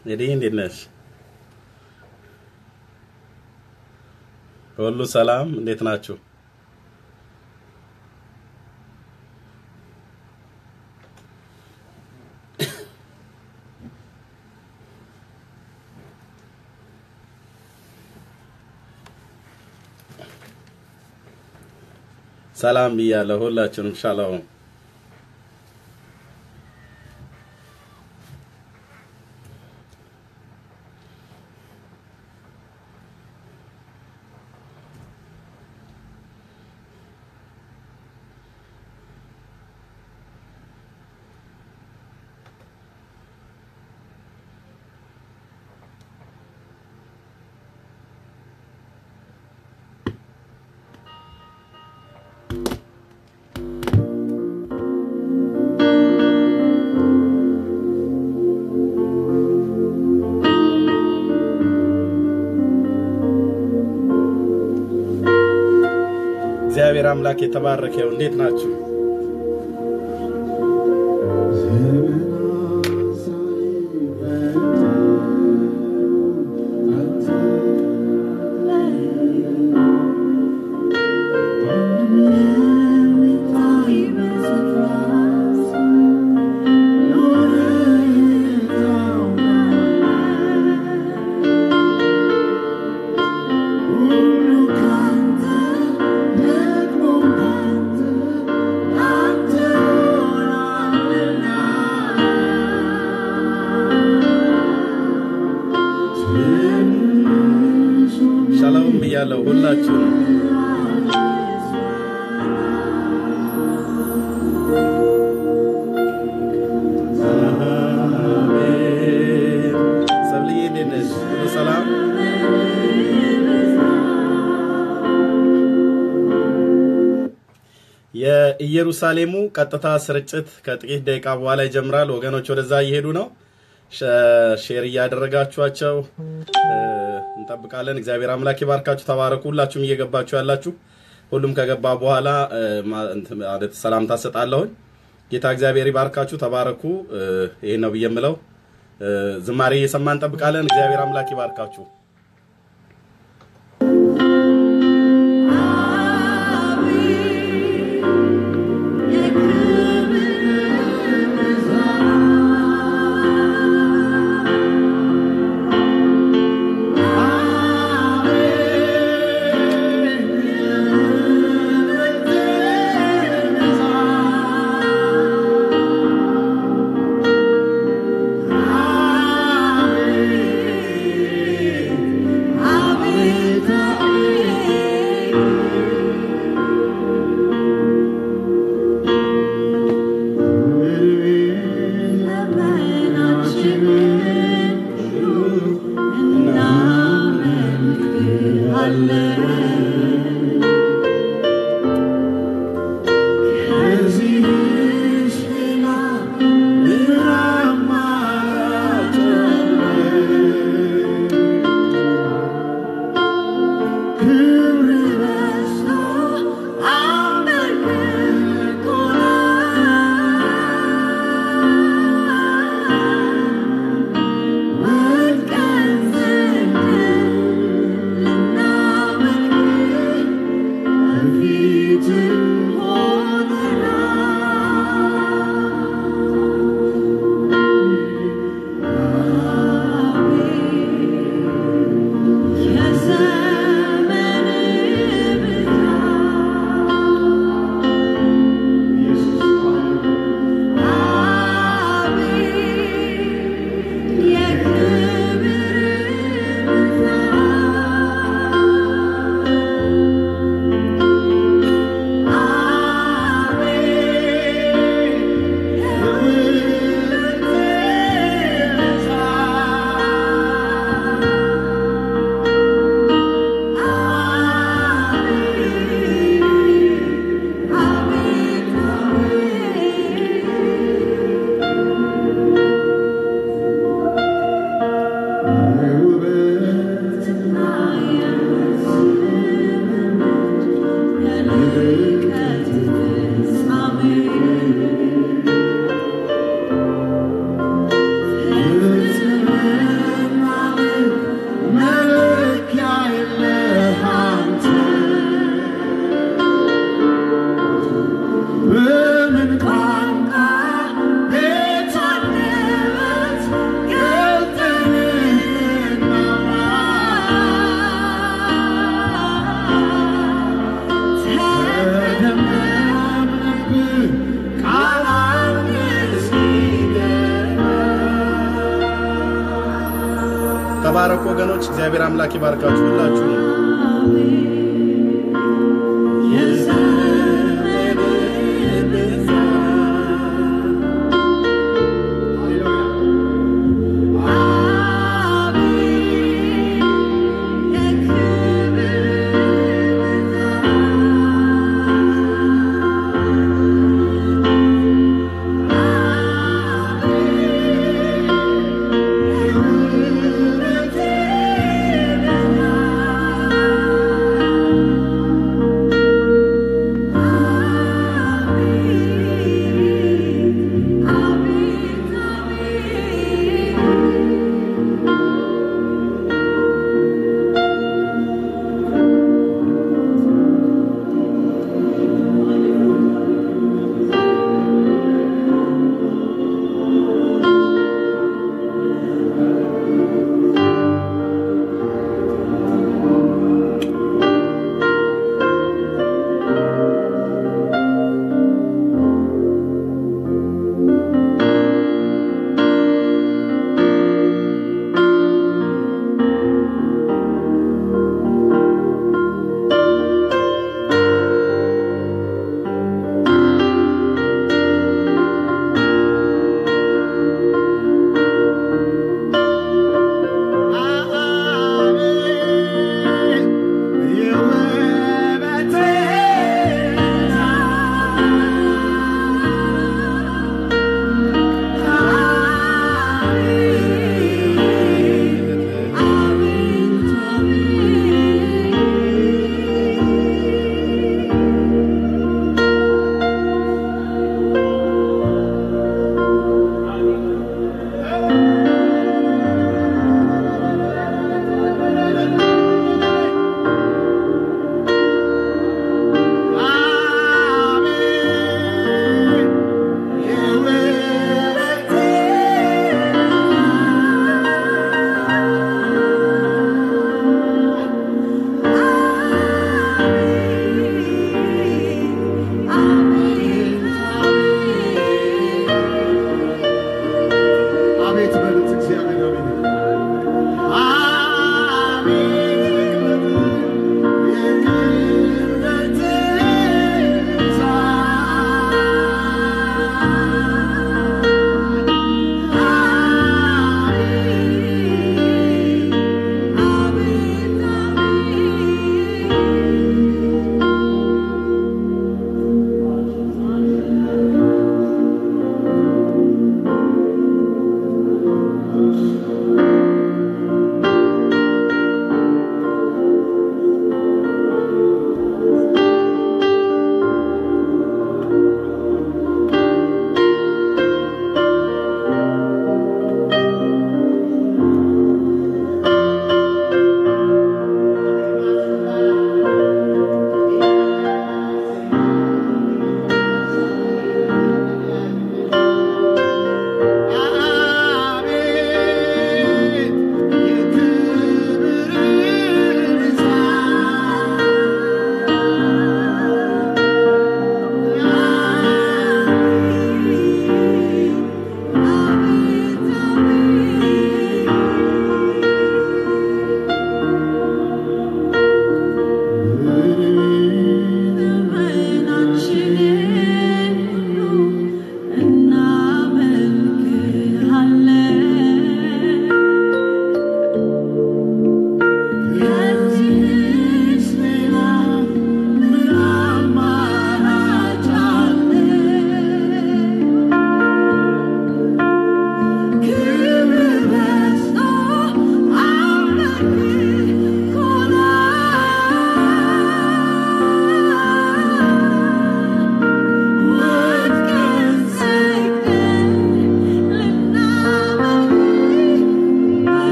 እንግዲህ እንዴት ነሽ? ሁሉ ሰላም? እንዴት ናችሁ? ሰላም ብያለሁ ሁላችሁንም። ሻሎም እግዚአብሔር አምላክ የተባረከ ይሁን። እንዴት ናችሁ? ሻሎም ብያለሁ ሁላችሁንም። አሜን። ሰብልዬ እንዴት ነሽ? ሁሉ ሰላም? የኢየሩሳሌሙ ቀጥታ ስርጭት ከጥቂት ደቂቃ በኋላ ይጀምራል። ወገኖች ወደዛ እየሄዱ ነው። ሸ- ሼር እያደረጋችኋቸው እ፣ እንጠብቃለን። እግዚአብሔር አምላክ ይባርካችሁ። ተባረኩ። ሁላችሁም እየገባችሁ ያላችሁ ሁሉም ከገባ በኋላ እ፣ ማ- እንትን ማለት ሰላምታ ሰጣለሁኝ። ጌታ እግዚአብሔር ይባርካችሁ። ተባረኩ። እ፣ ይሄን ነው ብዬ የምለው። እ፣ ዝማሬ እየሰማን እንጠብቃለን። እግዚአብሔር አምላክ ይባርካችሁ። Amen. ተባረኩ ወገኖች። እግዚአብሔር አምላክ ይባርካችሁ ሁላችሁ ነው። Thank you.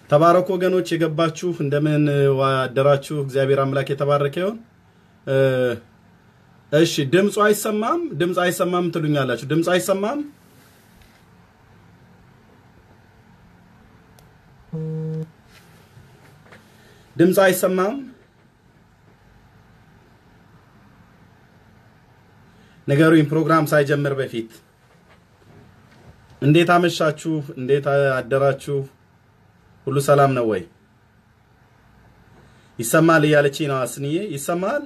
ተባረኩ ወገኖች፣ የገባችሁ እንደምን ዋደራችሁ? እግዚአብሔር አምላክ የተባረከ ይሁን። እሺ ድምፁ አይሰማም? ድምፅ አይሰማም ትሉኛላችሁ። ድምፅ አይሰማም? ድምፅ አይሰማም? ነገሩኝ። ፕሮግራም ሳይጀምር በፊት እንዴት አመሻችሁ? እንዴት አደራችሁ? ሁሉ ሰላም ነው ወይ? ይሰማል እያለችኝ ነው አስንዬ። ይሰማል?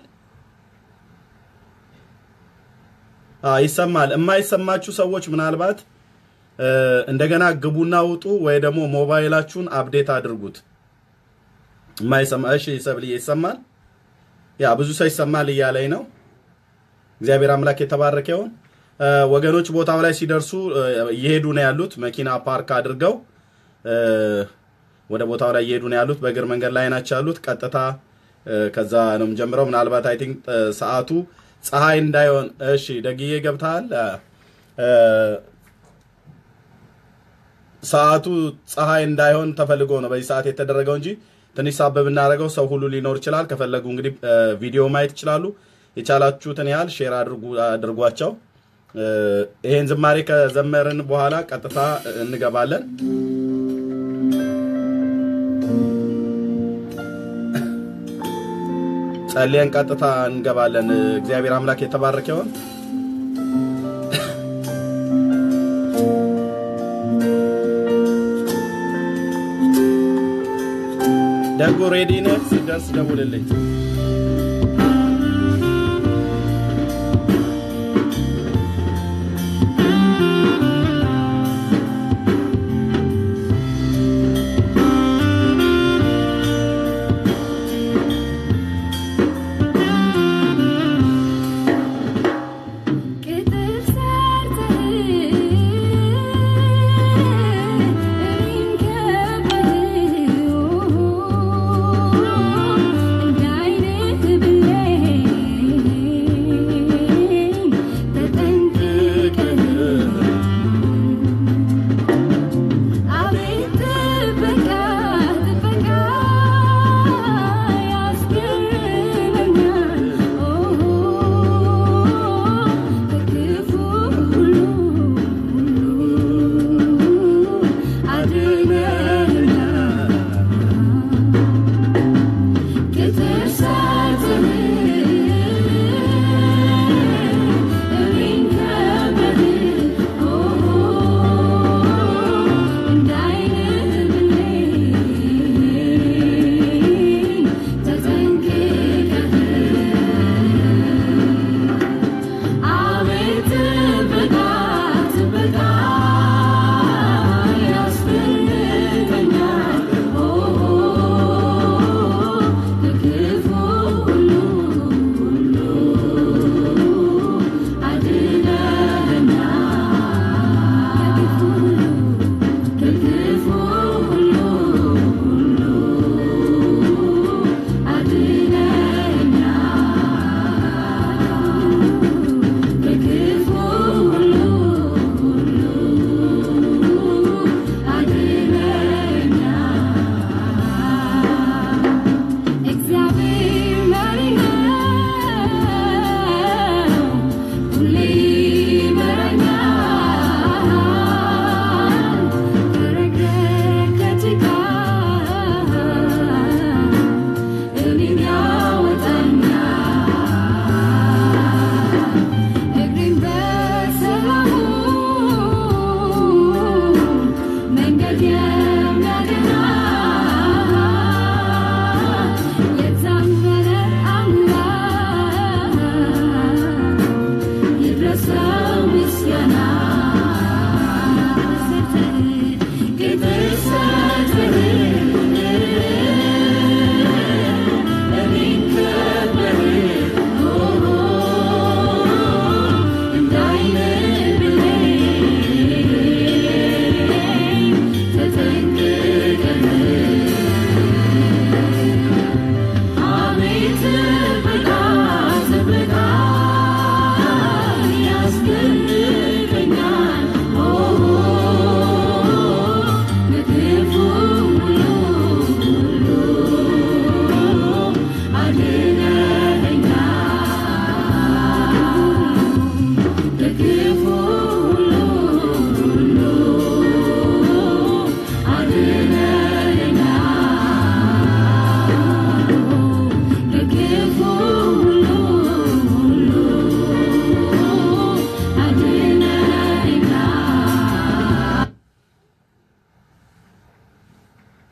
አዎ ይሰማል። የማይሰማችሁ ሰዎች ምናልባት እንደገና ግቡና ውጡ ወይ ደግሞ ሞባይላችሁን አፕዴት አድርጉት። የማይሰማ እሺ፣ ሰብልዬ ይሰማል? ያ ብዙ ሰው ይሰማል እያለኝ ነው። እግዚአብሔር አምላክ የተባረከ ይሁን። ወገኖች ቦታው ላይ ሲደርሱ እየሄዱ ነው ያሉት። መኪና ፓርክ አድርገው ወደ ቦታው ላይ እየሄዱ ነው ያሉት። በእግር መንገድ ላይ ናቸው ያሉት። ቀጥታ ከዛ ነው የምጀምረው። ምናልባት አይ ቲንክ ሰዓቱ ፀሐይ እንዳይሆን። እሺ ደግዬ ገብተሃል። ሰዓቱ ፀሐይ እንዳይሆን ተፈልጎ ነው በዚህ ሰዓት የተደረገው እንጂ ትንሽ ሳብ ብናደርገው ሰው ሁሉ ሊኖር ይችላል። ከፈለጉ እንግዲህ ቪዲዮ ማየት ይችላሉ። የቻላችሁትን ያህል ሼር አድርጓቸው። ይሄን ዝማሬ ከዘመርን በኋላ ቀጥታ እንገባለን። ጸልየን ቀጥታ እንገባለን። እግዚአብሔር አምላክ የተባረከ ይሁን። ደጉ ሬዲ ነህ? ሲደርስ ደውልልኝ።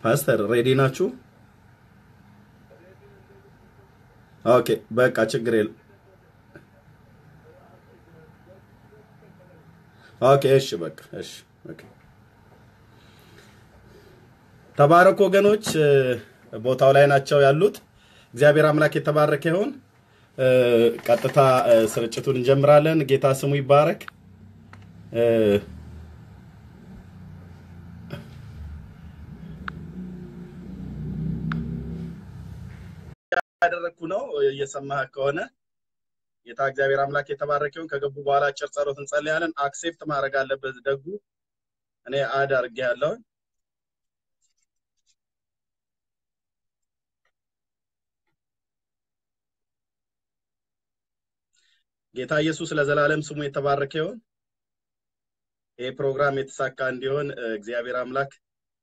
ፓስተር ሬዲ ናችሁ? ኦኬ በቃ ችግር የለም። ኦኬ እሺ በቃ እሺ ኦኬ። ተባረኩ ወገኖች፣ ቦታው ላይ ናቸው ያሉት። እግዚአብሔር አምላክ የተባረከ ይሁን። ቀጥታ ስርጭቱን እንጀምራለን። ጌታ ስሙ ይባረክ። ያደረግኩ ነው እየሰማህ ከሆነ ጌታ እግዚአብሔር አምላክ የተባረከ ይሁን። ከገቡ በኋላ አጭር ጸሎት እንጸልያለን። አክሴፕት ማድረግ አለበት ደጉ እኔ አድ አድርጌ ያለውን ጌታ ኢየሱስ ለዘላለም ስሙ የተባረከ ይሁን። ይህ ፕሮግራም የተሳካ እንዲሆን እግዚአብሔር አምላክ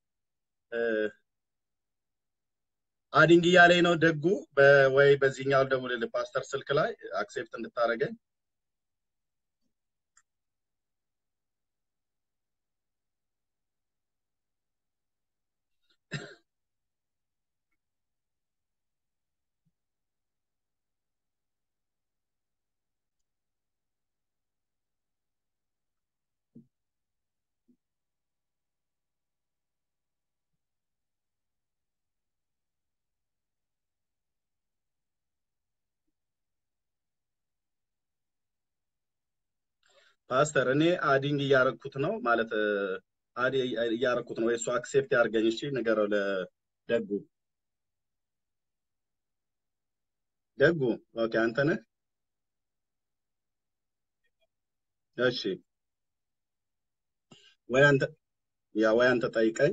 አዲንግ እያለኝ ነው ደጉ ወይ በዚህኛው ደውልልህ ፓስተር ስልክ ላይ አክሴፕት እንድታደርገኝ ፓስተር እኔ አዲንግ እያረኩት ነው ማለት አድ እያረኩት ነው ወይ እሱ አክሴፕት ያድርገኝ። እሺ ንገረው ለደጉ ደጉ። ኦኬ አንተ ነህ? እሺ ወይ አንተ ያ ወይ አንተ ጠይቀኝ።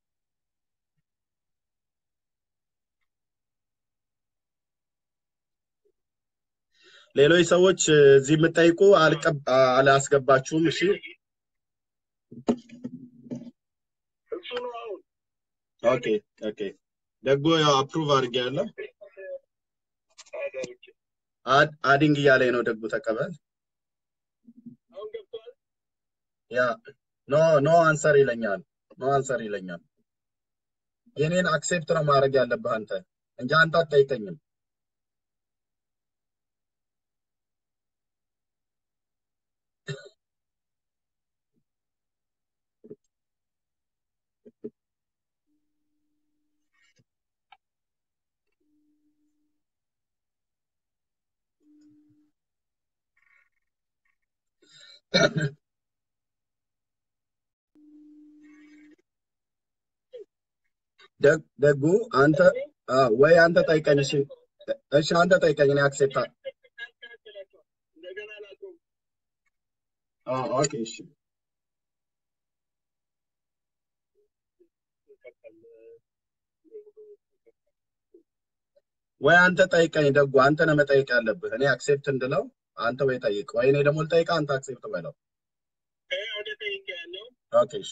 ሌሎች ሰዎች እዚህ የምጠይቁ አላስገባችሁም። እሺ ኦኬ ኦኬ። ደጎ ያው አፕሩቭ አድርጌያለሁ። አዲንግ እያለኝ ነው። ደጉ ተቀበል። ያ ኖ ኖ አንሰር ይለኛል። ኖ አንሰር ይለኛል። የኔን አክሴፕት ነው ማድረግ ያለብህ አንተ እንጂ አንተ አትጠይቀኝም። ደጉ አንተ ወይ አንተ ጠይቀኝ። እሺ እሺ፣ አንተ ጠይቀኝ። እኔ አክሴፕት ኦኬ። እሺ ወይ አንተ ጠይቀኝ። ደጉ አንተ ነው መጠየቅ ያለብህ። እኔ አክሴፕት እንድለው አንተ ወይ ጠይቅ፣ ወይ እኔ ደግሞ ልጠይቅ፣ አንተ አክሴፕት በለው። ኦኬ እሺ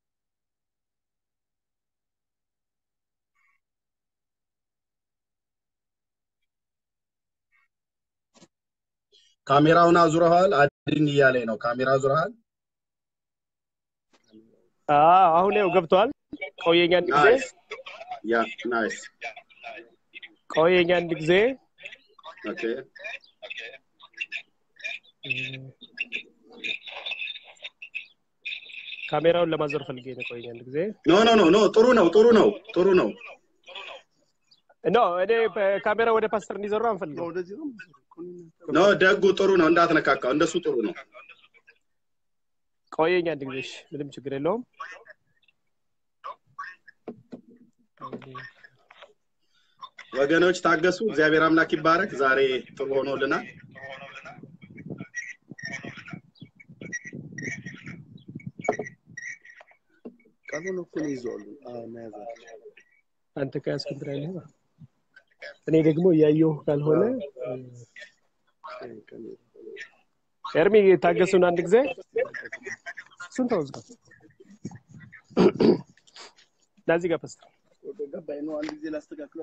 ካሜራውን አዙረዋል። አዲንግ እያለኝ ነው። ካሜራ አዙረሃል? አሁን ያው ገብቷል። ቆየኝ አንድ ጊዜ ያ ናይስ። ቆየኝ አንድ ጊዜ ኦኬ ካሜራውን ለማዞር ፈልጌ ነው። ቆየኝ አንድ ጊዜ ኖ ኖ ኖ ኖ ጥሩ ነው ጥሩ ነው ጥሩ ነው። ኖ እኔ ካሜራ ወደ ፓስተር እንዲዞር አንፈልገው። ኖ ደጉ ጥሩ ነው፣ እንዳትነካካው። እንደሱ ጥሩ ነው። ቆየኝ አንድ ጊዜ እሺ፣ ምንም ችግር የለውም። ወገኖች ታገሱ። እግዚአብሔር አምላክ ይባረክ። ዛሬ ጥሩ ሆኖልናል። ቀኑን እኩል ይዘዋሉ መያዛቸው አንተ ከያዝክ እንትን አይልህም። እኔ ደግሞ እያየሁ ካልሆነ ኤርሚ ታገሱን አንድ ጊዜ እሱን ተወዝጋ ለዚህ ጋር ፓስተር ገባኝ ነው። አንድ ጊዜ ላስተካክለው።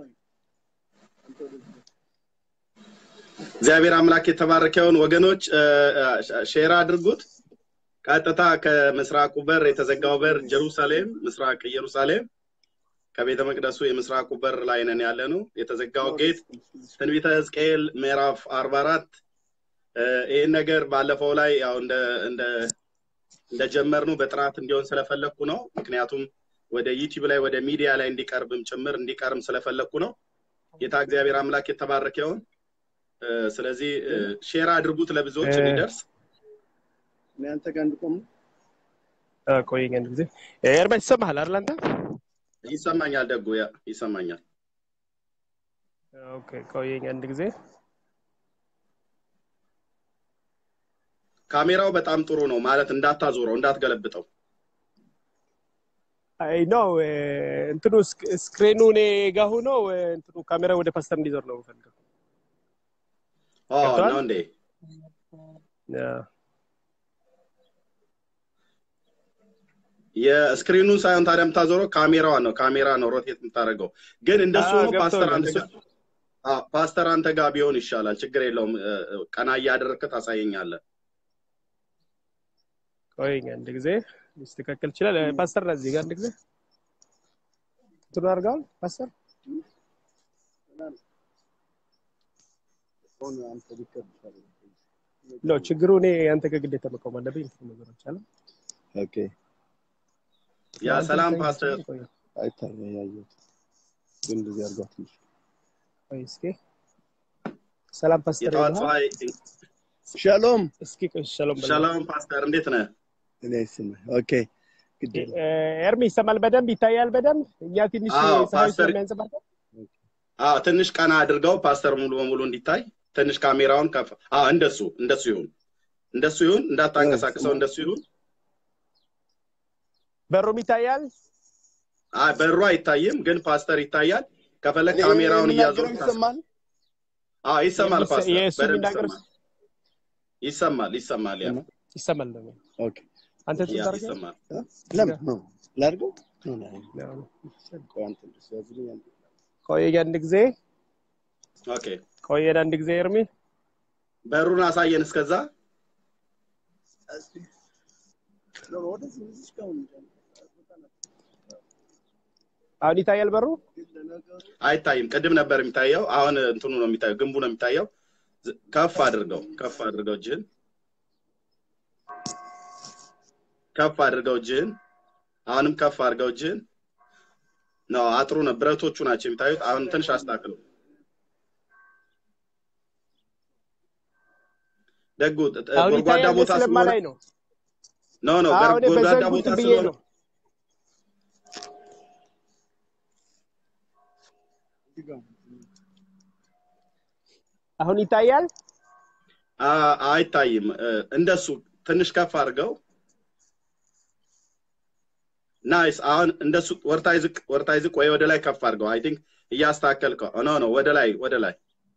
እግዚአብሔር አምላክ የተባረከውን ወገኖች ሼር አድርጉት። ቀጥታ ከምስራቁ በር የተዘጋው በር ጀሩሳሌም ምስራቅ ኢየሩሳሌም ከቤተ መቅደሱ የምስራቁ በር ላይ ነን ያለ ነው። የተዘጋው ጌት ትንቢተ ሕዝቅኤል ምዕራፍ አርባ አራት ይህን ነገር ባለፈው ላይ ያው እንደ እንደ እንደጀመርነው በጥራት እንዲሆን ስለፈለግኩ ነው። ምክንያቱም ወደ ዩቲዩብ ላይ ወደ ሚዲያ ላይ እንዲቀርብም ጭምር እንዲቀርም ስለፈለግኩ ነው። ጌታ እግዚአብሔር አምላክ የተባረከ ይሁን። እ፣ ስለዚህ እ፣ ሼር አድርጉት ለብዙዎች እ፣ እንዲደርስ። እኔ አንተ ጋር እንድቆም ነው። አ፣ ቆየኝ አንድ ጊዜ ኤርሚያስ ይሰማሃል አይደል አንተ? ይሰማኛል፣ ደጉ ያ ይሰማኛል። ኦኬ ቆየኝ አንድ ጊዜ ካሜራው በጣም ጥሩ ነው ማለት እንዳታዞረው፣ እንዳትገለብጠው። አይ ነው እንትኑ ስክ- ስክሪኑ እኔ ጋር ሆኖ እ፣ እንትኑ ካሜራ ወደ ፓስተር እንዲዞር ነው የምፈልገው። ኦ ገብቶሃል? ነው እንዴ? ያ፣ የስክሪኑን ሳይሆን ታዲያ የምታዞረው ካሜራዋን ነው። ካሜራ ነው ሮቴት የምታደርገው። ግን እንደሱ አ፣ ሆኖ ፓስተር ገብቶኛል። አንተ እሱ ጋር አዎ፣ ፓስተር አንተ ጋር ቢሆን ይሻላል። ችግር የለውም። እ፣ እ፣ ቀና እያደረግክ ታሳየኛለህ። ቆየኝ አንድ ጊዜ ሊስተካከል ይችላል። እ፣ ፓስተር ና እዚህ ጋር አንድ ጊዜ እንትኑ አድርገዋል ፓስተር አሁን አንተ ሊከብድ ይችላል። ኖ ችግሩ እኔ አንተ ጋር ግዴታ መቆም አለብኝ። እንትኑ ነገሮች አለ ኦኬ ያ አንተ ሰላም ብታይ ፓስተር ይችላል። ቆይ አይታየ ያየሁት ግን እንደዚህ አድርጓት ትንሽ ቆይ እስኪ ሰላም ፓስተር የጠዋት ይልሃል። ፀሐይ ሻሎም እስኪ ቆይ ሻሎም በለው። ሻሎም ፓስተር እንዴት ነህ? እኔ ስም ኦኬ ግድ የለም። እ፣ ኤርሚ ይሰማል በደንብ ይታያል በደንብ እኛ ትንሽ አዎ ፀሐይ ፓስተር ስለሚያንጸባርቅ አዎ ትንሽ ቀና አድርገው ፓስተር ሙሉ በሙሉ እንዲታይ ትንሽ ካሜራውን ከፍ አዎ እንደሱ እንደሱ ይሁን እንደሱ ይሁን እንዳታንቀሳቅሰው እንደሱ ይሁን በሩም ይታያል። አይ በሩ አይታይም ግን ፓስተር ይታያል ከፈለግ እኔ ካሜራውን የምናገረው እያዞር ይሰማል አዎ ይሰማል የሚሰ- ፓስተር የእሱ በደንብ የሚናገር ይሰማል ይሰማል ይሰማል ያ ይሰማል ደግሞ ኦኬ አንተ ያ ትታርገ ይሰማል ለምን ነው ላድርገው ነው ነው ቆይ አንተ እንደሱ ያዝልኝ አንተ ቆየኝ አንድ ጊዜ ኦኬ ቆየን አንድ ጊዜ ኤርሚ በሩን አሳየን እስከዛ እስቲ ነው ወደዚህ ወደዚህ ጋር ነው አሁን ይታያል በሩ ግን ለነገሩ አይታይም ቅድም ነበር የሚታየው አሁን እንትኑ ነው የሚታየው ግንቡ ነው የሚታየው ዝ- ከፍ አድርገው ከፍ አድርገው እጅህን ከፍ አድርገው እጅህን አሁንም ከፍ አድርገው እጅህን ነው አጥሩ ነው ብረቶቹ ናቸው የሚታዩት አሁን ትንሽ አስተካክለው ደጉ ጥ- ጥ- አሁን ጎድጓዳ ይታያል ቦታ ስለሆነ ስለማላይ ነው ኖ ኖ አዎ እኔ ጎድጓዳ በዘንጉ ቦታ እንትን ብዬ ስለሆነ ነው እዚህ ጋር አሁን ይታያል አ- አይታይም እ፣ እንደሱ ትንሽ ከፍ አድርገው ናይስ አሁን እንደሱ ወርታይ ዝቅ ወርታይ ዝቅ ወይ ወደ ላይ ከፍ አድርገው አይ ቲንክ እያስተካከልከው ኖ ኖ ወደ ላይ ወደ ላይ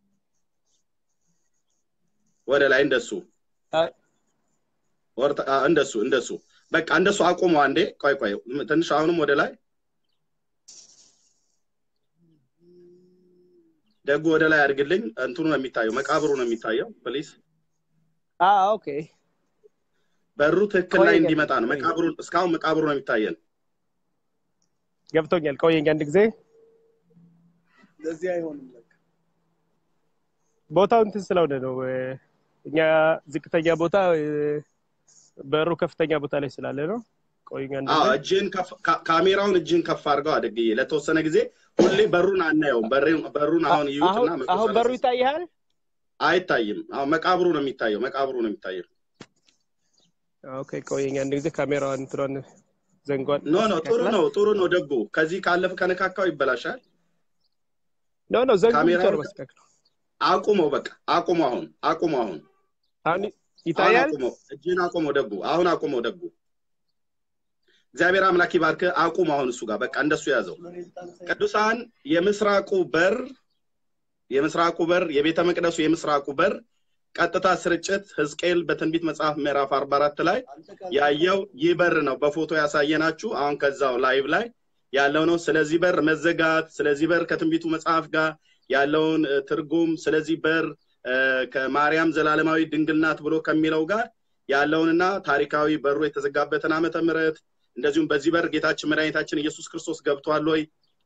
ወደ ላይ እንደሱ አ- ወርታ አ፣ እንደሱ እንደሱ በቃ እንደሱ አቁሙ አንዴ ቆይ ቆይ ትንሽ አሁንም ወደ ላይ ደጉ ወደ ላይ አድርግልኝ እንትኑ ነው የሚታየው መቃብሩ ነው የሚታየው ፕሊዝ አ ኦኬ በሩ ትክክል ላይ ቆይ እንዲመጣ ነው ቆይ መቃብሩ እስካሁን መቃብሩ ነው የሚታየን ገብቶኛል ቆየኝ አንድ ጊዜ ለዚህ አይሆንም ለካ ቦታው እንትን ስለሆነ ነው እ፣ እኛ ዝቅተኛ ቦታ እ፣ በሩ ከፍተኛ ቦታ ላይ ስላለ ነው ቆየኝ አንድ አዎ ጊዜ እጅህን ከፍ ካ- ካሜራውን እጅህን ከፍ አድርገው አደግዬ ለተወሰነ ጊዜ ሁሌ በሩን አናየውም በሬ- በሩን አ- አሁን አሁን ይዩትና መቶ አሁን በሩ ሰላሳ ይታያል አይታይም አሁን መቃብሩ ነው የሚታየው መቃብሩ ነው የሚታየው ኦኬ ቆየኝ አንድ ጊዜ ካሜራዋን እንትኗን ዘንጓን ኖ ኖ ጥሩ አስተካክላት ነው ጥሩ ነው ደጉ ከዚህ ካለፍ ከነካካው ይበላሻል ኖ ኖ ዘንጉ ብቻ ካሜራውን ነው ማስተካከለው አቁመው በቃ አቁመው አሁን አቁመው አሁን አሁን አሁን ይታያል አቁመው እጅህን አቁመው ደጉ አሁን አቁመው ደጉ እግዚአብሔር አምላክ ይባርክ አቁም አሁን እሱ ጋር በቃ እንደሱ ያዘው ለኔ ልታነሳኝ ቅዱሳን የምስራቁ በር የምስራቁ በር የቤተ መቅደሱ የምስራቁ በር ቀጥታ ስርጭት ህዝቅኤል በትንቢት መጽሐፍ ምዕራፍ 44 ላይ አንተ ካል ያየው ይህ በር ነው በፎቶ ያሳየናችሁ አሁን ከዛው ላይቭ ላይ ያለው ነው ስለዚህ በር መዘጋት ስለዚህ በር ከትንቢቱ መጽሐፍ ጋር ያለውን እ፣ ትርጉም ስለዚህ በር እ፣ ከማርያም ዘላለማዊ ድንግል ናት ብሎ ከሚለው ጋር ያለውንና ታሪካዊ በሩ የተዘጋበትን ዓመተ ምህረት እንደዚሁም በዚህ በር ጌታችን መድኃኒታችን ኢየሱስ ክርስቶስ ገብቷል ወይ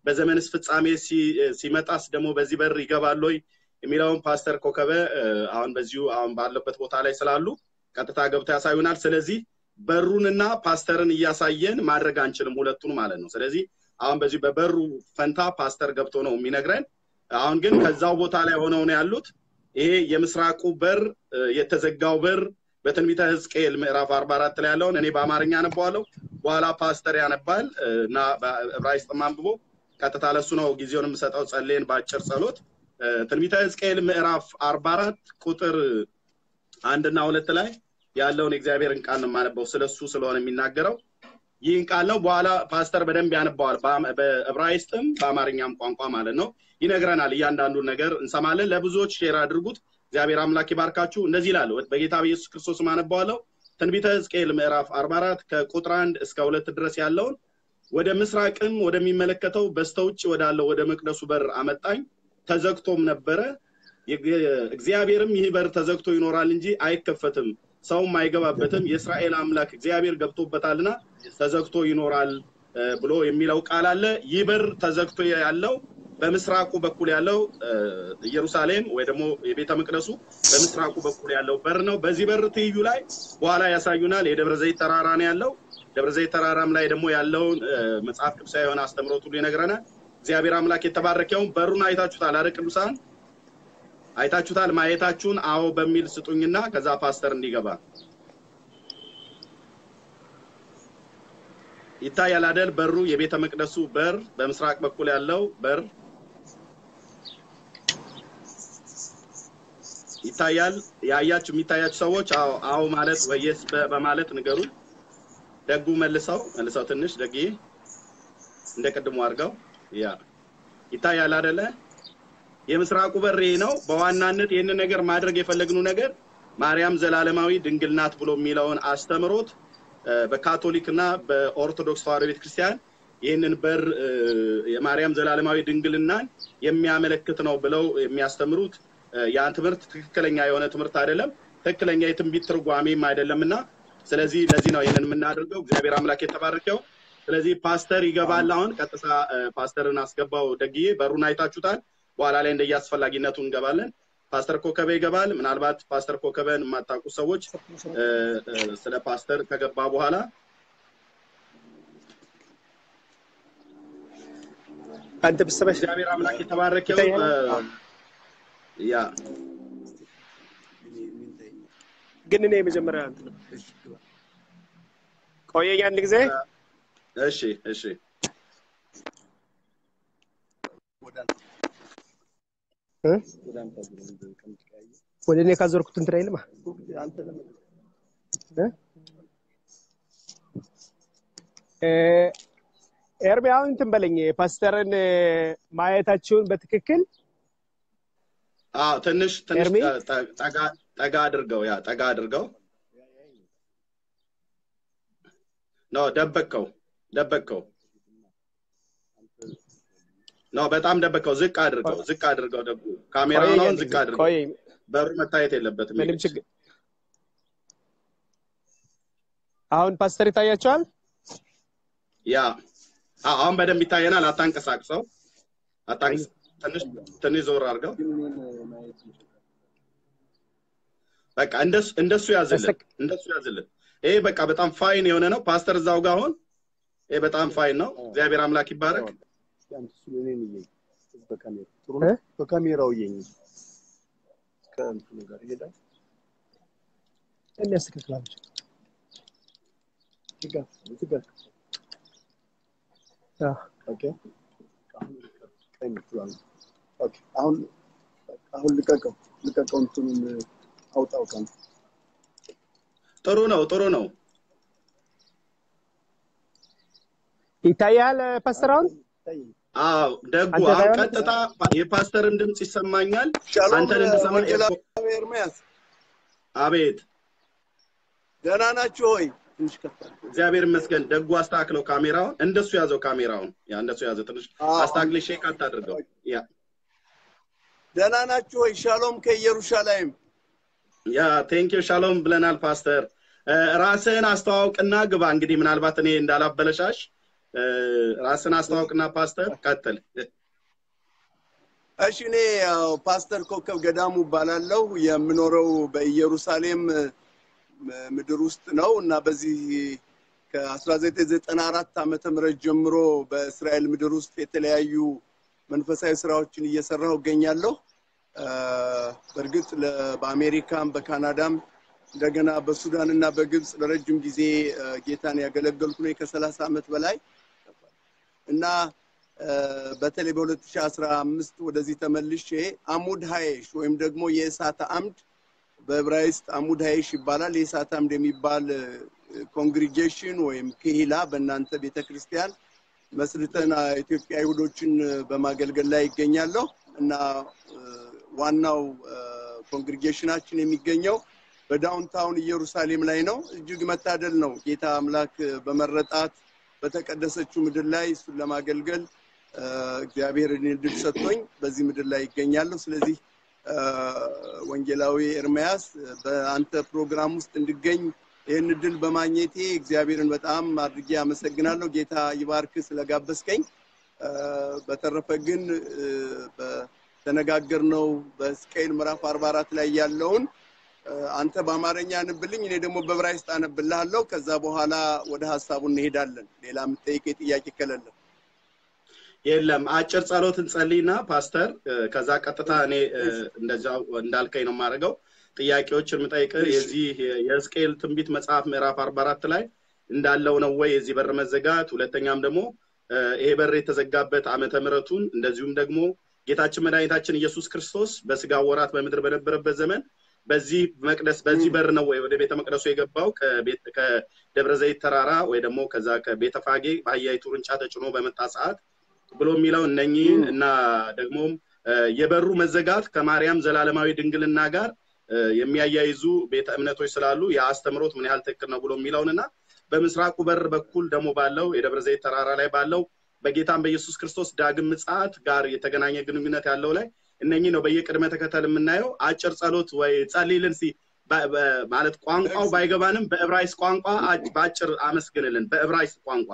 በዘመንስ ፍጻሜ ሲመጣስ ደግሞ በዚህ በር ይገባል ወይ የሚለውን ፓስተር ኮከበ አሁን በዚሁ አሁን ባለበት ቦታ ላይ ስላሉ ቀጥታ ገብተው ያሳዩናል። ስለዚህ በሩንና ፓስተርን እያሳየን ማድረግ አንችልም፣ ሁለቱን ማለት ነው። ስለዚህ አሁን በዚህ በበሩ ፈንታ ፓስተር ገብቶ ነው የሚነግረን። አሁን ግን ከዛው ቦታ ላይ ሆነው ነው ያሉት። ይሄ የምስራቁ በር የተዘጋው በር በትንቢተ ሕዝቅኤል ምዕራፍ አርባ አራት ላይ ያለውን እኔ በአማርኛ አነባዋለሁ፣ በኋላ ፓስተር ያነባል እና በዕብራይስጥም አንብቦ ቀጥታ ለሱ ነው ጊዜውን የምሰጠው ጸሌን በአጭር ጸሎት ትንቢተ ሕዝቅኤል ምዕራፍ አርባ አራት ቁጥር አንድና ሁለት ላይ ያለውን የእግዚአብሔርን ቃል ነው የማነበው። ስለሱ ስለሆነ የሚናገረው ይህን ቃል ነው። በኋላ ፓስተር በደንብ ያነባዋል፣ በዕብራይስጥም በአማርኛም ቋንቋ ማለት ነው። ይነግረናል። እያንዳንዱን ነገር እንሰማለን። ለብዙዎች ሼር አድርጉት። እግዚአብሔር አምላክ ይባርካችሁ። እንደዚህ ይላል። በጌታ በኢየሱስ ክርስቶስ አነባዋለሁ። ትንቢተ ሕዝቅኤል ምዕራፍ አርባ አራት ከቁጥር አንድ እስከ ሁለት ድረስ ያለውን ወደ ምስራቅም ወደሚመለከተው በስተውጭ ወዳለው ወደ መቅደሱ በር አመጣኝ። ተዘግቶም ነበረ። እግዚአብሔርም ይህ በር ተዘግቶ ይኖራል እንጂ አይከፈትም፣ ሰውም አይገባበትም፣ የእስራኤል አምላክ እግዚአብሔር ገብቶበታልና ተዘግቶ ይኖራል ብሎ የሚለው ቃል አለ። ይህ በር ተዘግቶ ያለው በምስራቁ በኩል ያለው ኢየሩሳሌም ወይ ደግሞ የቤተ መቅደሱ በምስራቁ በኩል ያለው በር ነው። በዚህ በር ትይዩ ላይ በኋላ ያሳዩናል። የደብረ ዘይት ተራራ ነው ያለው። ደብረ ዘይት ተራራም ላይ ደግሞ ያለውን መጽሐፍ ቅዱሳዊ የሆነ አስተምሮት ሁሉ ይነግረናል። እግዚአብሔር አምላክ የተባረከውን በሩን አይታችሁታል አይደል? ቅዱሳን አይታችሁታል። ማየታችሁን አዎ በሚል ስጡኝና ከዛ ፓስተር እንዲገባ ይታያል አይደል? በሩ የቤተ መቅደሱ በር በምስራቅ በኩል ያለው በር ይታያል። ያያችሁ የሚታያችሁ ሰዎች አዎ አዎ ማለት ወይስ በማለት ንገሩን። ደጉ መልሰው መልሰው ትንሽ ደግዬ እንደ ቅድሙ አድርገው ያ ይታያል አይደለ? የምስራቁ በር ይሄ ነው። በዋናነት ይህንን ነገር ማድረግ የፈለግነው ነገር ማርያም ዘላለማዊ ድንግል ናት ብሎ የሚለውን አስተምሮት በካቶሊክ እና በኦርቶዶክስ ተዋሕዶ ቤተክርስቲያን ይህንን በር የማርያም ዘላለማዊ ድንግልናን የሚያመለክት ነው ብለው የሚያስተምሩት ያን ትምህርት ትክክለኛ የሆነ ትምህርት አይደለም፣ ትክክለኛ የትንቢት ትርጓሜም አይደለም እና ስለዚህ ለዚህ ነው ይህንን የምናደርገው። እግዚአብሔር አምላክ የተባረከው። ስለዚህ ፓስተር ይገባል። አሁን ቀጥታ ፓስተርን አስገባው። ደግዬ በሩን አይታችሁታል። በኋላ ላይ እንደየ አስፈላጊነቱ እንገባለን። ፓስተር ኮከበ ይገባል። ምናልባት ፓስተር ኮከበን የማታውቁ ሰዎች ስለ ፓስተር ከገባ በኋላ አንተ ብሰበሽ እግዚአብሔር አምላክ የተባረከው ያ ግን እኔ የመጀመሪያ እንትን ቆየኝ አንድ ጊዜ እሺ እሺ ወደ እኔ ካዞርኩት እንትን አይልማ ኤርሚ አሁን እንትን በለኝ ፓስተርን ማየታችሁን በትክክል አዎ ትንሽ ትንሽ ኤርሚ? ጠጋ ጠጋ አድርገው ያ ጠጋ አድርገው ኖ ደበቅከው ደበቅከው ኖ በጣም ደበቅከው ዝቅ አድርገው ዝቅ አድርገው ደቡ ካሜራውን አሁን ዝቅ አድርገው ቆይ በሩ መታየት የለበትም ምንም የግድ። ችግር አሁን ፓስተር ይታያቸዋል ያ አዎ፣ አሁን በደንብ ይታየናል አታንቀሳቅሰው አታንቀስ ትንሽ ትንሽ ዞር አድርገው በቃ እንደሱ እንደሱ ያዝልን በስተቅ- እንደሱ ያዝልን ይሄ በቃ በጣም ፋይን የሆነ ነው ፓስተር እዛው ጋር አሁን ይሄ በጣም ፋይን ነው እግዚአብሔር አምላክ ይባረክ እ? በካሜራው እየኝ ከእንትኑ ጋር ይሄዳል። የሚያስተካክላቸው እዚህ ጋር እዚህ ጋር ኦኬ። አሁን ቀኝ ብሏል። ኦኬ። አሁን አሁን ልቀቀው ልቀቀው እንትኑን አውጣው ቀን ጥሩ ነው ጥሩ ነው ይታያል ፓስተር አሁን አዎ ደጉ አንተ አሁን ሳይሆን- ቀጥታ የፓስተርን ድምፅ ይሰማኛል ሻሎም አንተን እንድሰማ ወንጌላዊ ኤርምያስ አቤት ደህና ናችሁ ሆይ? ትንሽ ከፍ አድርግ። እግዚአብሔር ይመስገን ደጉ አስተካክለው ካሜራውን እንደሱ ያዘው ካሜራውን ያ እንደሱ ያዘው ትንሽ አዎ። አስታግል ሼክ አታድርገው ያ ደህና ናችሁ ሆይ? ሻሎም ከኢየሩሳሌም ያ ቴንኪው ሻሎም ብለናል ፓስተር እ፣ ራስህን አስተዋውቅና ግባ እንግዲህ ምናልባት እኔ እንዳላበለሻሽ ራስን አስተዋውቅና ፓስተር ቀጥል። እሺ እኔ ያው ፓስተር ኮከብ ገዳሙ እባላለሁ። የምኖረው በኢየሩሳሌም ምድር ውስጥ ነው እና በዚህ ከ1994 ዓመተ ምህረት ጀምሮ በእስራኤል ምድር ውስጥ የተለያዩ መንፈሳዊ ስራዎችን እየሰራሁ እገኛለሁ። በእርግጥ በአሜሪካም በካናዳም እንደገና በሱዳን እና በግብፅ ለረጅም ጊዜ ጌታን ያገለገልኩ ነው ከሰላሳ ዓመት በላይ እና በተለይ በ2015 ወደዚህ ተመልሼ አሙድ ሀይሽ ወይም ደግሞ የእሳት አምድ በዕብራይስጥ አሙድ ሀይሽ ይባላል። የእሳት አምድ የሚባል ኮንግሪጌሽን ወይም ክሂላ በእናንተ ቤተክርስቲያን መስርተን ኢትዮጵያ አይሁዶችን በማገልገል ላይ ይገኛለሁ እና ዋናው ኮንግሪጌሽናችን የሚገኘው በዳውንታውን ኢየሩሳሌም ላይ ነው። እጅግ መታደል ነው። ጌታ አምላክ በመረጣት በተቀደሰችው ምድር ላይ እሱን ለማገልገል እግዚአብሔር እድል ሰጥቶኝ በዚህ ምድር ላይ ይገኛለሁ። ስለዚህ ወንጌላዊ ኤርሚያስ በአንተ ፕሮግራም ውስጥ እንድገኝ ይህን እድል በማግኘቴ እግዚአብሔርን በጣም አድርጌ አመሰግናለሁ። ጌታ ይባርክ ስለጋበዝከኝ። በተረፈ ግን በተነጋገርነው በሕዝቅኤል ምዕራፍ አርባ አራት ላይ ያለውን አንተ በአማርኛ አንብልኝ፣ እኔ ደግሞ በዕብራይስጥ አነብልሃለሁ። ከዛ በኋላ ወደ ሀሳቡ እንሄዳለን። ሌላ የምጠይቀኝ ጥያቄ ከሌለ የለም። አጭር ጸሎት እንጸልይና ፓስተር፣ ከዛ ቀጥታ እኔ እንደዛው እንዳልከኝ ነው የማደርገው። ጥያቄዎችን የምጠይቅህ የዚህ የሕዝቅኤል ትንቢት መጽሐፍ ምዕራፍ አርባ አራት ላይ እንዳለው ነው ወይ የዚህ በር መዘጋት? ሁለተኛም ደግሞ ይሄ በር የተዘጋበት ዓመተ ምሕረቱን እንደዚሁም ደግሞ ጌታችን መድኃኒታችን ኢየሱስ ክርስቶስ በስጋ ወራት በምድር በነበረበት ዘመን በዚህ መቅደስ በዚህ በር ነው ወይ ወደ ቤተ መቅደሱ የገባው ከደብረ ዘይት ተራራ ወይ ደግሞ ከዛ ከቤተ ፋጌ በአህያይቱ ውርንጫ ተጭኖ በመጣ ሰዓት ብሎ የሚለው እነኚህ እና ደግሞም የበሩ መዘጋት ከማርያም ዘላለማዊ ድንግልና ጋር የሚያያይዙ ቤተ እምነቶች ስላሉ የአስተምሮት ምን ያህል ትክክል ነው ብሎ የሚለውን እና በምስራቁ በር በኩል ደግሞ ባለው የደብረ ዘይት ተራራ ላይ ባለው በጌታም በኢየሱስ ክርስቶስ ዳግም ምጽአት ጋር የተገናኘ ግንኙነት ያለው ላይ እነኚህ ነው በየቅድመ ተከተል የምናየው። አጭር ጸሎት ወይ ጸልይልን ሲ ማለት ቋንቋው ባይገባንም በዕብራይስ ቋንቋ በአጭር አመስግንልን በዕብራይስ ቋንቋ።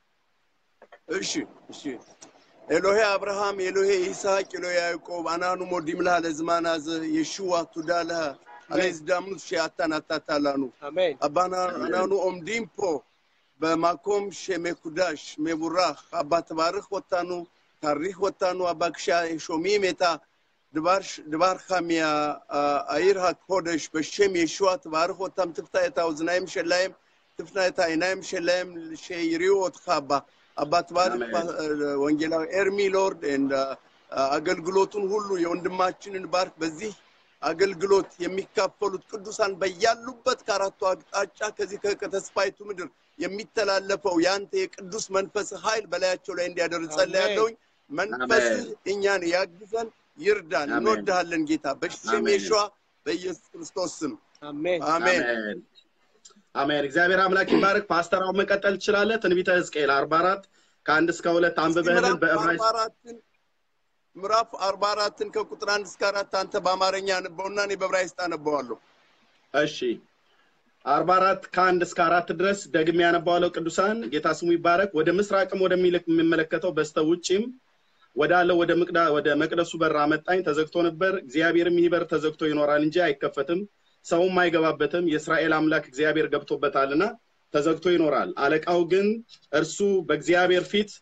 እሺ እሺ ኤሎሄ አብርሃም ኤሎሄ ይስሐቅ ኤሎሄ ያዕቆብ አናኑ ሞዲም ለሃ ለዝማን አዘ የሽዋ ቱዳ ለሃ አለዝዳምኑት ሺአታን አታታላኑ አሜን አባና አናኑ ኦምዲም ፖ በማኮም ሸሜኩዳሽ ሜቡራህ አባ ትባርክ ወታኑ ታሪክ ወታኑ አባ ክሻ ሾሚም የታ ድባርካ ሚያ አይር ሃኮደሽ በሸም የሽዋ ትባርክ ወታም ትፍታ የታ ውዝናይም ሸላይም ትፍታ የታ አይናይም ሸላይም ሸይሪው ወትካ አባ አባ ትባርክ ወንጌላዊ ኤርሚ ሎርድ አገልግሎቱን ሁሉ የወንድማችንን ባርክ በዚህ አገልግሎት የሚካፈሉት ቅዱሳን በያሉበት ከአራቱ አቅጣጫ ከዚህ ከተስፋይቱ ምድር የሚተላለፈው የአንተ የቅዱስ መንፈስ ኃይል በላያቸው ላይ እንዲያደርግ ጸልያለሁኝ። መንፈስህ እኛን ያግዘን፣ ይርዳን። እንወድሃለን ጌታ በስም የሸዋ በኢየሱስ ክርስቶስ ስም አሜን አሜን። አሜን። እግዚአብሔር አምላክ ይባርክ። ፓስተር አሁን መቀጠል ትችላለህ። ትንቢተ ሕዝቅኤል አርባ አራት ከአንድ እስከ ሁለት አንብበህልን በዕብራይስጥ ምዕራፍ አርባ አራትን ከቁጥር አንድ እስከ አራት አንተ በአማርኛ አነበውና እኔ በዕብራይስጥ አነበዋለሁ። እሺ አርባ አራት ከአንድ እስከ አራት ድረስ ደግሜ ያነባዋለሁ። ቅዱሳን ጌታ ስሙ ይባረክ። ወደ ምስራቅም ወደሚልክ የሚመለከተው በስተ ውጭም ወዳለው ወደ ምቅዳ ወደ መቅደሱ በር አመጣኝ። ተዘግቶ ነበር። እግዚአብሔርም ይህ በር ተዘግቶ ይኖራል እንጂ አይከፈትም፣ ሰውም አይገባበትም። የእስራኤል አምላክ እግዚአብሔር ገብቶበታልና ተዘግቶ ይኖራል። አለቃው ግን እርሱ በእግዚአብሔር ፊት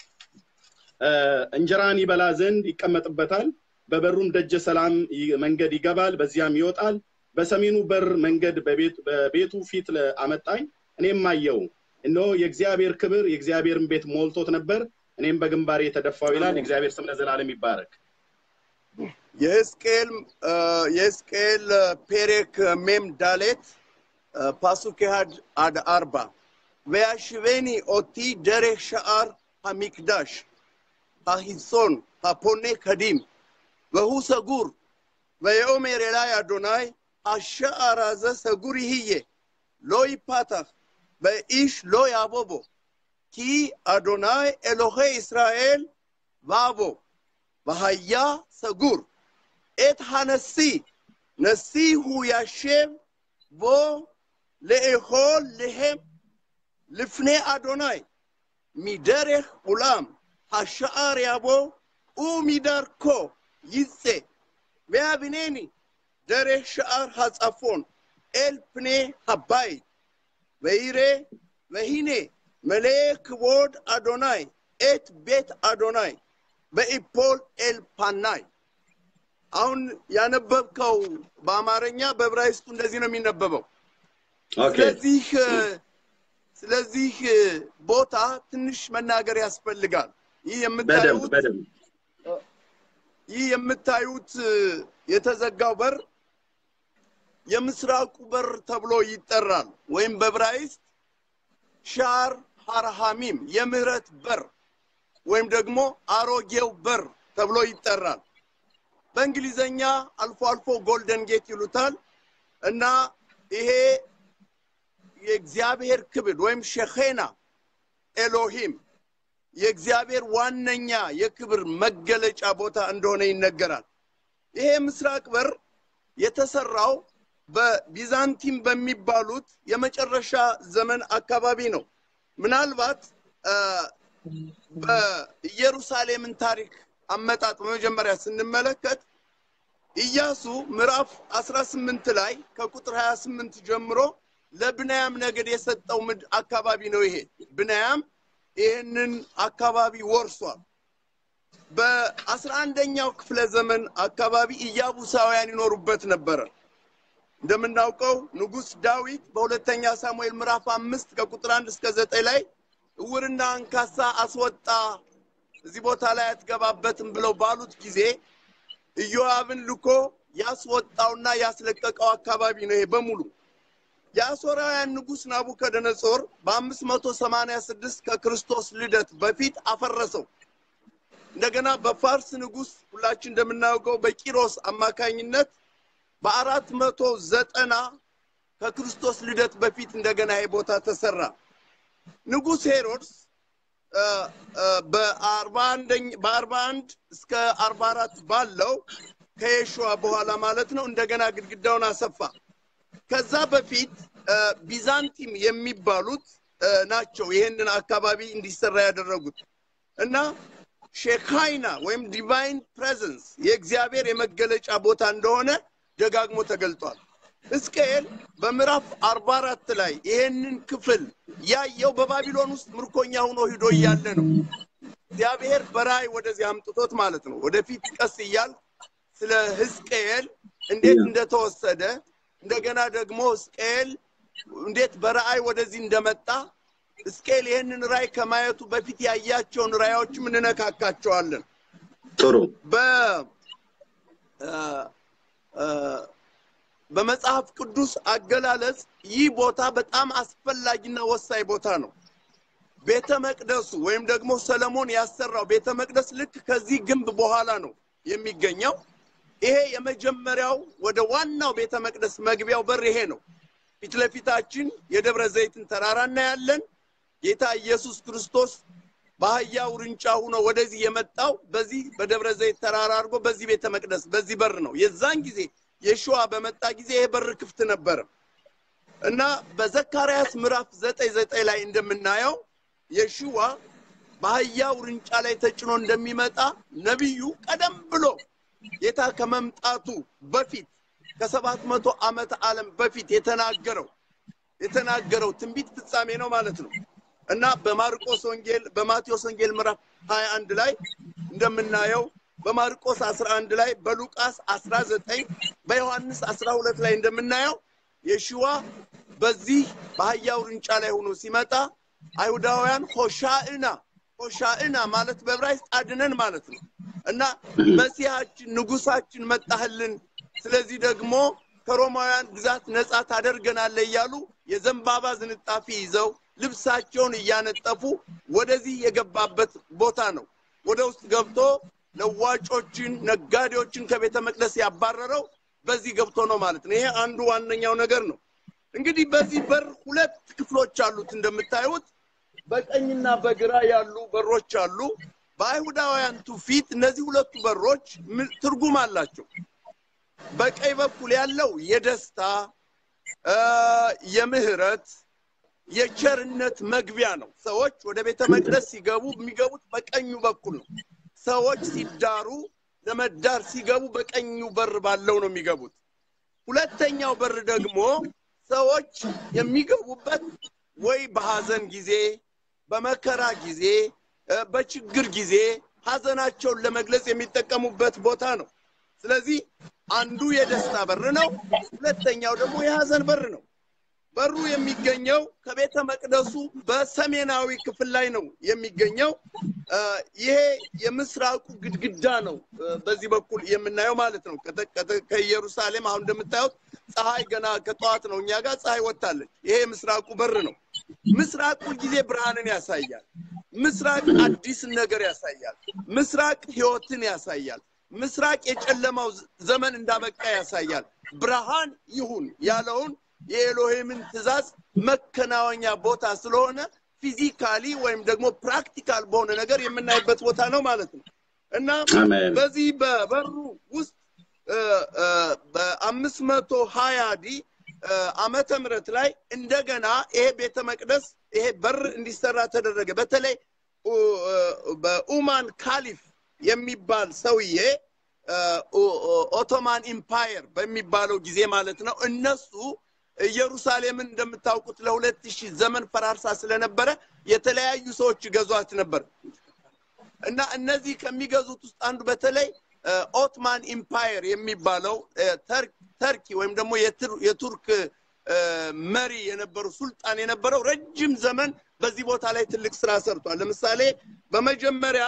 እንጀራን ይበላ ዘንድ ይቀመጥበታል። በበሩም ደጀ ሰላም መንገድ ይገባል፣ በዚያም ይወጣል። በሰሜኑ በር መንገድ በቤቱ ፊት አመጣኝ። እኔም አየው፣ እነሆ የእግዚአብሔር ክብር የእግዚአብሔርን ቤት ሞልቶት ነበር። እኔም በግንባሬ የተደፋው ይላል። የእግዚአብሔር ስም ለዘላለም ይባረክ። የሕዝቅኤል የሕዝቅኤል ፔሬክ ሜም ዳሌት ፓሱክ אחד עד ארבע וישבני אותי דרך שער המקדש החיצון הפונה קדים והוא סגור ויאמר אלי אדוני השער הזה סגור יהיה לא ייפתח ואיש לא יבוא בו כי אדוני אלוהי ישראל בבו והיה סגור את הנשיא נשיא הוא ישב בו לאכול להם לפני אדוני ሚደሬህ ኡላም ሃሻአር ያቦ ኡሚዳር ኮ ይጼ ቢያብኔኒ ደሬህ ሸአር ሃጻፎን ኤልፕኔ ሃባይ በይሬ በሂኔ መሌ ክቦድ አዶናይ ኤት ቤት አዶናይ በኢፖል ኤልፓናይ አሁን ያነበብከው በአማርኛ በዕብራይስጡ እንደዚህ ነው የሚነበበው። ኦኬ ስለዚህ ስለዚህ ቦታ ትንሽ መናገር ያስፈልጋል። ይህ በደንብ የምታዩት በደንብ ይህ የምታዩት የተዘጋው በር የምስራቁ በር ተብሎ ይጠራል፣ ወይም በዕብራይስጥ ሻር ሃርሃሚም የምህረት በር ወይም ደግሞ አሮጌው በር ተብሎ ይጠራል። በእንግሊዘኛ አልፎ አልፎ ጎልደን ጌት ይሉታል እና ይሄ የእግዚአብሔር ክብር ወይም ሸኼና ኤሎሂም የእግዚአብሔር ዋነኛ የክብር መገለጫ ቦታ እንደሆነ ይነገራል። ይሄ ምስራቅ በር የተሰራው በቢዛንቲም በሚባሉት የመጨረሻ ዘመን አካባቢ ነው። ምናልባት አ፣ በኢየሩሳሌምን ታሪክ አመጣጥ በመጀመሪያ ስንመለከት ኢያሱ ምዕራፍ 18 ላይ ከቁጥር 28 ጀምሮ ለብንያም ነገድ የሰጠው ምድ አካባቢ ነው። ይሄ ብንያም ይህንን አካባቢ ወርሷል። በአስራ አንደኛው ክፍለ ዘመን አካባቢ ኢያቡሳውያን ይኖሩበት ነበረ። እንደምናውቀው ንጉሥ ዳዊት በሁለተኛ ሳሙኤል ምዕራፍ አምስት ከቁጥር አንድ እስከ ዘጠኝ ላይ እውርና አንካሳ አስወጣ፣ እዚህ ቦታ ላይ አትገባበትም ብለው ባሉት ጊዜ ኢዮአብን ልኮ ያስወጣውና ያስለቀቀው አካባቢ ነው ይሄ በሙሉ። የአሦራውያን ንጉሥ ናቡከደነጾር በአምስት መቶ ሰማንያ ስድስት ከክርስቶስ ልደት በፊት አፈረሰው። እንደገና በፋርስ ንጉሥ ሁላችን እንደምናውቀው በቂሮስ አማካኝነት በአራት መቶ ዘጠና ከክርስቶስ ልደት በፊት እንደገና ይሄ ቦታ ተሰራ። ንጉሥ ሄሮድስ አ፣ አ፣ በአርባ አንደኝ በአርባ አንድ እስከ አርባ አራት ባለው ከየሸዋ በኋላ ማለት ነው እንደገና ግድግዳውን አሰፋ። ከዛ በፊት አ፣ ቢዛንቲም የሚባሉት አ፣ ናቸው ይህንን አካባቢ እንዲሰራ ያደረጉት እና ሼካይና ወይም ዲቫይን ፕሬዘንስ የእግዚአብሔር የመገለጫ ቦታ እንደሆነ ደጋግሞ ተገልጧል። ሕዝቅኤል በምዕራፍ አርባ አራት ላይ ይሄንን ክፍል ያየው በባቢሎን ውስጥ ምርኮኛ ሆኖ ሂዶ እያለ ነው። እግዚአብሔር በራእይ ወደዚህ አምጥቶት ማለት ነው። ወደፊት ቀስ እያል ስለ ሕዝቅኤል እንዴት እንደተወሰደ እንደገና ደግሞ ሕዝቅኤል እንዴት በራእይ ወደዚህ እንደመጣ ሕዝቅኤል ይህንን ራእይ ከማየቱ በፊት ያያቸውን ራእዮችም እንነካካቸዋለን። ጥሩ በ አ፣ አ፣ በመጽሐፍ ቅዱስ አገላለጽ ይህ ቦታ በጣም አስፈላጊና ወሳኝ ቦታ ነው። ቤተ መቅደሱ ወይም ደግሞ ሰለሞን ያሰራው ቤተ መቅደስ ልክ ከዚህ ግንብ በኋላ ነው የሚገኘው። ይሄ የመጀመሪያው ወደ ዋናው ቤተ መቅደስ መግቢያው በር ይሄ ነው። ፊት ለፊታችን የደብረ ዘይትን ተራራ እናያለን። ጌታ ኢየሱስ ክርስቶስ በአህያ ውርንጫ ሆኖ ወደዚህ የመጣው በዚህ በደብረ ዘይት ተራራ አድርጎ በዚህ ቤተ መቅደስ በዚህ በር ነው። የዛን ጊዜ የሸዋ በመጣ ጊዜ ይሄ በር ክፍት ነበረ እና በዘካርያስ ምዕራፍ ዘጠኝ ዘጠኝ ላይ እንደምናየው የሽዋ በአህያ ውርንጫ ላይ ተጭኖ እንደሚመጣ ነቢዩ ቀደም ብሎ ጌታ ከመምጣቱ በፊት ከሰባት መቶ ዓመተ ዓለም በፊት የተናገረው የተናገረው ትንቢት ፍጻሜ ነው ማለት ነው እና በማርቆስ ወንጌል በማቴዎስ ወንጌል ምዕራፍ 21 ላይ እንደምናየው በማርቆስ 11 ላይ በሉቃስ 19 በዮሐንስ 12 ላይ እንደምናየው የሽዋ በዚህ በአህያ ውርንጫ ላይ ሆኖ ሲመጣ አይሁዳውያን ሆሻዕና ሆሻዕና ማለት በዕብራይስጥ አድነን ማለት ነው እና መሲሐችን ንጉሳችን መጣህልን፣ ስለዚህ ደግሞ ከሮማውያን ግዛት ነፃ ታደርገናለህ እያሉ የዘንባባ ዝንጣፊ ይዘው ልብሳቸውን እያነጠፉ ወደዚህ የገባበት ቦታ ነው። ወደ ውስጥ ገብቶ ለዋጮችን፣ ነጋዴዎችን ከቤተ መቅደስ ያባረረው በዚህ ገብቶ ነው ማለት ነው። ይሄ አንዱ ዋነኛው ነገር ነው። እንግዲህ በዚህ በር ሁለት ክፍሎች አሉት እንደምታዩት በቀኝና በግራ ያሉ በሮች አሉ። በአይሁዳውያን ትውፊት እነዚህ ሁለቱ በሮች ምን ትርጉም አላቸው። በቀኝ በኩል ያለው የደስታ አ፣ የምህረት የቸርነት መግቢያ ነው። ሰዎች ወደ ቤተ መቅደስ ሲገቡ የሚገቡት በቀኙ በኩል ነው። ሰዎች ሲዳሩ ለመዳር ሲገቡ በቀኙ በር ባለው ነው የሚገቡት። ሁለተኛው በር ደግሞ ሰዎች የሚገቡበት ወይ በሐዘን ጊዜ፣ በመከራ ጊዜ፣ እ፣ በችግር ጊዜ ሐዘናቸውን ለመግለጽ የሚጠቀሙበት ቦታ ነው። ስለዚህ አንዱ የደስታ በር ነው፣ ሁለተኛው ደግሞ የሐዘን በር ነው። በሩ የሚገኘው ከቤተ መቅደሱ በሰሜናዊ ክፍል ላይ ነው የሚገኘው። እ፣ ይሄ የምስራቁ ግድግዳ ነው እ፣ በዚህ በኩል የምናየው ማለት ነው። ከተ- ከተ- ከኢየሩሳሌም አሁን እንደምታዩት ፀሐይ ገና ከጠዋት ነው እኛ ጋር ፀሐይ ወጥታለች። ይሄ የምስራቁ በር ነው። ምስራቅ ሁልጊዜ ብርሃንን ያሳያል። ምስራቅ አዲስን ነገር ያሳያል። ምስራቅ ሕይወትን ያሳያል። ምስራቅ የጨለማው ዘ- ዘመን እንዳበቃ ያሳያል። ብርሃን ይሁን ያለውን የኤሎሄምን ትእዛዝ መከናወኛ ቦታ ስለሆነ ፊዚካሊ ወይም ደግሞ ፕራክቲካል በሆነ ነገር የምናይበት ቦታ ነው ማለት ነው እና አሜን። በዚህ በበሩ ውስጥ እ፣ እ፣ በአምስት መቶ ሀያ ዲ እ፣ ዓመተ ምህረት ላይ እንደገና ይሄ ቤተ መቅደስ ይሄ በር እንዲሰራ ተደረገ። በተለይ ኡ፣ እ፣ በኡማን ካሊፍ የሚባል ሰውዬ እ፣ ኦ- ኦ- ኦቶማን ኢምፓየር በሚባለው ጊዜ ማለት ነው እነሱ ኢየሩሳሌምን እንደምታውቁት ለሁለት ሺህ ዘመን ፈራርሳ ስለነበረ የተለያዩ ሰዎች ይገዟት ነበር እና እነዚህ ከሚገዙት ውስጥ አንዱ በተለይ እ፣ ኦትማን ኢምፓየር የሚባለው እ፣ ተር- ተርኪ ወይም ደግሞ የትር- የቱርክ እ፣ መሪ የነበረው ሱልጣን የነበረው ረጅም ዘመን በዚህ ቦታ ላይ ትልቅ ስራ ሰርቷል። ለምሳሌ በመጀመሪያ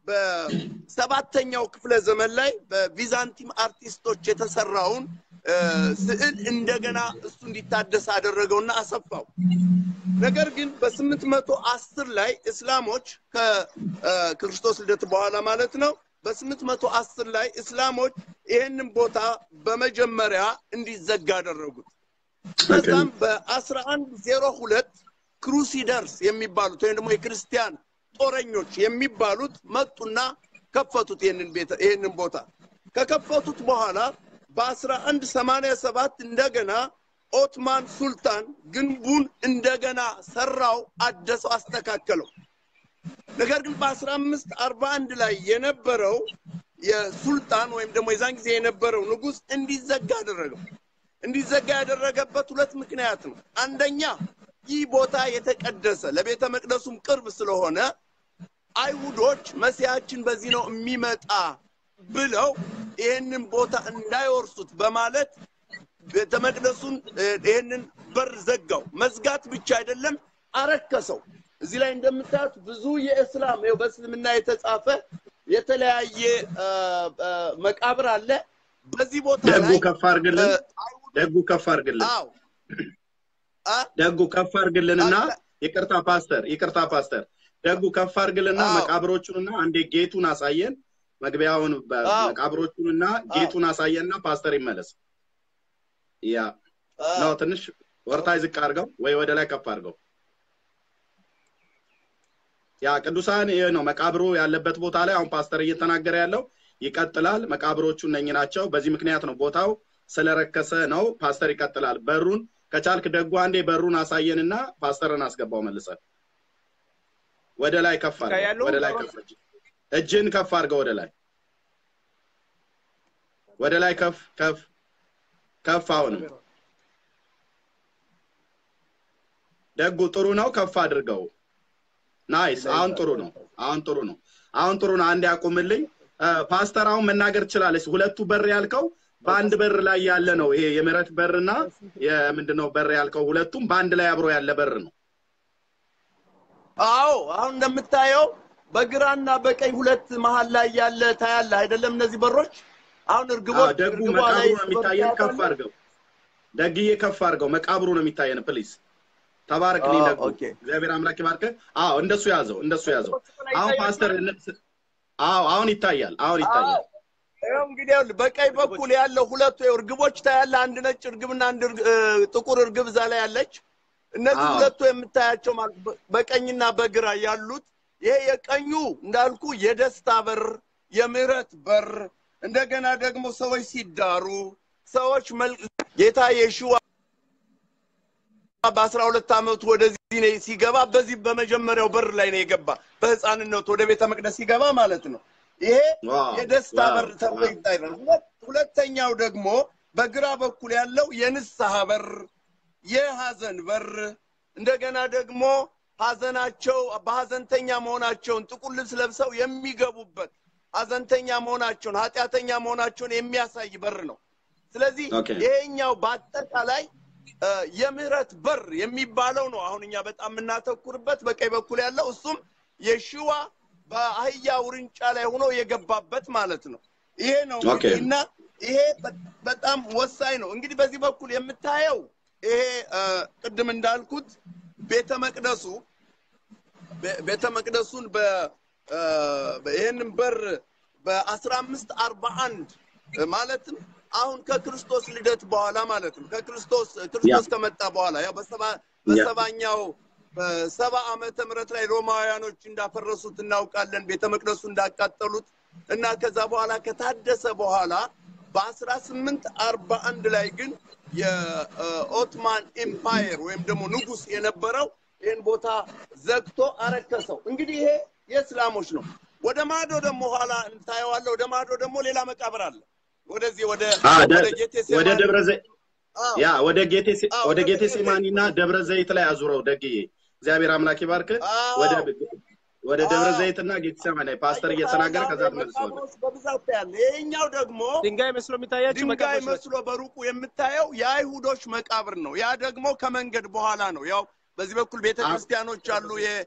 በሰባተኛው ክፍለ ዘመን ላይ በቪዛንቲም አርቲስቶች የተሰራውን እ፣ ስዕል እንደገና እሱ እንዲታደስ አደረገውና አሰፋው። ነገር ግን በስምንት መቶ አስር ላይ እስላሞች ከክርስቶስ ልደት በኋላ ማለት ነው። በስምንት መቶ አስር ላይ እስላሞች ይህንን ቦታ በመጀመሪያ እንዲዘጋ አደረጉት። ከዛም በአስራ አንድ ዜሮ ሁለት ክሩሲደርስ የሚባሉት ወይም ደግሞ የክርስቲያን ጦረኞች የሚባሉት መጡና ከፈቱት ይህንን ቤተ ይህንን ቦታ ከከፈቱት በኋላ በአስራ አንድ ሰማንያ ሰባት እንደገና ኦትማን ሱልጣን ግንቡን እንደገና ሰራው፣ አደሰው፣ አስተካከለው። ነገር ግን በአስራ አምስት አርባ አንድ ላይ የነበረው የሱልጣን ወይም ደግሞ የዛን ጊዜ የነበረው ንጉሥ እንዲዘጋ አደረገው። እንዲዘጋ ያደረገበት ሁለት ምክንያት ነው። አንደኛ ይህ ቦታ የተቀደሰ ለቤተ መቅደሱም ቅርብ ስለሆነ አይሁዶች መሲያችን በዚህ ነው የሚመጣ ብለው ይህንን ቦታ እንዳይወርሱት በማለት ቤተ መቅደሱን እ፣ ይህንን በር ዘጋው። መዝጋት ብቻ አይደለም አረከሰው። እዚህ ላይ እንደምታዩት ብዙ የእስላም ይኸው በእስልምና የተጻፈ የተለያየ እ፣ እ፣ መቃብር አለ። በዚህ ቦታ ደጉ ላይ ከፍ አድርግልን። እ፣ ደጉ ከፍ አድርግልን። አዎ አ ደጉ ከፍ አድርግልንና አለ። ይቅርታ ፓስተር፣ ይቅርታ ፓስተር፣ ደጉ ከፍ አድርግልና አዎ። መቃብሮቹንና አንዴ ጌቱን አሳየን። መግቢያውን በ- አዎ። መቃብሮቹንና ጌቱን አሳየንና ፓስተር ይመለስ። ያ አ፣ ነው ትንሽ ወርታይ ዝቅ አድርገው ወይ ወደ ላይ ከፍ አድርገው። ያ ቅዱሳን ይህ ነው መቃብሩ ያለበት ቦታ ላይ አሁን ፓስተር እየተናገረ ያለው ይቀጥላል። መቃብሮቹ እነኚህ ናቸው። በዚህ ምክንያት ነው ቦታው ስለረከሰ ነው። ፓስተር ይቀጥላል። በሩን ከቻልክ ደጉ አንዴ በሩን አሳየንና ፓስተርን አስገባው መልሰን ወደ ላይ ከፍ አድርገው። ያለው ወደ ላይ ከፍ እጅን ከፍ አድርገው ወደ ላይ ወደ ላይ ከፍ ከፍ ከፍ አሁንም ደጉ ጥሩ ነው። ከፍ አድርገው። ናይስ። አሁን ጥሩ ነው። አሁን ጥሩ ነው። አሁን ጥሩ ነው። አንድ ያቁምልኝ። እ፣ ፓስተር አሁን መናገር ትችላለች። ሁለቱ በር ያልከው በአንድ በር ላይ ያለ ነው። ይሄ የምህረት በርና የምንድነው በር ያልከው ሁለቱም በአንድ ላይ አብሮ ያለ በር ነው። አዎ አሁን እንደምታየው በግራና በቀኝ ሁለት መሀል ላይ ያለ ታያለ አይደለም? እነዚህ በሮች አሁን አዎ፣ እርግቦች ደጉ እርግቧ መቃብሩ ላይ ነው የሚታየን። ከፍ አድርገው ደግዬ፣ ከፍ አድርገው። መቃብሩ ነው የሚታየን። ፕሊዝ ተባረክልኝ አዎ፣ ደጉ። ኦኬ። እግዚአብሔር አምላክ ይባርክ። አዎ እንደሱ ያዘው፣ እንደሱ ያዘው። አሁን ፓስተር አዎ አሁን ይታያል። አሁን ይታያል። ይኸው እንግዲህ ይኸውልህ በቀኝ በኩል ያለው ሁለቱ ይኸው እርግቦች ታያለ። አንድ ነጭ እርግብና አንድ እርግ- እ፣ ጥቁር እርግብ እዛ ላይ ያለች። እነዚህ አዎ። ሁለቱ የምታያቸው ማለት በ- በቀኝና በግራ ያሉት ይሄ የቀኙ እንዳልኩ የደስታ በር፣ የምህረት በር እንደገና ደግሞ ሰዎች ሲዳሩ ሰዎች መል- ጌታ የሽዋ በአስራ ሁለት ዓመቱ ወደዚህ ነው ሲገባ በዚህ በመጀመሪያው በር ላይ ነው የገባ በህፃንነቱ ወደ ቤተ መቅደስ ሲገባ ማለት ነው። ይሄ ዋው፣ የደስታ ዋው፣ በር ተብሎ ዋው። ይታያል። ሁለት- ሁለተኛው ደግሞ በግራ በኩል ያለው የንስሐ በር፣ የሀዘን በር እንደገና ደግሞ ሀዘናቸው በሀዘንተኛ መሆናቸውን ጥቁር ልብስ ለብሰው የሚገቡበት ሀዘንተኛ መሆናቸውን ኃጢአተኛ መሆናቸውን የሚያሳይ በር ነው። ስለዚህ ኦኬ። ይሄኛው በአጠቃላይ እ፣ የምህረት በር የሚባለው ነው። አሁን እኛ በጣም የምናተኩርበት በቀኝ በኩል ያለው እሱም የሽዋ በአህያ ውርንጫ ላይ ሆኖ የገባበት ማለት ነው። ይሄ ነው ኦኬ። እንግዲህ እና ይሄ በ- በጣም ወሳኝ ነው። እንግዲህ በዚህ በኩል የምታየው ይሄ እ፣ ቅድም እንዳልኩት ቤተ መቅደሱ ቤ- ቤተ መቅደሱን በ እ፣ ይህንን በር በአስራ አምስት አርባ አንድ ማለትም አሁን ከክርስቶስ ልደት በኋላ ማለት ነው። ከክርስቶስ ክርስቶስ ከመጣ በኋላ ያው በሰባ በሰባኛው በሰባ ዓመተ ምህረት ላይ ሮማውያኖች እንዳፈረሱት እናውቃለን። ቤተ መቅደሱ እንዳቃጠሉት እና ከዛ በኋላ ከታደሰ በኋላ በአስራ ስምንት አርባ አንድ ላይ ግን የኦትማን ኤምፓየር ወይም ደግሞ ንጉስ የነበረው ይህን ቦታ ዘግቶ አረከሰው። እንግዲህ ይሄ የእስላሞች ነው። ወደ ማዶ ደግሞ ኋላ እንታየዋለህ። ወደ ማዶ ደግሞ ሌላ መቃብር አለ። ወደዚህ ወደ አ፣ ደ- ወደ ጌቴሴማኒ ወደ ደብረ ዘይት አዎ፣ ያ ወደ ጌቴ አዎ፣ ወደ ወደ ጌቴ ደብረ ሲማኒ እና ደብረ ዘይት ላይ አዙረው ደግዬ እግዚአብሔር አምላክ ይባርክ። አዎ። ወደ ወደ ደብረ አዎ። ዘይት እና ጌቴ ሲማኒ ላይ ፓስተር እየተናገረ ከዛ ትመልሰዋለህ። መቃብሮች በብዛት ያለ ይሄኛው ደግሞ ድንጋይ መስሎ የሚታያቸው ድንጋይ መቃብሮች ናቸው። መስሎ በሩቁ የምታየው የአይሁዶች መቃብር ነው። ያ ደግሞ ከመንገድ በኋላ ነው። ያው በዚህ በኩል ቤተ አ- ክርስቲያኖች አሉ። የ-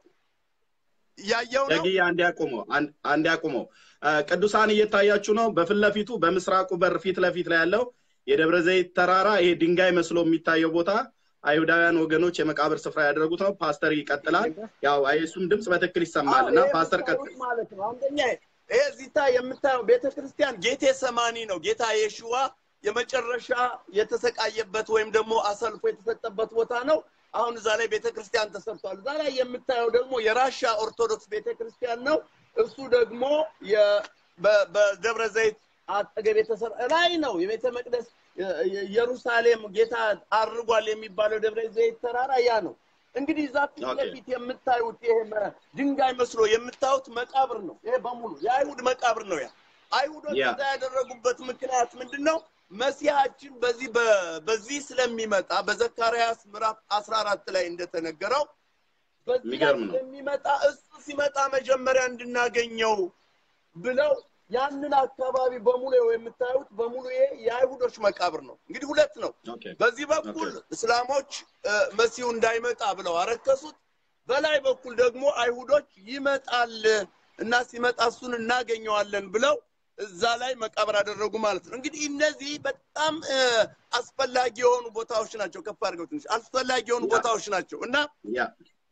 ያየው ነው። ደግዬ አንድ ያቁመው አንድ- አንድ ያቁመው። አ፣ ቅዱሳን እየታያችሁ ነው። በፊት ለፊቱ በምስራቁ በር ፊት ለፊት ላይ ያለው የደብረ ዘይት ተራራ ይሄ ድንጋይ መስሎ የሚታየው ቦታ አይሁዳውያን ወገኖች የመቃብር ስፍራ ያደረጉት ነው። ፓስተር ይቀጥላል። ያው እሱም ድምፅ በትክክል ይሰማል እና አዎ፣ ይሄ ፓስተር ቀጥል። የምታዩት ማለት ነው። አንደኛ ይሄ እዚታ የምታየው ቤተ ክርስቲያን ጌቴ ሰማኒ ነው። ጌታ የሽዋ የመጨረሻ የተሰቃየበት ወይም ደግሞ አሰልፎ የተሰጠበት ቦታ ነው። አሁን እዛ ላይ ቤተ ክርስቲያን ተሰርቷል። እዛ ላይ የምታየው ደግሞ የራሻ ኦርቶዶክስ ቤተ ክርስቲያን ነው። እሱ ደግሞ የ- በ- በደብረ ዘይት አጠገብ የተሰራ ላይ ነው። የቤተ መቅደስ የ- የ- ኢየሩሳሌም ጌታ አርጓል የሚባለው ደብረ ዘይት ተራራ ያ ነው። እንግዲህ እዛ ፊት ኦኬ። ለፊት የምታዩት ይሄ መ- ድንጋይ መስሎ የምታዩት መቃብር ነው። ይሄ በሙሉ የአይሁድ መቃብር ነው። ያ አይሁዶች ያ። እዛ ያደረጉበት ምክንያት ምንድን ነው? መሲሐችን በዚህ በ- በዚህ ስለሚመጣ በዘካርያስ ምዕራፍ 14 ላይ እንደተነገረው በዚህ ላይ የሚገርም ነው። ስለሚመጣ እሱ ሲመጣ መጀመሪያ እንድናገኘው ብለው ያንን አካባቢ በሙሉ ይኸው የምታዩት በሙሉ ይሄ የአይሁዶች መቃብር ነው። እንግዲህ ሁለት ነው። ኦኬ በዚህ በኩል እስላሞች እ፣ መሲሁ እንዳይመጣ ብለው አረከሱት። በላይ በኩል ደግሞ አይሁዶች ይመጣል እና ሲመጣ እሱን እናገኘዋለን ብለው እዛ ላይ መቃብር አደረጉ ማለት ነው። እንግዲህ እነዚህ በጣም እ፣ አስፈላጊ የሆኑ ቦታዎች ናቸው። ከፍ አድርገው ትንሽ አስፈላጊ የሆኑ ያ። ቦታዎች ናቸው እና ያ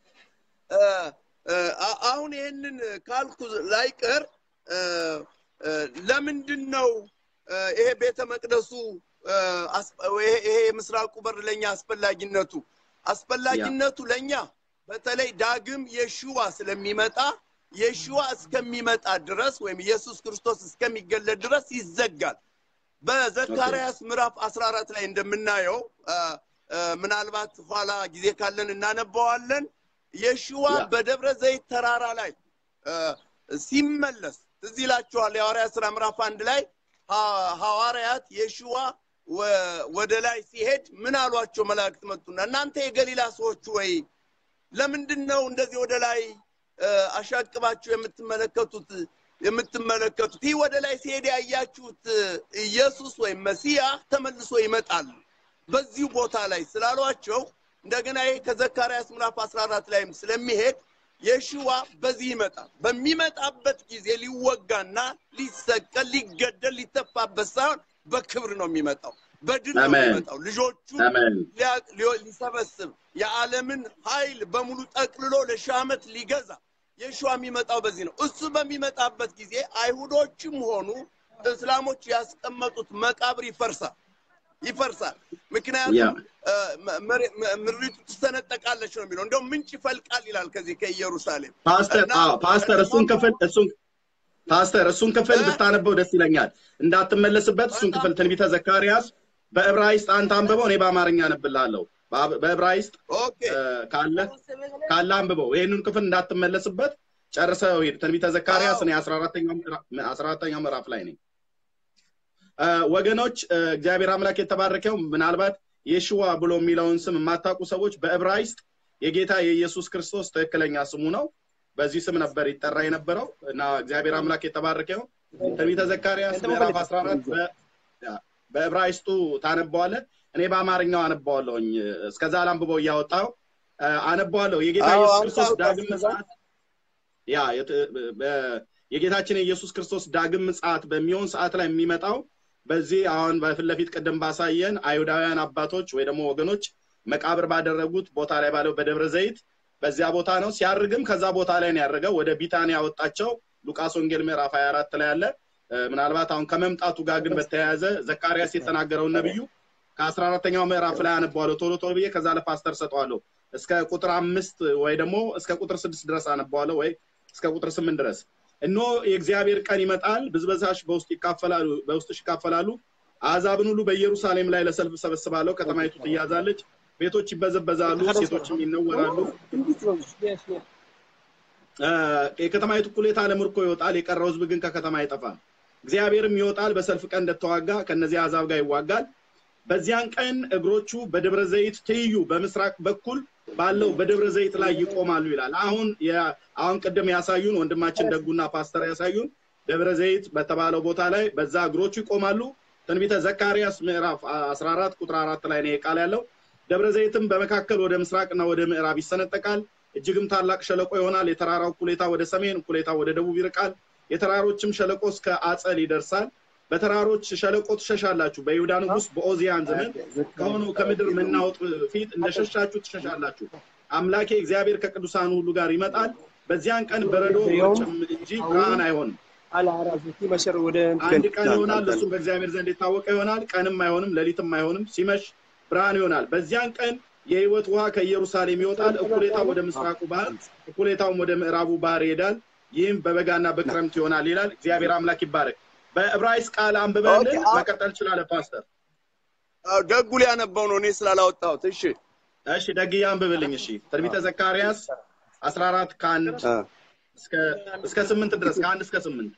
እ፣ እ፣ አ- አሁን ይህንን ካልኩ ላይቀር እ፣ እ፣ ለምንድን ነው እ፣ ይሄ ቤተ መቅደሱ እ፣ አስ- ይሄ ይሄ የምስራቁ በር ለእኛ አስፈላጊነቱ አስፈላጊነቱ ለእኛ በተለይ ዳግም የሽዋ ስለሚመጣ የሽዋ እስከሚመጣ ድረስ ወይም ኢየሱስ ክርስቶስ እስከሚገለጥ ድረስ ይዘጋል። በዘካርያስ ምዕራፍ 14 ላይ እንደምናየው እ፣ እ፣ ምናልባት ኋላ ጊዜ ካለን እናነባዋለን። የሽዋ ያ። በደብረ ዘይት ተራራ ላይ እ፣ ሲመለስ ትዝ ይላችኋል። የሐዋርያት ሥራ ምዕራፍ አንድ ላይ ሐ- ሐዋርያት የሽዋ ወ- ወደ ላይ ሲሄድ ምን አሏቸው? መላእክት መጡና እናንተ የገሊላ ሰዎች ወይ ለምንድን ነው እንደዚህ ወደ ላይ እ፣ አሻቅባችሁ የምትመለከቱት የምትመለከቱት ይህ ወደ ላይ ሲሄድ ያያችሁት እ፣ ኢየሱስ ወይም መሲያ ተመልሶ ይመጣል በዚሁ ቦታ ላይ ስላሏቸው እንደገና ይሄ ከዘካርያስ ምዕራፍ 14 ላይም ስለሚሄድ የሽዋ በዚህ ይመጣል። በሚመጣበት ጊዜ ሊወጋና ሊሰቀል፣ ሊገደል፣ ሊተፋበት ሳይሆን በክብር ነው የሚመጣው። በድል ነው አሜን። የሚመጣው። ልጆቹ አሜን ሊያ- ሊዮ- ሊሰበስብ የዓለምን ኃይል በሙሉ ጠቅልሎ ለሺህ ዓመት ሊገዛ የሸዋ የሚመጣው በዚህ ነው። እሱ በሚመጣበት ጊዜ አይሁዶችም ሆኑ እስላሞች ያስቀመጡት መቃብር ይፈርሳል ይፈርሳል። ምክንያቱም ያ። እ፣ መ- መሬ- መ- ምድሪቱ ትሰነጠቃለች ነው የሚለው። እንደውም ምንጭ ይፈልቃል ይላል ከዚህ ከኢየሩሳሌም ፓስተር እና አዎ ፓስተር እሱን ክፍል እሱን ፓስተር እሱን ክፍል እ? ብታነበው ደስ ይለኛል። እንዳትመለስበት እሱን ክፍል ትንቢተ ዘካርያስ በዕብራይስጥ አንተ አንብበው፣ እኔ በአማርኛ አነብልሃለሁ። በአብ- በዕብራይስጥ ኦኬ እ፣ ካለ ካለ አንብበው። ይህንን ክፍል እንዳትመለስበት ጨርሰው ሂድ። ትንቢተ ዘካርያስ እኔ አስራ አራተኛው ምዕራ- አስራ አራተኛው ምዕራፍ ላይ ነኝ። እ፣ ወገኖች እ፣ እግዚአብሔር አምላክ የተባረከው ምናልባት የሽዋ ብሎ የሚለውን ስም የማታውቁ ሰዎች በዕብራይስጥ የጌታ የኢየሱስ ክርስቶስ ትክክለኛ ስሙ ነው። በዚህ ስም ነበር ይጠራ የነበረው እና እግዚአብሔር አምላክ የተባረከው ትንቢተ ዘካርያስ ምዕራፍ 14 በ- ያ፣ በዕብራይስጡ ታነበዋለህ። እኔ በአማርኛው አነባዋለሁኝ። እስከዛ ላንብበው እያወጣው አነባዋለሁ። የጌታ አዎ፣ ኢየሱስ አምጣው ክርስቶስ ዳግም እስከዛ። ምጽአት ያ የት- በ- የጌታችን የኢየሱስ ክርስቶስ ዳግም ምጽአት በሚሆን ሰዓት ላይ የሚመጣው በዚህ አሁን በፊት ለፊት ቅድም ባሳየን አይሁዳውያን አባቶች ወይ ደግሞ ወገኖች መቃብር ባደረጉት ቦታ ላይ ባለው በደብረ ዘይት በዚያ ቦታ ነው። ሲያርግም ከዛ ቦታ ላይ ነው ያደረገው። ወደ ቢታንያ ያወጣቸው ሉቃስ ወንጌል ምዕራፍ 24 ላይ ያለ እ፣ ምናልባት አሁን ከመምጣቱ ጋር ግን በተያያዘ ዘካርያስ የተናገረውን ነብዩ ከአስራ አራተኛው ምዕራፍ ላይ አነበዋለሁ ቶሎ ቶሎ ብዬ ከዛ ለፓስተር ሰጠዋለሁ እስከ ቁጥር አምስት ወይ ደግሞ እስከ ቁጥር ስድስት ድረስ አነበዋለሁ ወይ እስከ ቁጥር ስምንት ድረስ እነሆ የእግዚአብሔር ቀን ይመጣል ብዝበዛሽ በውስጥ ይካፈላሉ በውስጥሽ ይካፈላሉ አሕዛብን ሁሉ በኢየሩሳሌም ላይ ለሰልፍ ሰበስባለሁ ከተማይቱ ትያዛለች ቤቶች ይበዘበዛሉ ሴቶችም ይነወራሉ እ፣ የከተማይቱ እኩሌታ ለምርኮ ይወጣል የቀረው ህዝብ ግን ከከተማ አይጠፋም እግዚአብሔርም ይወጣል በሰልፍ ቀን እንደተዋጋ ከነዚህ አሕዛብ ጋር ይዋጋል በዚያን ቀን እግሮቹ በደብረ ዘይት ትይዩ በምስራቅ በኩል ባለው በደብረ ዘይት ላይ ይቆማሉ ይላል። አሁን የ- አሁን ቅድም ያሳዩን ወንድማችን ደጉና ፓስተር ያሳዩን ደብረ ዘይት በተባለው ቦታ ላይ በዛ እግሮቹ ይቆማሉ። ትንቢተ ዘካርያስ ምዕራፍ 14 ቁጥር አራት ላይ ነው ቃል ያለው። ደብረ ዘይትም በመካከል ወደ ምስራቅና ወደ ምዕራብ ይሰነጠቃል፣ እጅግም ታላቅ ሸለቆ ይሆናል። የተራራው እኩሌታ ወደ ሰሜን፣ እኩሌታ ወደ ደቡብ ይርቃል። የተራሮችም ሸለቆ እስከ አጸል ይደርሳል። በተራሮች ሸለቆ ትሸሻላችሁ። በይሁዳ ንጉሥ በኦዚያን ዘመን ከሆነው ከምድር መናወጥ ፊት እንደሸሻችሁ ትሸሻላችሁ። አምላኬ እግዚአብሔር ከቅዱሳኑ ሁሉ ጋር ይመጣል። በዚያን ቀን በረዶ ውርጭም እንጂ ብርሃን አይሆንም። አልዓራፊቲ መሸር ወደ አንድ ቀን ይሆናል፣ እሱም በእግዚአብሔር ዘንድ የታወቀ ይሆናል። ቀንም አይሆንም፣ ሌሊትም አይሆንም። ሲመሽ ብርሃን ይሆናል። በዚያን ቀን የሕይወት ውሃ ከኢየሩሳሌም ይወጣል። እኩሌታው ወደ ምስራቁ ባህር፣ እኩሌታውም ወደ ምዕራቡ ባህር ይሄዳል። ይህም በበጋና በክረምት ይሆናል ይላል። እግዚአብሔር አምላክ ይባረክ። በዕብራይስጥ ቃል አንብበልን ኦኬ፣ አ- መቀጠል ችላለ ፓስተር። አዎ፣ ደጉ ሊያነበው ነው እኔ ስላላወጣሁት። እሺ እሺ ደግዬ አንብብልኝ። እሺ ትንቢተ ዘካርያስ 14 ከአንድ አ፣ እስከ እስከ ስምንት ድረስ ከአንድ እስከ ስምንት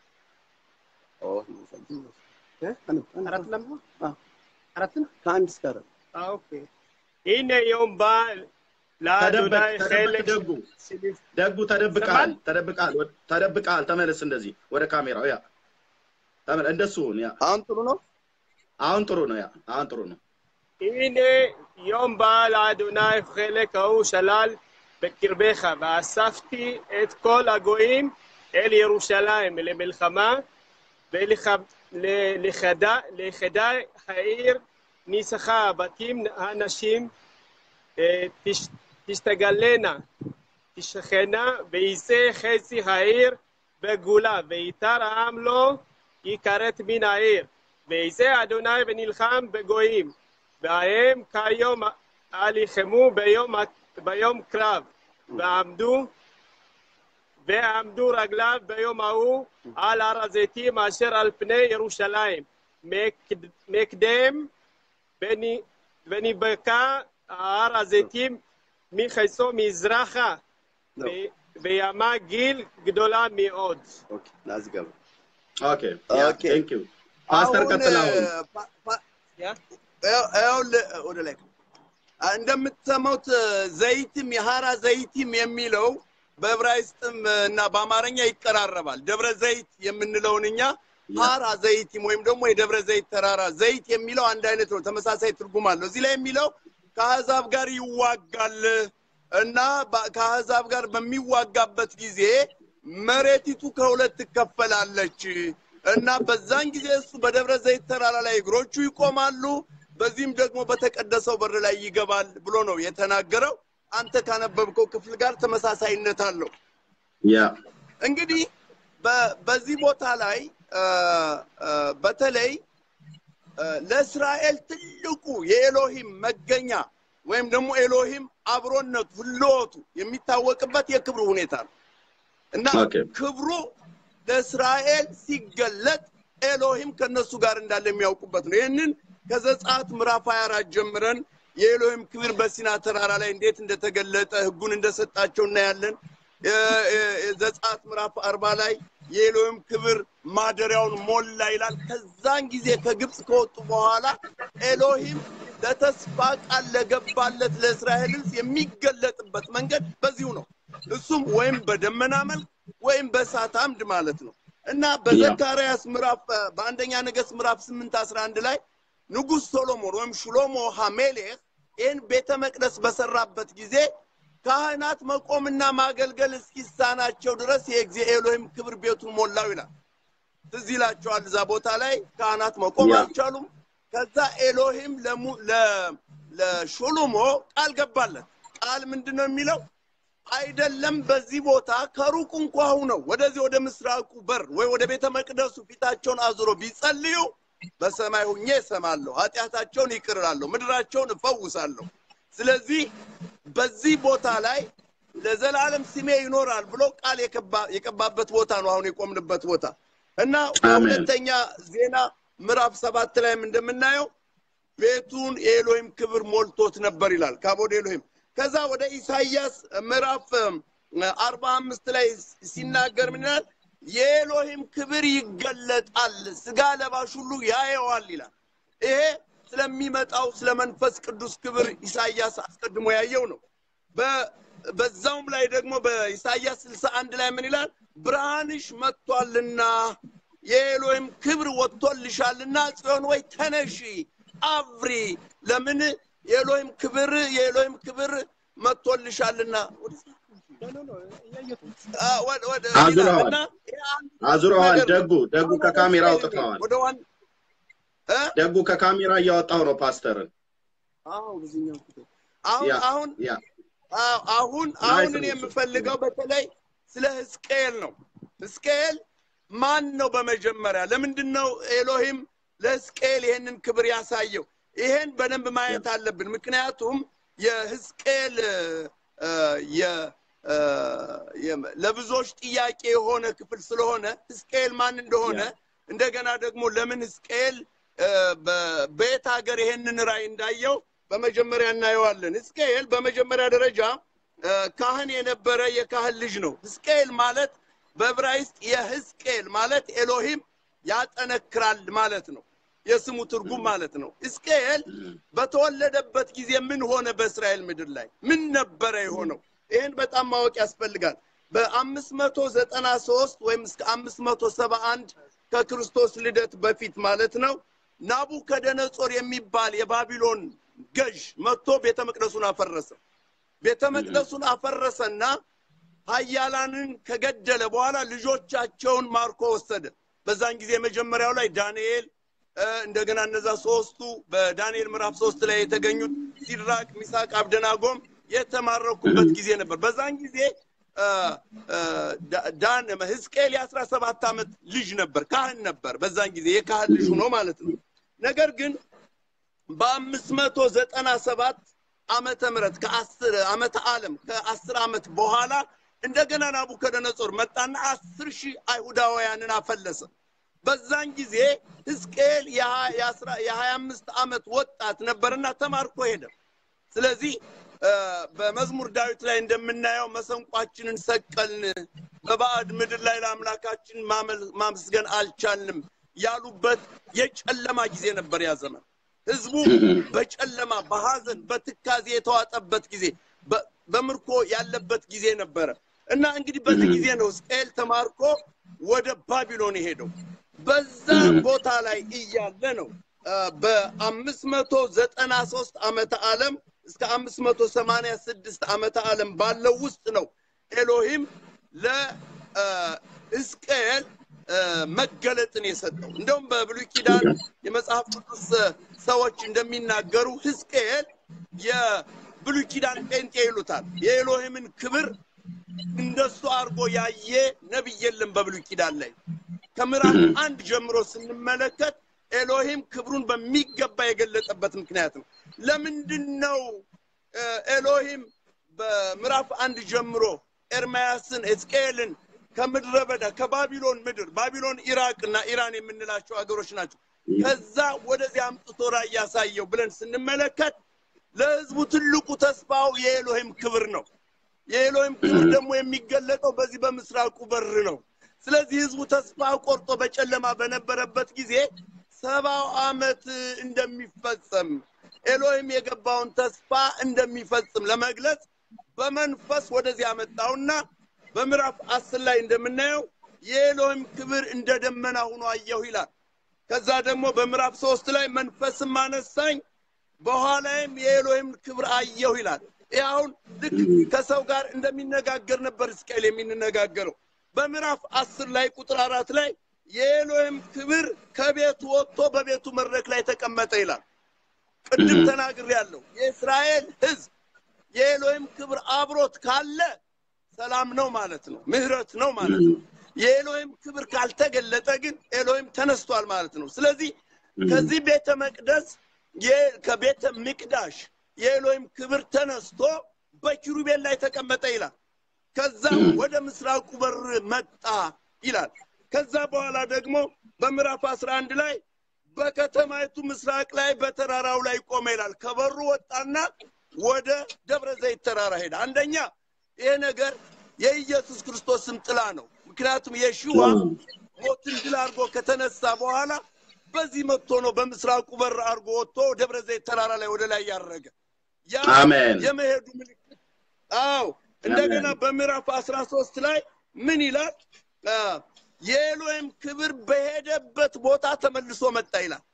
አራት ለምቦ አዎ። አራትን ከአንድ እስከ አራት ኦኬ ይህን የውም በዓል ለአዶናይ ተደበቅ ተደበቅ ሄለክ ደጉ ደጉ ተደብቃል ይሰማል? ተደብቃል ወደ- ተደብቃል ተመለስ እንደዚህ ወደ ካሜራው ያ ተመለ እንደሱ ሁን ያ አሁን ጥሩ ነው። አሁን ጥሩ ነው ያ አሁን ጥሩ ነው הנה יום בא לאדוני חלק ההוא שלל בקרבך, ואספתי את כל הגויים אל ירושלים למלחמה, ולכדה העיר ניסחה בתים הנשים אה, תש- תשתגלנה, תשכנה, ויצא חצי העיר בגולה, ויתר העם לא יכרת מן העיר. ויצא אדוני ונלחם בגויים. והם כיום הלחמו ביום, ביום קרב, ועמדו ועמדו רגליו ביום ההוא על הר הזיתים אשר על פני ירושלים. מקד- מקדם בני- ונבקע הר הזיתים מחיצו מזרחה, לא. ו- וימה גיל גדולה מאוד. ኦኬ ላዝገባ። ኦኬ ያ ኦኬ። ቴንክ ዩ ፓስተር አሁን ቀጥል አሁን ፓ- ፓ- ያ? ይኸው- ይኸውልህ ወደ ላይ አ፣ እንደምትሰማውት ዘይትም የሐራ ዘይትም የሚለው በዕብራይስጥም እና በአማርኛ ይቀራረባል። ደብረ ዘይት የምንለውን እኛ ሐራ ዘይትም ወይም ደግሞ የደብረ ዘይት ተራራ ዘይት የሚለው አንድ አይነት ነው፣ ተመሳሳይ ትርጉም አለው። እዚህ ላይ የሚለው ከአሕዛብ ጋር ይዋጋል እና በ- ከአሕዛብ ጋር በሚዋጋበት ጊዜ መሬቲቱ ከሁለት ትከፈላለች እና በዛን ጊዜ እሱ በደብረ ዘይት ተራራ ላይ እግሮቹ ይቆማሉ፣ በዚህም ደግሞ በተቀደሰው በር ላይ ይገባል ብሎ ነው የተናገረው። አንተ ካነበብከው ክፍል ጋር ተመሳሳይነት አለው። ያ እንግዲህ በ- በዚህ ቦታ ላይ አ፣ አ፣ በተለይ አ፣ ለእስራኤል ትልቁ የኤሎሂም መገኛ ወይም ደግሞ ኤሎሂም አብሮነቱ ህልወቱ የሚታወቅበት የክብሩ ሁኔታ ነው እና ኦኬ ክብሩ ለእስራኤል ሲገለጥ ኤሎሂም ከነሱ ጋር እንዳለ የሚያውቁበት ነው። ይህንን ከዘጸአት ምዕራፍ 24 ጀምረን የኤሎሂም ክብር በሲና ተራራ ላይ እንዴት እንደተገለጠ ህጉን እንደሰጣቸው እናያለን። የ- የ- ዘጸአት ምዕራፍ አርባ ላይ የኤሎሂም ክብር ማደሪያውን ሞላ ይላል። ከዛን ጊዜ ከግብፅ ከወጡ በኋላ ኤሎሂም ለተስፋ ቃል ለገባለት ለእስራኤል ሕዝብ የሚገለጥበት መንገድ በዚሁ ነው። እሱም ወይም በደመና መልክ ወይም በእሳት አምድ ማለት ነው እና በዘካርያስ ምዕራፍ በአንደኛ ነገሥት ምዕራፍ ስምንት አስራ አንድ ላይ ንጉሥ ሶሎሞን ወይም ሽሎሞ ሃሜሌህ ይህን ቤተ መቅደስ በሰራበት ጊዜ ካህናት መቆምና ማገልገል እስኪሳናቸው ድረስ የጊዜ ኤሎሂም ክብር ቤቱን ሞላው ይላል። ትዝ ይላቸዋል። እዛ ቦታ ላይ ካህናት መቆም ያ። አልቻሉም። ከዛ ኤሎሂም ለሙ- ለ- ለሾሎሞ ቃል ገባለት። ቃል ምንድን ነው የሚለው? አይደለም በዚህ ቦታ ከሩቅ እንኳ ሁነው ወደዚህ ወደ ምስራቁ በር ወይ ወደ ቤተ መቅደሱ ፊታቸውን አዙሮ ቢጸልዩ በሰማይ ሁኜ እሰማለሁ፣ ኃጢአታቸውን ይቅር እላለሁ፣ ምድራቸውን እፈውሳለሁ። ስለዚህ በዚህ ቦታ ላይ ለዘላለም ስሜ ይኖራል ብሎ ቃል የከባ- የቀባበት ቦታ ነው አሁን የቆምንበት ቦታ እና በሁለተኛ ዜና ምዕራፍ ሰባት ላይም እንደምናየው ቤቱን የኤሎሂም ክብር ሞልቶት ነበር ይላል። ካቦድ ኤሎሂም ከዛ ወደ ኢሳይያስ ምዕራፍ አርባ አምስት ላይ ሲናገር ምን ይላል? የኤሎሂም ክብር ይገለጣል፣ ስጋ ለባሽ ሁሉ ያየዋል ይላል። ይሄ ስለሚመጣው ስለ መንፈስ ቅዱስ ክብር ኢሳይያስ አስቀድሞ ያየው ነው። በ- በዛውም ላይ ደግሞ በኢሳይያስ ስልሳ አንድ ላይ ምን ይላል? ብርሃንሽ መጥቷልና የኤሎሂም ክብር ወጥቶልሻልና ጽዮን ወይ ተነሺ አብሪ። ለምን የኤሎሂም ክብር የኤሎሂም ክብር መጥቶልሻልና አ- ወደ- ወደ አዙረዋል። ይላል እና ይሄ አንድ አዙረዋል። ነገር ነው። ደጉ ደጉ አሁን ከካሜራ ወደ አውጥተዋል። ወደ ዋን እ? ደጉ ከካሜራ እያወጣው ነው ፓስተርን። አዎ በዚህኛው ክፍል። አሁን ያ አሁን ያ አዎ፣ አሁን ናይስ አሁን እኔ ነው እሱ። የምፈልገው በተለይ ስለ ሕዝቅኤል ነው። ሕዝቅኤል ማን ነው? በመጀመሪያ ለምንድን ነው ኤሎሂም ለሕዝቅኤል ይሄንን ክብር ያሳየው? ይሄን በደንብ ማየት አለብን። ምክንያቱም የሕዝቅኤል እ፣ የ- እ፣ የ- ለብዙዎች ጥያቄ የሆነ ክፍል ስለሆነ ሕዝቅኤል ማን እንደሆነ እንደገና ደግሞ ለምን ሕዝቅኤል እ፣ በ- በየት ሀገር ይሄንን ራእይ እንዳየው በመጀመሪያ እናየዋለን። ሕዝቅኤል በመጀመሪያ ደረጃ እ፣ ካህን የነበረ የካህን ልጅ ነው። ሕዝቅኤል ማለት በዕብራይስጥ የሕዝቅኤል ማለት ኤሎሂም ያጠነክራል ማለት ነው። የስሙ ትርጉም ማለት ነው። ሕዝቅኤል በተወለደበት ጊዜ ምን ሆነ? በእስራኤል ምድር ላይ ምን ነበረ የሆነው? ይህን በጣም ማወቅ ያስፈልጋል። በአምስት መቶ ዘጠና ሶስት ወይም እስከ አምስት መቶ ሰባ አንድ ከክርስቶስ ልደት በፊት ማለት ነው ናቡከደነጾር የሚባል የባቢሎን ገዥ መጥቶ ቤተ መቅደሱን አፈረሰ። ቤተ መቅደሱን አፈረሰና ኃያላንን ከገደለ በኋላ ልጆቻቸውን ማርኮ ወሰደ። በዛን ጊዜ የመጀመሪያው ላይ ዳንኤል እ፣ እንደገና እነዛ ሶስቱ በዳንኤል ምዕራፍ ሶስት ላይ የተገኙት ሲድራቅ፣ ሚሳቅ፣ አብደናጎም የተማረኩበት ጊዜ ነበር። በዛን ጊዜ እ፣ እ፣ ዳ- ዳን ሕዝቅኤል የአስራ ሰባት ዓመት ልጅ ነበር፣ ካህን ነበር። በዛን ጊዜ የካህን ልጅ ሆኖ ማለት ነው። ነገር ግን በአምስት መቶ ዘጠና ሰባት ዓመተ ምህረት ከአስር ዓመተ ዓለም ከአስር ዓመት በኋላ እንደገና ናቡከደነጾር መጣና አስር ሺህ አይሁዳውያንን አፈለሰ። በዛን ጊዜ ሕዝቅኤል የሀ- የአስራ- የሀያ አምስት ዓመት ወጣት ነበርና ተማርኮ ሄደ። ስለዚህ እ፣ በመዝሙር ዳዊት ላይ እንደምናየው መሰንቋችንን ሰቀልን፣ በባዕድ ምድር ላይ ለአምላካችን ማመል- ማመስገን አልቻልንም ያሉበት የጨለማ ጊዜ ነበር ያ ዘመን። ህዝቡ በጨለማ በሐዘን በትካዜ የተዋጠበት ጊዜ በ- በምርኮ ያለበት ጊዜ ነበረ እና እንግዲህ በዚህ ጊዜ ነው ሕዝቅኤል ተማርኮ ወደ ባቢሎን የሄደው። በዛ ቦታ ላይ እያለ ነው አ፣ በአምስት መቶ ዘጠና ሶስት ዓመተ ዓለም እስከ አምስት መቶ ሰማንያ ስድስት ዓመተ ዓለም ባለው ውስጥ ነው ኤሎሂም ለሕዝቅኤል መገለጥን የሰጠው። እንደውም በብሉይ ኪዳን የመጽሐፍ ቅዱስ አ፣ ሰዎች እንደሚናገሩ ሕዝቅኤል የብሉይ ኪዳን ጴንጤ ይሉታል። የኤሎሂምን ክብር እንደሱ አድርጎ ያየ ነቢይ የለም በብሉይ ኪዳን ላይ። ከምዕራፍ አንድ ጀምሮ ስንመለከት ኤሎሂም ክብሩን በሚገባ የገለጠበት ምክንያት ነው። ለምንድን ነው እ፣ ኤሎሂም በምዕራፍ አንድ ጀምሮ ኤርምያስን ሕዝቅኤልን ከምድረ በዳ ከባቢሎን ምድር ባቢሎን ኢራቅ እና ኢራን የምንላቸው ሀገሮች ናቸው። ከዛ ወደዚህ አምጥቶ ራእይ ያሳየው ብለን ስንመለከት ለህዝቡ ትልቁ ተስፋው የኤሎሂም ክብር ነው። የኤሎሂም ክብር ደግሞ የሚገለጠው በዚህ በምስራቁ በር ነው። ስለዚህ ህዝቡ ተስፋ ቆርጦ በጨለማ በነበረበት ጊዜ ሰባው ዓመት እንደሚፈጸም ኤሎሂም የገባውን ተስፋ እንደሚፈጽም ለመግለጽ በመንፈስ ወደዚህ አመጣውና በምዕራፍ አስር ላይ እንደምናየው የኤሎሂም ክብር እንደ ደመና ሆኖ አየሁ ይላል። ከዛ ደግሞ በምዕራፍ ሶስት ላይ መንፈስም አነሳኝ በኋላይም የኤሎሂም ክብር አየሁ ይላል። ይህ አሁን ልክ ከሰው ጋር እንደሚነጋገር ነበር ሕዝቅኤል የሚነጋገረው። በምዕራፍ አስር ላይ ቁጥር አራት ላይ የኤሎሂም ክብር ከቤቱ ወጥቶ በቤቱ መድረክ ላይ ተቀመጠ ይላል። ቅድም ተናግሬያለሁ። የእስራኤል ሕዝብ የኤሎሂም ክብር አብሮት ካለ ሰላም ነው ማለት ነው፣ ምህረት ነው ማለት ነው። የኤሎሂም ክብር ካልተገለጠ ግን ኤሎሂም ተነስቷል ማለት ነው። ስለዚህ ከዚህ ቤተ መቅደስ ከቤተ ምቅዳሽ የኤሎሂም ክብር ተነስቶ በኪሩቤል ላይ ተቀመጠ ይላል። ከዛ ወደ ምስራቁ በር መጣ ይላል። ከዛ በኋላ ደግሞ በምዕራፍ አስራ አንድ ላይ በከተማይቱ ምስራቅ ላይ በተራራው ላይ ቆመ ይላል። ከበሩ ወጣና ወደ ደብረ ዘይት ተራራ ሄደ። አንደኛ ይሄ ነገር የኢየሱስ ክርስቶስም ጥላ ነው። ምክንያቱም የሽዋ ሞትን ድል አድርጎ ከተነሳ በኋላ በዚህ መጥቶ ነው በምስራቁ በር አድርጎ ወጥቶ ደብረ ዘይት ተራራ ላይ ወደ ላይ ያረገ ያ አሜን። የመሄዱ ምልክት አዎ እንደገና በምዕራፍ አስራ ሶስት ላይ ምን ይላል አ፣ የኤሎሂም ክብር በሄደበት ቦታ ተመልሶ መጣ ይላል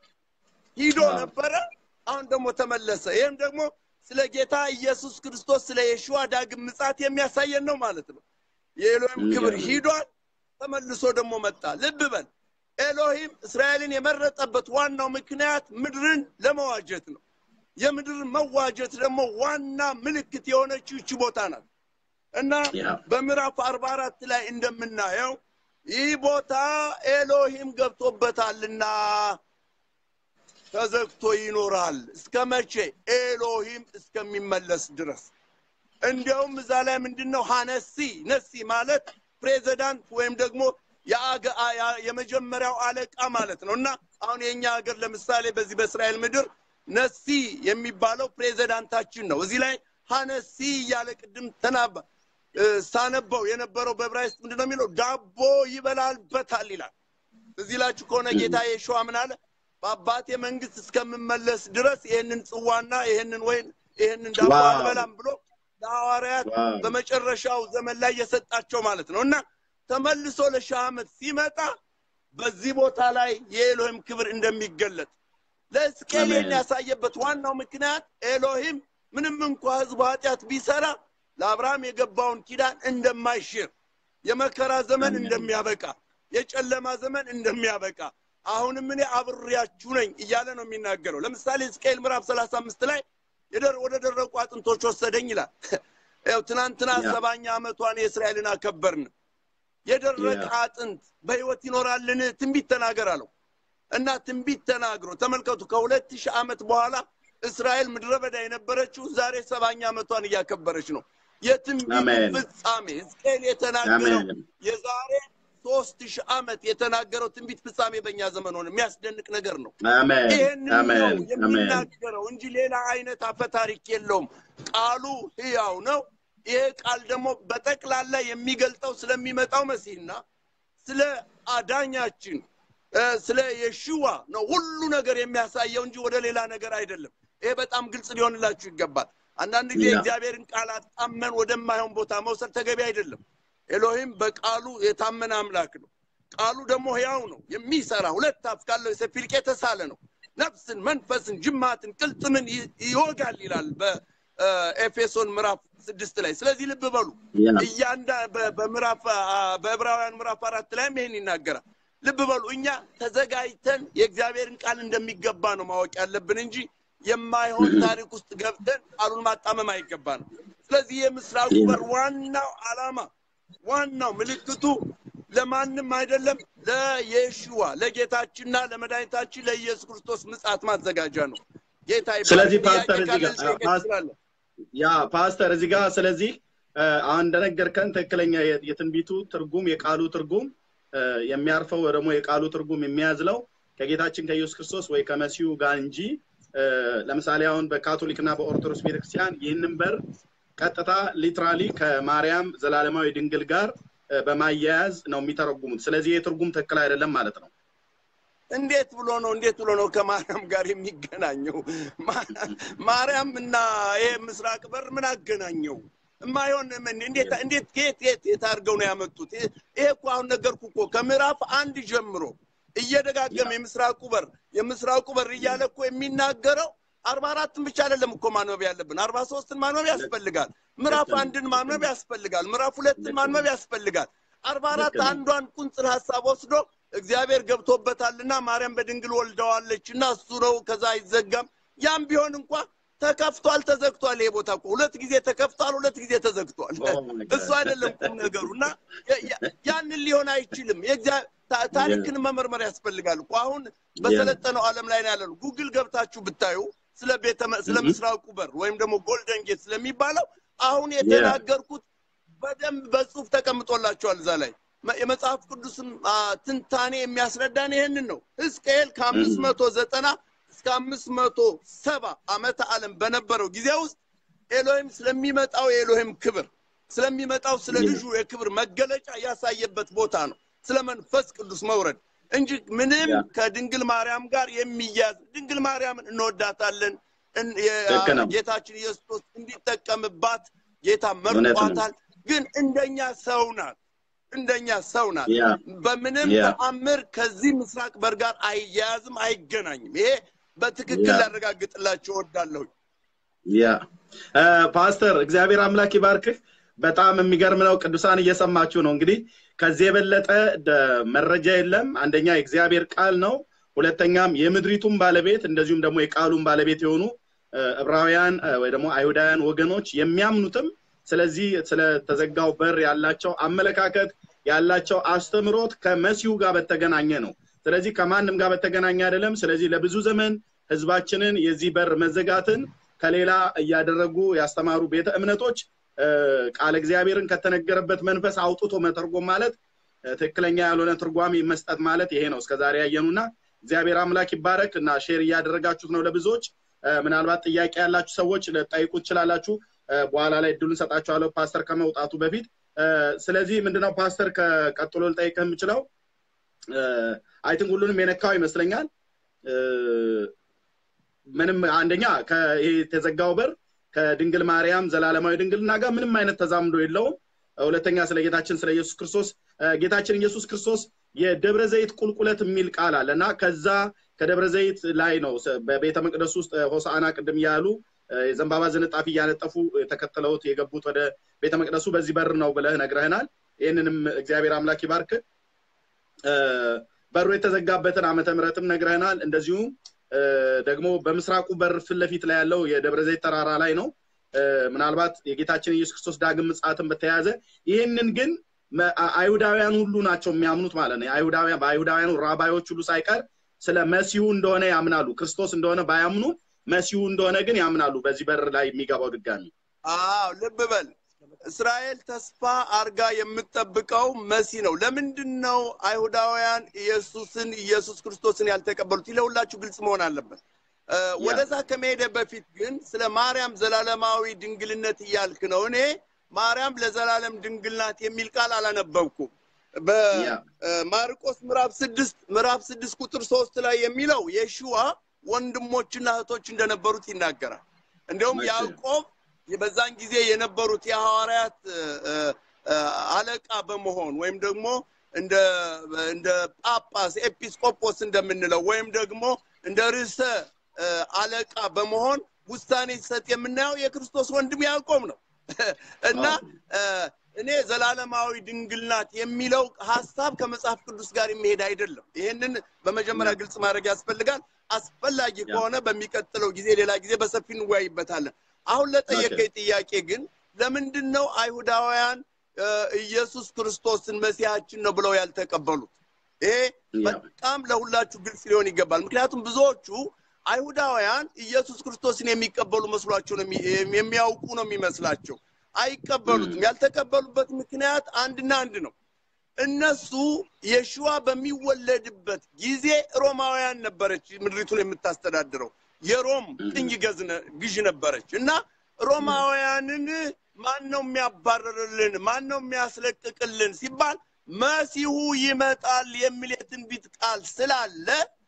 ሂዶ ነበረ አሁን ደግሞ ተመለሰ ይህም ደግሞ ስለ ጌታ ኢየሱስ ክርስቶስ ስለ የሽዋ ዳግም ምጻት የሚያሳየን ነው ማለት ነው የኤሎሂም ክብር ሂዷል ተመልሶ ደግሞ መጣ ልብ በል ኤሎሂም እስራኤልን የመረጠበት ዋናው ምክንያት ምድርን ለመዋጀት ነው የምድር መዋጀት ደግሞ ዋና ምልክት የሆነችው ይቺ ቦታ ናት እና ያ። በምዕራፍ አርባ አራት ላይ እንደምናየው ይህ ቦታ ኤሎሂም ገብቶበታልና ተዘግቶ ይኖራል እስከ መቼ ኤሎሂም እስከሚመለስ ድረስ እንዲያውም እዛ ላይ ምንድን ነው ሀነሲ ነሲ ማለት ፕሬዚዳንት ወይም ደግሞ የአገ- አ- ያ- የመጀመሪያው አለቃ ማለት ነው እና አሁን የእኛ ሀገር ለምሳሌ በዚህ በእስራኤል ምድር ነሲ የሚባለው ፕሬዚዳንታችን ነው እዚህ ላይ ሀነሲ እያለ ቅድም ተናባ እ፣ ሳነበው የነበረው በዕብራይስጥ ምንድን ነው የሚለው ዳቦ ይበላልበታል ይላል እዚህ ላችሁ ከሆነ ጌታ የሸዋ ምን አለ በአባቴ መንግስት እስከምመለስ ድረስ ይህንን ጽዋና ይህንን ወይን ይህንን ዳቦ ዋው። አልበላም ብሎ ለሐዋርያት ዋው። በመጨረሻው ዘመን ላይ የሰጣቸው ማለት ነው እና ተመልሶ ለሺህ ዓመት ሲመጣ በዚህ ቦታ ላይ የኤሎሂም ክብር እንደሚገለጥ ለሕዝቅኤል አሜን። ይህን ያሳየበት ዋናው ምክንያት ኤሎሂም ምንም እንኳ ህዝቡ ኃጢአት ቢሰራ ለአብርሃም የገባውን ኪዳን እንደማይሽር የመከራ ዘመን አሜን። እንደሚያበቃ የጨለማ ዘመን እንደሚያበቃ አሁንም እኔ አብሬያችሁ ነኝ እያለ ነው የሚናገረው ለምሳሌ ሕዝቅኤል ምዕራፍ ሰላሳ አምስት ላይ የደር- ወደ ደረቁ አጥንቶች ወሰደኝ ይላል ያው ትናንትና ያ። ሰባኛ ዓመቷን የእስራኤልን አከበርን የደረቀ ያ። አጥንት በህይወት ይኖራልን ትንቢት ተናገር አለው እና ትንቢት ተናግሮ ተመልከቱ ከሁለት ሺህ ዓመት በኋላ እስራኤል ምድረ በዳ የነበረችው ዛሬ ሰባኛ ዓመቷን እያከበረች ነው የትንቢት አሜን። ፍጻሜ ሕዝቅኤል የተናገረው አሜን። የዛሬ ሶስት ሺህ ዓመት የተናገረው ትንቢት ፍጻሜ በእኛ ዘመን ሆነ የሚያስደንቅ ነገር ነው አሜን ይህንን ነው አሜን አሜን የሚናገረው እንጂ ሌላ አይነት አፈ ታሪክ የለውም ቃሉ ህያው ነው ይሄ ቃል ደግሞ በጠቅላላ የሚገልጠው ስለሚመጣው መሲህና ስለ አዳኛችን እ፣ ስለ የሽዋ ነው ሁሉ ነገር የሚያሳየው እንጂ ወደ ሌላ ነገር አይደለም ይሄ በጣም ግልጽ ሊሆንላችሁ ይገባል አንዳንድ ጊዜ ያ። እግዚአብሔርን ቃል አጣመን ወደማይሆን ቦታ መውሰድ ተገቢ አይደለም ኤሎሂም በቃሉ የታመነ አምላክ ነው ቃሉ ደግሞ ህያው ነው የሚሰራ ሁለት አፍ ካለው የሰይፍ ይልቅ የተሳለ ነው ነፍስን መንፈስን ጅማትን ቅልጥምን ይ- ይወጋል ይላል በኤፌሶን ምዕራፍ ስድስት ላይ ስለዚህ ልብ በሉ ያ። እያንዳ በ- በምዕራፍ አ- በዕብራውያን ምዕራፍ አራት ላይም ይሄን ይናገራል ልብ በሉ እኛ ተዘጋጅተን የእግዚአብሔርን ቃል እንደሚገባ ነው ማወቅ ያለብን እንጂ የማይሆን ታሪክ ውስጥ ገብተን ቃሉን ማጣመም አይገባ ነው ስለዚህ የምስራቁ በር ዋናው አላማ ዋናው ምልክቱ ለማንም አይደለም ለየሽዋ ለጌታችንና ለመድኃኒታችን ለኢየሱስ ክርስቶስ ምጽአት ማዘጋጃ ነው ጌታ ይባረክ። ስለዚህ ጥያቄ ፓስተር እዚህ ካለ ጋር- ልጠይቅ ፓስ- እችላለሁ። ያ ፓስተር እዚህ ጋር ስለዚህ እ፣ አሁን እንደነገርከን ትክክለኛ የ- የትንቢቱ ትርጉም የቃሉ ትርጉም እ፣ የሚያርፈው ወይ ደግሞ የቃሉ ትርጉም የሚያዝለው ከጌታችን ከኢየሱስ ክርስቶስ ወይ ከመሲሁ ጋር እንጂ እ፣ ለምሳሌ አሁን በካቶሊክና በኦርቶዶክስ ቤተክርስቲያን ይህንን በር ቀጥታ ሊትራሊ ከማርያም ዘላለማዊ ድንግል ጋር እ፣ በማያያዝ ነው የሚተረጉሙት። ስለዚህ ይህ ትርጉም ትክክል አይደለም ማለት ነው። እንዴት ብሎ ነው እንዴት ብሎ ነው ከማርያም ጋር የሚገናኘው? ማ- ማርያም እና ይሄ ምስራቅ በር ምን አገናኘው? የማይሆን ምን እንዴት እንዴት ከየት የት የት አድርገው ነው ያመጡት? ይሄ ይሄ እኮ አሁን ነገርኩ እኮ ከምዕራፍ አንድ ጀምሮ እየደጋገመ የምስራቁ በር የምስራቁ በር እያለ እኮ የሚናገረው አርባ አራትን ብቻ አይደለም እኮ ማንበብ ያለብን አርባ ሶስትን ማንበብ ያስፈልጋል። ምዕራፍ ልክ ነው። አንድን ማንበብ ያስፈልጋል። ምዕራፍ ሁለትን ማንበብ ያስፈልጋል። አርባ አራት ልክ ነው። አንዷን ቁንጽል ሀሳብ ወስዶ እግዚአብሔር ገብቶበታልና ማርያም በድንግል ወልደዋለች እና እሱ ነው ከዛ አይዘጋም። ያም ቢሆን እንኳ ተከፍቷል፣ ተዘግቷል። ይሄ ቦታ እኮ ሁለት ጊዜ ተከፍቷል፣ ሁለት ጊዜ ተዘግቷል። Oh my God. እሱ አይደለም ቁም ነገሩ እና ያ- ያ- ያንን ሊሆን አይችልም። የእግዚአ- ታ- ታሪክን መመርመር ያስፈልጋል እኮ አሁን በሰለጠነው ዓለም ላይ ነው ያለነው። ጉግል ገብታችሁ ብታዩ ስለ ቤተ መ- ስለ Mhm. ምስራቁ በር ወይም ደግሞ ጎልደን ጌት ስለሚባለው አሁን የተናገርኩት በደንብ በጽሁፍ ተቀምጦላቸዋል እዛ ላይ መ- የመጽሐፍ ቅዱስም አ, ትንታኔ የሚያስረዳን ይሄንን ነው። ሕዝቅኤል ከአምስት መቶ ዘጠና እስከ አምስት መቶ ሰባ ዓመተ ዓለም በነበረው ጊዜ ውስጥ ኤሎሂም ስለሚመጣው የኤሎሂም ክብር ስለሚመጣው ስለ ልጁ የክብር መገለጫ ያሳየበት ቦታ ነው። ስለ መንፈስ ቅዱስ መውረድ እንጂ ምንም ያ። ከድንግል ማርያም ጋር የሚያዝ ድንግል ማርያምን እንወዳታለን። እን- የ- ልክ ነው። ጌታችን ኢየሱስ ክርስቶስ እንዲጠቀምባት ጌታ እውነት ነው። መርጧታል። ግን እንደኛ ሰው ናት፣ እንደኛ ሰው ናት። ያ በምንም ያ። ተአምር ከዚህ ምስራቅ በር ጋር አይያያዝም፣ አይገናኝም። ይሄ በትክክል ያ። ላረጋግጥላችሁ እወዳለሁ። ያ እ፣ ፓስተር እግዚአብሔር አምላክ ይባርክህ። በጣም የሚገርም ነው። ቅዱሳን እየሰማችሁ ነው። እንግዲህ ከዚህ የበለጠ ደ- መረጃ የለም። አንደኛ የእግዚአብሔር ቃል ነው። ሁለተኛም የምድሪቱን ባለቤት እንደዚሁም ደግሞ የቃሉን ባለቤት የሆኑ እ፣ ዕብራውያን እ፣ ወይ ደግሞ አይሁዳውያን ወገኖች የሚያምኑትም ስለዚህ ስለተዘጋው በር ያላቸው አመለካከት ያላቸው አስተምሮት ከመሲሁ ጋር በተገናኘ ነው። ስለዚህ ከማንም ጋር በተገናኘ አይደለም። ስለዚህ ለብዙ ዘመን ህዝባችንን የዚህ በር መዘጋትን ከሌላ እያደረጉ ያስተማሩ ቤተ እምነቶች እ፣ ቃለ እግዚአብሔርን ከተነገረበት መንፈስ አውጥቶ መተርጎም ማለት እ፣ ትክክለኛ ያልሆነ ትርጓሜ መስጠት ማለት ይሄ ነው እስከዛሬ ያየኑና እግዚአብሔር አምላክ ይባረክ እና ሼር እያደረጋችሁት ነው ለብዙዎች እ፣ ምናልባት ጥያቄ ያላችሁ ሰዎች ልጠይቁ ትችላላችሁ እ፣ በኋላ ላይ እድሉን ሰጣችኋለሁ ፓስተር ከመውጣቱ በፊት እ፣ ስለዚህ ምንድነው ፓስተር ከቀጥሎ ልጠይቅህ የምችለው አይ ቲንክ ሁሉንም የነካው ይመስለኛል እ፣ ምንም አንደኛ ከይሄ የተዘጋው በር ከድንግል ማርያም ዘላለማዊ ድንግልና ጋር ምንም አይነት ተዛምዶ የለውም። ሁለተኛ ስለ ጌታችን ስለ ኢየሱስ ክርስቶስ እ፣ ጌታችን ኢየሱስ ክርስቶስ የደብረ ዘይት ቁልቁለት የሚል ቃል አለ እና ከዛ ከደብረ ዘይት ላይ ነው ስ- በቤተ መቅደስ ውስጥ እ፣ ሆሳዕና ቅድም እያሉ እ፣ የዘንባባ ዝንጣፊ እያነጠፉ ተከትለውት የገቡት ወደ ቤተ መቅደሱ በዚህ በር ነው ብለህ ነግረህናል። ይህንንም እግዚአብሔር አምላክ ይባርክ። እ፣ በሩ የተዘጋበትን ዓመተ ምሕረትም ነግረህናል። እንደዚሁም እ፣ ደግሞ በምስራቁ በር ፊት ለፊት ላይ ያለው የደብረ ዘይት ተራራ ላይ ነው። እ፣ ምናልባት የጌታችን ኢየሱስ ክርስቶስ ዳግም ምጽአትን በተያያዘ ይህንን ግን መ- አ- አይሁዳውያን ሁሉ ናቸው የሚያምኑት ማለት ነው። የአይሁዳውያን በአይሁዳውያኑ ራባዮች ሁሉ ሳይቀር ስለ መሲሁ እንደሆነ ያምናሉ። ክርስቶስ እንደሆነ ባያምኑ መሲሁ እንደሆነ ግን ያምናሉ። በዚህ በር ላይ የሚገባው ድጋሚ አዎ ልብ በል እስራኤል ተስፋ አርጋ የምትጠብቀው መሲ ነው። ለምንድን ነው አይሁዳውያን ኢየሱስን ኢየሱስ ክርስቶስን ያልተቀበሉት? ይህ ለሁላችሁ ግልጽ መሆን አለበት። እ፣ ወደዛ ከመሄደ በፊት ግን ስለ ማርያም ዘላለማዊ ድንግልነት እያልክ ነው። እኔ ማርያም ለዘላለም ድንግል ናት የሚል ቃል አላነበብኩም። ያ። በማርቆስ ምዕራፍ ስድስት ምዕራፍ ስድስት ቁጥር ሶስት ላይ የሚለው የሽዋ ወንድሞችና እህቶች እንደነበሩት ይናገራል። እንዲሁም መቼ? ያዕቆብ በዛን ጊዜ የነበሩት የሐዋርያት እ፣ እ፣ እ፣ አለቃ በመሆን ወይም ደግሞ እንደ እንደ ጳጳስ ኤጲስቆጶስ እንደምንለው ወይም ደግሞ እንደ ርዕሰ እ፣ አለቃ በመሆን ውሳኔ ሲሰጥ የምናየው የክርስቶስ ወንድም ያዕቆብ ነው እና እ፣ እኔ ዘላለማዊ ድንግል ናት የሚለው ሀሳብ ከመጽሐፍ ቅዱስ ጋር የሚሄድ አይደለም። ይህንን በመጀመሪያ ግልጽ ማድረግ ያስፈልጋል። አስፈላጊ ያ። ከሆነ በሚቀጥለው ጊዜ ሌላ ጊዜ በሰፊ እንወያይበታለን። አሁን ለጠየቀኝ ጥያቄ ግን ለምንድን ነው አይሁዳውያን እ፣ ኢየሱስ ክርስቶስን መሲሐችን ነው ብለው ያልተቀበሉት? ይሄ ያ። በጣም ለሁላችሁ ግልጽ ሊሆን ይገባል። ምክንያቱም ብዙዎቹ አይሁዳውያን ኢየሱስ ክርስቶስን የሚቀበሉ መስሏቸው ነው የሚ- የሚያውቁ ነው የሚመስላቸው። አይቀበሉትም። ያልተቀበሉበት ምክንያት አንድና አንድ ነው። እነሱ የሽዋ በሚወለድበት ጊዜ ሮማውያን ነበረች ምድሪቱን የምታስተዳድረው። የሮም ቅኝ ገዝነ- ግዥ ነበረች እና ሮማውያንን ማን ነው የሚያባረርልን? ማን ነው የሚያስለቅቅልን ሲባል መሲሁ ይመጣል የሚል የትንቢት ቃል ስላለ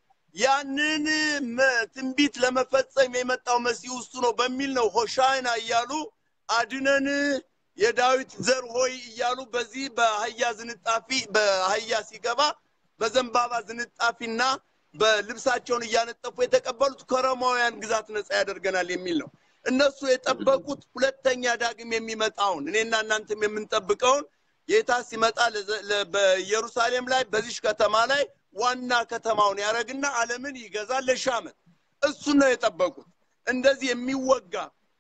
ያንን መ- ትንቢት ለመፈጸም የመጣው መሲሁ እሱ ነው በሚል ነው ሆሻይና እያሉ አድነን የዳዊት ዘር ሆይ እያሉ በዚህ በአህያ ዝንጣፊ በአህያ ሲገባ በዘንባባ ዝንጣፊና በልብሳቸውን እያነጠፉ የተቀበሉት ከሮማውያን ግዛት ነፃ ያደርገናል የሚል ነው። እነሱ የጠበቁት ሁለተኛ ዳግም የሚመጣውን እኔና እናንተም የምንጠብቀውን ጌታ ሲመጣ ለዘ- ለ- በኢየሩሳሌም ላይ በዚሽ ከተማ ላይ ዋና ከተማውን ያደረግና ዓለምን ይገዛል ለሺህ ዓመት። እሱን ነው የጠበቁት። እንደዚህ የሚወጋ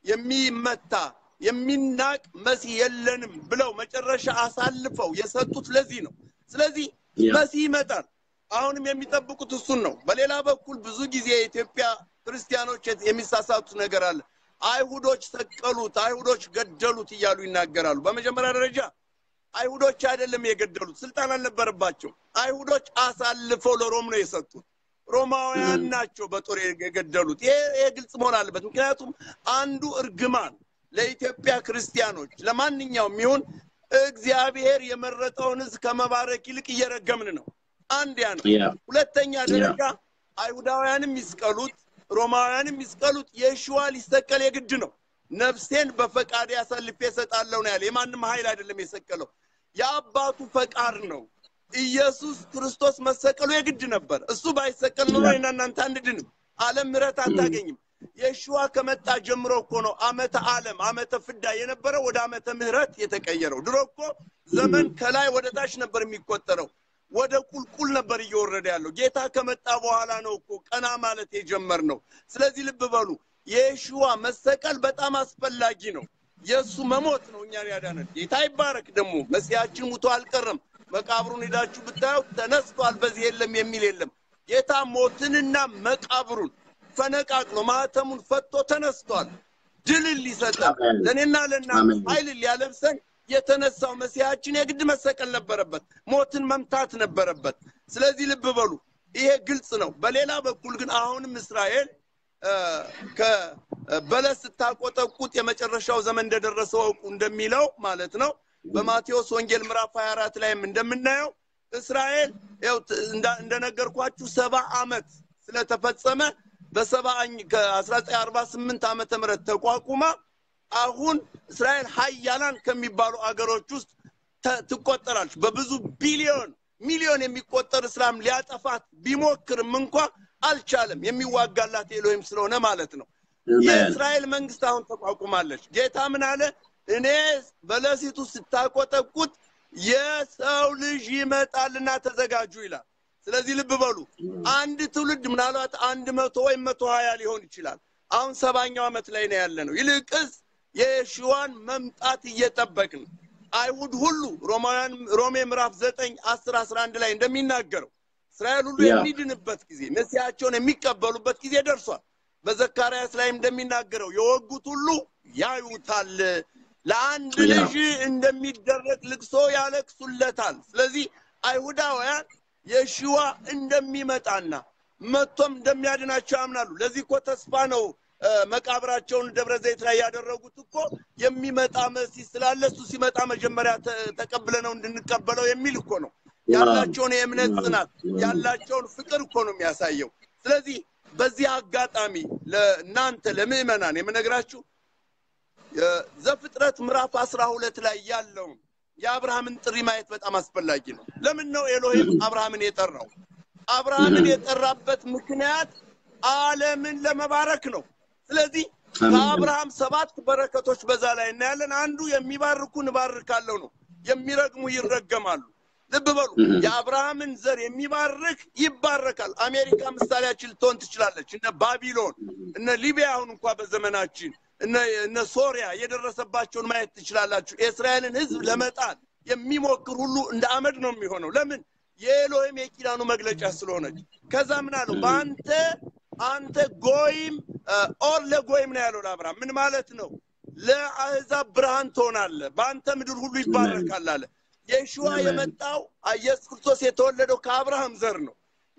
የሚመታ የሚናቅ መሲህ የለንም ብለው መጨረሻ አሳልፈው የሰጡት ለዚህ ነው። ስለዚህ ያ። መሲህ ይመጣል። አሁንም የሚጠብቁት እሱን ነው። በሌላ በኩል ብዙ ጊዜ የኢትዮጵያ ክርስቲያኖች የሚሳሳቱት ነገር አለ። አይሁዶች ሰቀሉት፣ አይሁዶች ገደሉት እያሉ ይናገራሉ። በመጀመሪያ ደረጃ አይሁዶች አይደለም የገደሉት፣ ስልጣን አልነበረባቸው። አይሁዶች አሳልፈው ለሮም ነው የሰጡት። ሮማውያን ናቸው በጦር የገደሉት። ይሄ ይሄ ግልጽ መሆን አለበት። ምክንያቱም አንዱ እርግማን ለኢትዮጵያ ክርስቲያኖች ለማንኛውም ይሁን እግዚአብሔር የመረጠውን ሕዝብ ከመባረክ ይልቅ እየረገምን ነው። አንድ ያ ነው። ያ ሁለተኛ ደረጃ አይሁዳውያንም ይስቀሉት፣ ሮማውያንም ይስቀሉት፣ የሽዋ ሊሰቀል የግድ ነው። ነፍሴን በፈቃድ አሳልፌ እሰጣለሁ ነው ያለ። የማንም ኃይል አይደለም የሰቀለው፣ የአባቱ ፈቃድ ነው። ኢየሱስ ክርስቶስ መሰቀሉ የግድ ነበር። እሱ ባይሰቀል ኖሮ እኔና እናንተ አንድንም፣ ዓለም ምሕረት አታገኝም። የሽዋ ከመጣ ጀምሮ እኮ ነው ዓመተ ዓለም ዓመተ ፍዳ የነበረው ወደ ዓመተ ምሕረት የተቀየረው። ድሮ እኮ ዘመን ከላይ ወደ ታች ነበር የሚቆጠረው ወደ ቁልቁል ነበር እየወረደ ያለው። ጌታ ከመጣ በኋላ ነው እኮ ቀና ማለት የጀመርነው። ስለዚህ ልብ በሉ፣ የየሽዋ መሰቀል በጣም አስፈላጊ ነው። የእሱ መሞት ነው እኛን ያዳነን። ጌታ ይባረክ። ደግሞ መሲያችን ሙቶ አልቀረም። መቃብሩን ሄዳችሁ ብታዩት ተነስቷል፣ በዚህ የለም የሚል የለም። ጌታ ሞትንና መቃብሩን ፈነቃቅሎ ማህተሙን ፈቶ ተነስቷል። ድልን ሊሰጠን አሜን። ለእኔና ለእናንተ አሜን። ኃይልን ሊያለብሰን የተነሳው መሲያችን የግድ መሰቀል ነበረበት። ሞትን መምታት ነበረበት። ስለዚህ ልብ በሉ፣ ይሄ ግልጽ ነው። በሌላ በኩል ግን አሁንም እስራኤል እ፣ ከበለስ ስታቆጠቁጥ የመጨረሻው ዘመን እንደደረሰ ወቁ እንደሚለው ማለት ነው። በማቴዎስ ወንጌል ምዕራፍ 24 ላይም እንደምናየው እስራኤል ያው ት- እንዳ- እንደነገርኳችሁ ሰባ ዓመት ስለተፈጸመ በሰባኝ ከ1948 ዓመተ ምህረት ተቋቁማ አሁን እስራኤል ሀያላን ከሚባሉ አገሮች ውስጥ ተ- ትቆጠራለች። በብዙ ቢሊዮን ሚሊዮን የሚቆጠር እስላም ሊያጠፋት ቢሞክርም እንኳ አልቻለም። የሚዋጋላት ኤሎሂም ስለሆነ ማለት ነው። አሜን። የእስራኤል መንግስት አሁን ተቋቁማለች። ጌታ ምን አለ? እኔ በለሲቱ ስታቆጠቁት የሰው ልጅ ይመጣልና ተዘጋጁ ይላል። ስለዚህ ልብ በሉ አንድ ትውልድ ምናልባት አንድ መቶ ወይም መቶ ሀያ ሊሆን ይችላል። አሁን ሰባኛው ዓመት ላይ ነው ያለ ነው። ይልቅስ የየሽዋን መምጣት እየጠበቅን አይሁድ ሁሉ ሮማውያን ሮሜ ምዕራፍ ዘጠኝ አስር አስራ አንድ ላይ እንደሚናገረው እስራኤል ሁሉ ያ። የሚድንበት ጊዜ መሲያቸውን የሚቀበሉበት ጊዜ ደርሷል። በዘካርያስ ላይ እንደሚናገረው የወጉት ሁሉ ያዩታል፣ ለአንድ ያ። ልጅ እንደሚደረግ ልቅሶ ያለቅሱለታል። ስለዚህ አይሁዳውያን የሽዋ እንደሚመጣና መጥቶም እንደሚያድናቸው ያምናሉ። ለዚህ እኮ ተስፋ ነው እ፣ መቃብራቸውን ደብረ ዘይት ላይ ያደረጉት እኮ የሚመጣ መሲህ ስላለ እሱ ሲመጣ መጀመሪያ ተ- ተቀብለነው እንድንቀበለው የሚል እኮ ነው። ያላቸውን የእምነት ጽናት ያላቸውን ፍቅር እኮ ነው የሚያሳየው። ስለዚህ በዚህ አጋጣሚ ለእናንተ ለምዕመናን የምነግራችሁ ዘፍጥረት ምዕራፍ አስራ ሁለት ላይ ያለውን የአብርሃምን ጥሪ ማየት በጣም አስፈላጊ ነው። ለምን ነው ኤሎሂም አብርሃምን የጠራው? አብርሃምን የጠራበት ምክንያት ዓለምን ለመባረክ ነው። ስለዚህ አሜን። ከአብርሃም ሰባት በረከቶች በዛ ላይ እናያለን። አንዱ የሚባርኩን እባርካለሁ ነው፣ የሚረግሙ ይረገማሉ። ልብ በሉ፣ እህ። የአብርሃምን ዘር የሚባርክ ይባረካል። አሜሪካ ምሳሌያችን ልትሆን ትችላለች። እነ ባቢሎን፣ እነ ሊቢያ አሁን እንኳ በዘመናችን እነ እነ ሶሪያ የደረሰባቸውን ማየት ትችላላችሁ። የእስራኤልን ሕዝብ ለመጣል የሚሞክር ሁሉ እንደ አመድ ነው የሚሆነው። ለምን? የኤሎሂም የኪዳኑ መግለጫ ስለሆነች። ከዛ ምን አለው? በአንተ አንተ ጎይም እ፣ ኦር ለጎይም ነው ያለው ለአብርሃም። ምን ማለት ነው? ለአሕዛብ ብርሃን ትሆናለህ፣ በአንተ ምድር ሁሉ ይባረካል አለ። የሽዋ አሜን። የመጣው ኢየሱስ ክርስቶስ የተወለደው ከአብርሃም ዘር ነው።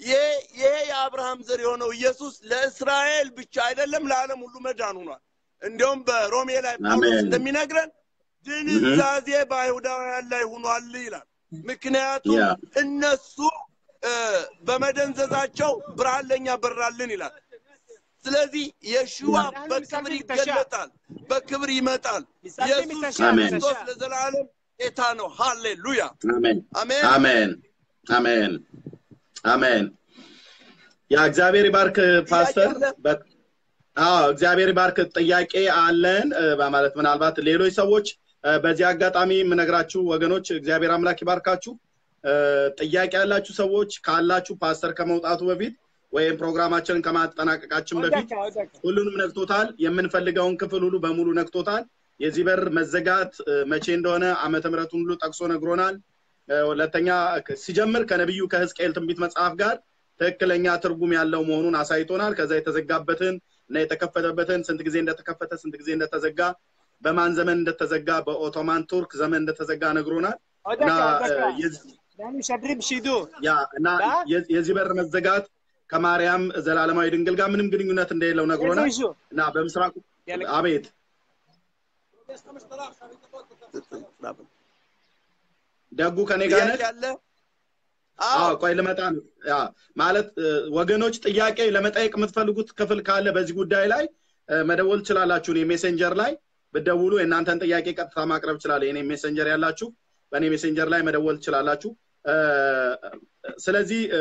ይሄ ይሄ የአብርሃም ዘር የሆነው ኢየሱስ ለእስራኤል ብቻ አይደለም ለዓለም ሁሉ መዳን ሆኗል። እንዲያውም በሮሜ ላይ ጳውሎስ አሜን። እንደሚነግረን ድንዛዜ በአይሁዳውያን ላይ ሆኗል ይላል። ምክንያቱም ያ እነሱ እ፣ በመደንዘዛቸው ብርሃን ለእኛ በራልን ይላል። ስለዚህ የሽዋ በክብር ይገለጣል፣ በክብር ይመጣል። ኢየሱስ አሜን። ክርስቶስ ለዘላለም ጌታ ነው። ሃሌሉያ አሜን አሜን። አሜን አሜን አሜን። ያ እግዚአብሔር ይባርክ ፓስተር። ጥያቄ አለ? በ- አዎ እግዚአብሔር ይባርክ። ጥያቄ አለን እ፣ በማለት ምናልባት ሌሎች ሰዎች እ፣ በዚህ አጋጣሚ የምነግራችሁ ወገኖች እግዚአብሔር አምላክ ይባርካችሁ። እ፣ ጥያቄ ያላችሁ ሰዎች ካላችሁ ፓስተር ከመውጣቱ በፊት ወይም ፕሮግራማችንን ከማጠናቀቃችን በፊት ሁሉንም ነክቶታል። የምንፈልገውን ክፍል ሁሉ በሙሉ ነክቶታል። የዚህ በር መዘጋት እ፣ መቼ እንደሆነ ዓመተ ምሕረቱን ሁሉ ጠቅሶ ነግሮናል። እ፣ ሁለተኛ ክ- ሲጀምር ከነቢዩ ከሕዝቅኤል ትንቢት መጽሐፍ ጋር ትክክለኛ ትርጉም ያለው መሆኑን አሳይቶናል። ከዛ የተዘጋበትን እና የተከፈተበትን ስንት ጊዜ እንደተከፈተ ስንት ጊዜ እንደተዘጋ በማን ዘመን እንደተዘጋ በኦቶማን ቱርክ ዘመን እንደተዘጋ ነግሮናል እና እ፣ የዚህ- يعني شدري بشيدو ያ እና የ- የዚህ በር መዘጋት ከማርያም ዘላለማዊ ድንግል ጋር ምንም ግንኙነት እንደሌለው ነግሮናል شو እና በምስራቁ አቤት ደጉ ከኔ ጋር ነህ? ጥያቄ አለ? አዎ አዎ ቆይ ልመጣ ነው። ያ ማለት እ፣ ወገኖች ጥያቄ ለመጠየቅ የምትፈልጉት ክፍል ካለ በዚህ ጉዳይ ላይ እ፣ መደወል ትችላላችሁ። እኔ ሜሴንጀር ላይ ብትደውሉ የእናንተን ጥያቄ ቀጥታ ማቅረብ እችላለሁ። የኔ ሜሴንጀር ያላችሁ በእኔ ሜሴንጀር ላይ መደወል ትችላላችሁ። እ፣ ስለዚህ እ፣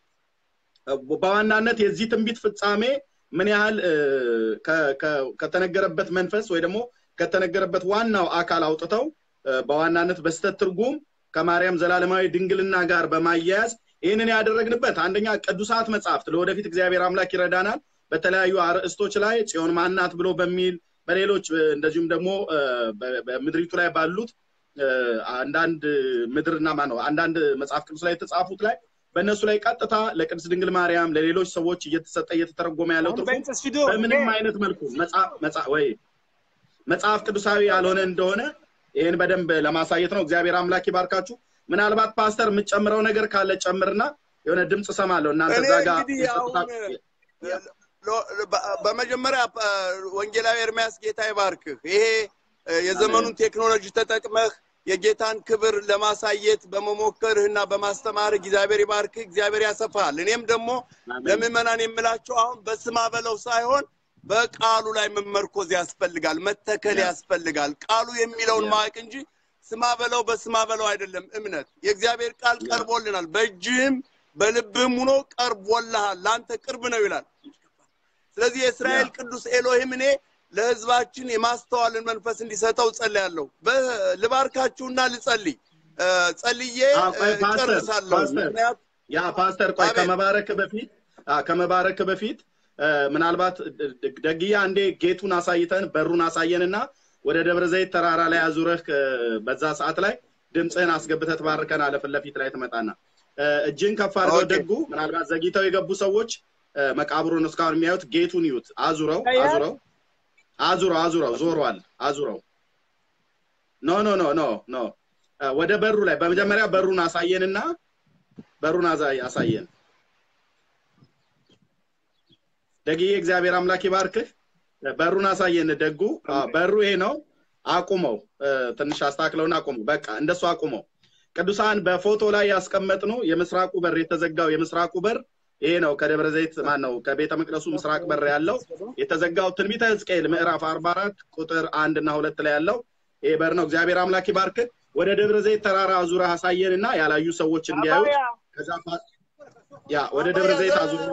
በዋናነት የዚህ ትንቢት ፍጻሜ ምን ያህል እ፣ ከ- ከ- ከተነገረበት መንፈስ ወይ ደግሞ ከተነገረበት ዋናው አካል አውጥተው እ፣ በዋናነት በስተት ትርጉም ከማርያም ዘላለማዊ ድንግልና ጋር በማያያዝ ይህንን ያደረግንበት አንደኛ ቅዱሳት መጽሐፍት ለወደፊት እግዚአብሔር አምላክ ይረዳናል። በተለያዩ አርዕስቶች ላይ ጽዮን ማናት ብሎ በሚል በሌሎች እ፣ እንደዚሁም ደግሞ እ፣ በ- በምድሪቱ ላይ ባሉት እ፣ አንዳንድ ምድርና ማ ነው አንዳንድ መጽሐፍ ቅዱስ ላይ የተጻፉት ላይ በእነሱ ላይ ቀጥታ ለቅድስት ድንግል ማርያም ለሌሎች ሰዎች እየተሰጠ እየተተረጎመ ያለው ትርጉም بنت فيدو በምንም አይነት መልኩ መጽሐፍ መጽሐፍ ወይ መጽሐፍ ቅዱሳዊ ያልሆነ እንደሆነ ይህን በደንብ ለማሳየት ነው። እግዚአብሔር አምላክ ይባርካችሁ። ምናልባት ፓስተር የምትጨምረው ነገር ካለ ጨምርና የሆነ ድምፅ እሰማለሁ እናንተ እኔ እዛ ጋር እንግዲህ የጸጥታ- አሁን ሎ- በ- በመጀመሪያ አ፣ ወንጌላዊ ኤርሚያስ ጌታ ይባርክህ። ይሄ አ፣ የዘመኑን ቴክኖሎጂ ተጠቅመህ የጌታን ክብር ለማሳየት በመሞከርህና በማስተማርህ እግዚአብሔር ይባርክህ፣ እግዚአብሔር ያሰፋሃል። እኔም ደግሞ አሜን። ለምዕመናን የምላቸው አሁን በስማ በለው ሳይሆን በቃሉ ላይ መመርኮዝ ያስፈልጋል፣ መተከል ያ። ያስፈልጋል። ቃሉ የሚለውን ያ። ማወቅ እንጂ ስማ በለው በስማ በለው አይደለም እምነት። የእግዚአብሔር ቃል ያ። ቀርቦልናል፣ በእጅህም በልብህም ሆኖ ቀርቦልሃል፣ ለአንተ ቅርብ ነው ይላል። ስለዚህ የእስራኤል ያ። ቅዱስ ኤሎሂም እኔ ለህዝባችን የማስተዋልን መንፈስ እንዲሰጠው ጸልያለሁ። በ- ልባርካችሁና ልጸልይ እ፣ ጸልዬ አዎ፣ ቆይ እ፣ ፓስተር፣ ጨርሳለሁ። ፓስተር። ምክንያቱም ያ ፓስተር ቆይ አቤት። ከመባረክ በፊት አ፣ ከመባረክ በፊት አ፣ ምናልባት ደ- ደ- ደግያ አንዴ ጌቱን አሳይተን በሩን አሳየንና ወደ ደብረ ዘይት ተራራ ላይ አዙረህ አ፣ በዛ ሰዓት ላይ ድምፅህን አስገብተህ ትባርከናለህ። ፊት ለፊት ላይ ትመጣና አ፣ እጅን ከፍ አድርገው ኦኬ። ደጉ ምናልባት ዘግይተው የገቡ ሰዎች አ፣ መቃብሩን እስካሁን የሚያዩት ጌቱን ይዩት። አዙረው አያ። አዙረው አዙረው አዙረው ዞሯል። አዙረው ኖ ኖ ኖ ኖ ኖ አ፣ ወደ በሩ ላይ በመጀመሪያ በሩን አሳየንና በሩን አዛ- አሳየን። ደግዬ እግዚአብሔር አምላክ ይባርክህ። በሩን አሳየን ደጉ። አዎ፣ በሩ ይሄ ነው። አቁመው፣ እ፣ ትንሽ አስተካክለውና አቁመው። በቃ እንደሱ አቁመው። ቅዱሳን በፎቶ ላይ ያስቀመጥነው የምስራቁ በር የተዘጋው የምስራቁ በር ይሄ ነው። ከደብረ ዘይት ማን ነው ከቤተ መቅደሱ ምስራቅ በር ያለው የተዘጋው ትንቢተ ሕዝቅኤል ምዕራፍ 44 ቁጥር አንድ እና ሁለት ላይ ያለው ይሄ በር ነው። እግዚአብሔር አምላክ ይባርክህ። ወደ ደብረ ዘይት ተራራ ዙረህ አሳየንና ያላዩ ሰዎች እንዲያዩት አባያ ከዛ ፋ- ያ ወደ ደብረ ዘይት አዙረን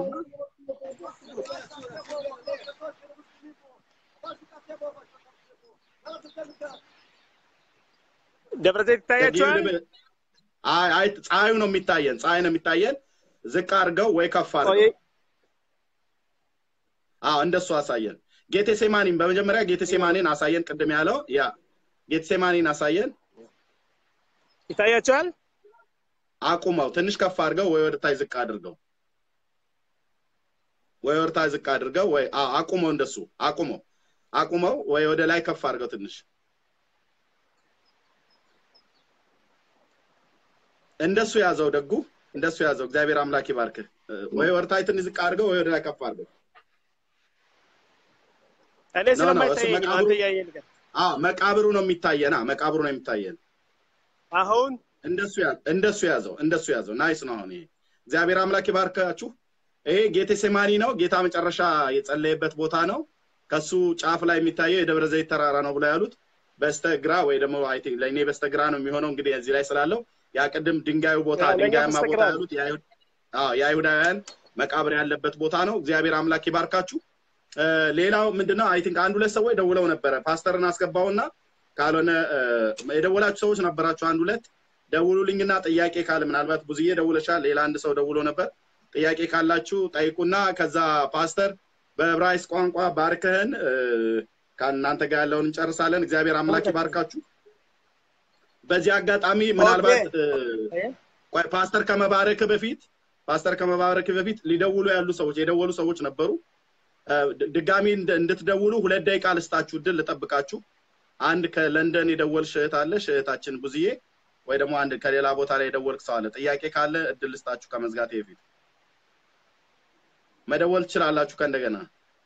ደብረ ዘይት ይታያቸዋል። አይ አይ ፀሐዩ ነው የሚታየን፣ ፀሐይ ነው የሚታየን። ዝቅ አድርገው ወይ ከፍ አድርገው። አዎ እንደሱ አሳየን። ጌቴሴማኒን በመጀመሪያ ጌቴሴማኒን አሳየን። ቅድም ያለው ያ ጌቴሴማኒን አሳየን። ይታያቸዋል። አቁመው ትንሽ ከፍ አድርገው ወይ ወደ ታች ዝቅ አድርገው ወይ ወደ ታች ዝቅ አድርገው ወይ አዎ አቁመው፣ እንደሱ አቁመው አቁመው ወይ ወደ ላይ ከፍ አድርገው ትንሽ እንደሱ ያዘው ደጉ እንደሱ ያዘው። እግዚአብሔር አምላክ ይባርክህ። እ፣ ወይ ወርታይ ትንሽ ዝቅ አድርገው ወይ ወደ ላይ ከፍ አድርገው። እኔ ኖ፣ ኖ፣ ስለማይታየኝ እሱ ነው መቃብሩ- አንተ እያየህ ንገር። አዎ መቃብሩ ነው የሚታየና መቃብሩ ነው የሚታየን። አሁን እንደሱ ያ እንደሱ ያዘው እንደሱ ያዘው። ናይስ ነው። አሁን ይሄ እግዚአብሔር አምላክ ይባርካችሁ። ይሄ ጌቴሴማኒ ነው። ጌታ መጨረሻ የጸለየበት ቦታ ነው። ከሱ ጫፍ ላይ የሚታየው የደብረ ዘይት ተራራ ነው ብለው ያሉት በስተግራ ወይ ደግሞ አይ ቲንክ ለእኔ በስተግራ ነው የሚሆነው እንግዲህ እዚህ ላይ ስላለው ያ ቅድም ድንጋዩ ቦታ ያ፣ ለእኛ ድንጋያማ በስተግራ ቦታ ነው። ያሉት የአይሁድ- አዎ፣ የአይሁዳውያን መቃብር ያለበት ቦታ ነው። እግዚአብሔር አምላክ ይባርካችሁ። እ፣ ሌላው ምንድነው አይ ቲንክ አንድ ሁለት ሰዎች ደውለው ነበረ። ፓስተርን አስገባውና ካልሆነ እ፣ የደወላችሁ ሰዎች ነበራችሁ አንድ ሁለት ደውሉልኝና ጥያቄ ካለ ምናልባት ብዙዬ ደውለሻል። ሌላ አንድ ሰው ደውሎ ነበር። ጥያቄ ካላችሁ ጠይቁና ከዛ ፓስተር በዕብራይስጥ ቋንቋ ባርከህን እ፣ ከእናንተ ጋር ያለውን እንጨርሳለን። እግዚአብሔር አምላክ ይባርካችሁ። በዚህ አጋጣሚ ምናልባት እ፣ ቆይ ፓስተር ከመባረክ በፊት ፓስተር ከመባረክ በፊት ሊደውሉ ያሉ ሰዎች የደወሉ ሰዎች ነበሩ። እ፣ ድ- ድጋሚ እንድ- እንድትደውሉ ሁለት ደቂቃ ልስጣችሁ፣ እድል ልጠብቃችሁ። አንድ ከለንደን የደወልሽ እህት አለሽ እህታችን ብዙዬ፣ ወይ ደግሞ አንድ ከሌላ ቦታ ላይ የደወልክ ሰው አለ። ጥያቄ ካለ እድል ልስጣችሁ ከመዝጋቴ በፊት መደወል ትችላላችሁ። ከእንደገና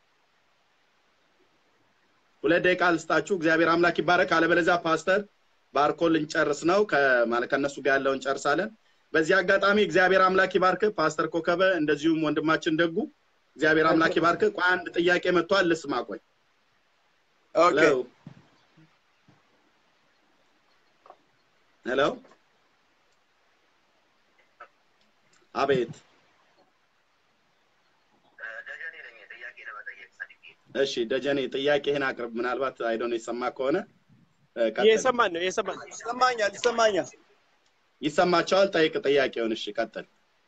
ሁለት ደቂቃ ልስጣችሁ። እግዚአብሔር አምላክ ይባረክ። አለበለዚያ ፓስተር ባርኮ ልንጨርስ ነው። ከማለት ከእነሱ ጋር ያለውን እንጨርሳለን። በዚህ አጋጣሚ እግዚአብሔር አምላክ ይባርክ ፓስተር ኮከበ፣ እንደዚሁም ወንድማችን ደጉ እግዚአብሔር አምላክ ይባርክ። ቆይ አንድ ጥያቄ መጥቷል፣ ልስማ። ቆይ ኦኬ ሄሎ ሄሎ፣ አቤት። እሺ ደጀኔ ጥያቄህን አቅርብ። ምናልባት አይዶን የሰማ ከሆነ እ፣ ቀጥል። እየሰማን ነው እየሰማን ነው። ይሰማኛል ይሰማኛል። ይሰማቸዋል። ጠይቅ ጥያቄውን። እሺ ቀጥል።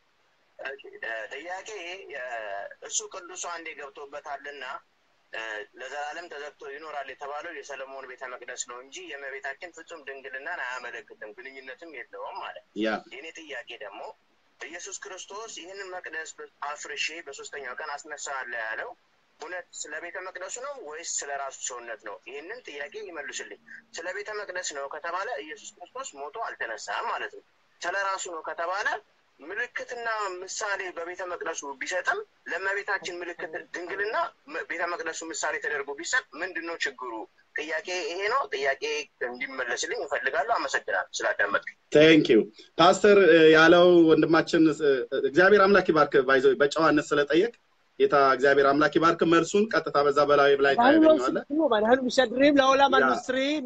ጥያቄ እሱ ቅዱሱ አንዴ ገብቶበታልና እ፣ ለዘላለም ተዘግቶ ይኖራል የተባለው የሰለሞን ቤተ መቅደስ ነው እንጂ የእመቤታችን ፍጹም ድንግልናን አያመለክትም፣ ግንኙነትም የለውም ማለት ነው። ያ የኔ ጥያቄ ደግሞ ኢየሱስ ክርስቶስ ይህንን መቅደስ አፍርሼ በሶስተኛው ቀን አስነሳለሁ ያለው እውነት ስለ ቤተ መቅደሱ ነው ወይስ ስለ ራሱ ሰውነት ነው? ይህንን ጥያቄ ይመልሱልኝ። ስለ ቤተ መቅደስ ነው ከተባለ ኢየሱስ ክርስቶስ ሞቶ አልተነሳም ማለት ነው። ስለ ራሱ ነው ከተባለ ምልክትና ምሳሌ በቤተ መቅደሱ ቢሰጥም ለእመቤታችን ምልክት ድንግልና መ- ቤተ መቅደሱ ምሳሌ ተደርጎ ቢሰጥ ምንድን ነው ችግሩ? ጥያቄ ይሄ ነው። ጥያቄ እንዲመለስልኝ እፈልጋለሁ። አመሰግናለሁ ስላዳመጥ ቴንክ ዩ ፓስተር እ፣ ያለው ወንድማችን እ፣ እግዚአብሔር አምላክ ይባርክ። ባይዞ በጨዋነት ስለጠየቅ ጌታ እግዚአብሔር አምላክ ይባርክ። መልሱን ቀጥታ በዛ በላይ ላይ ታገኘዋለህ። ባህል ምሻድሪም ለዓለም ያ። አልሙስሪም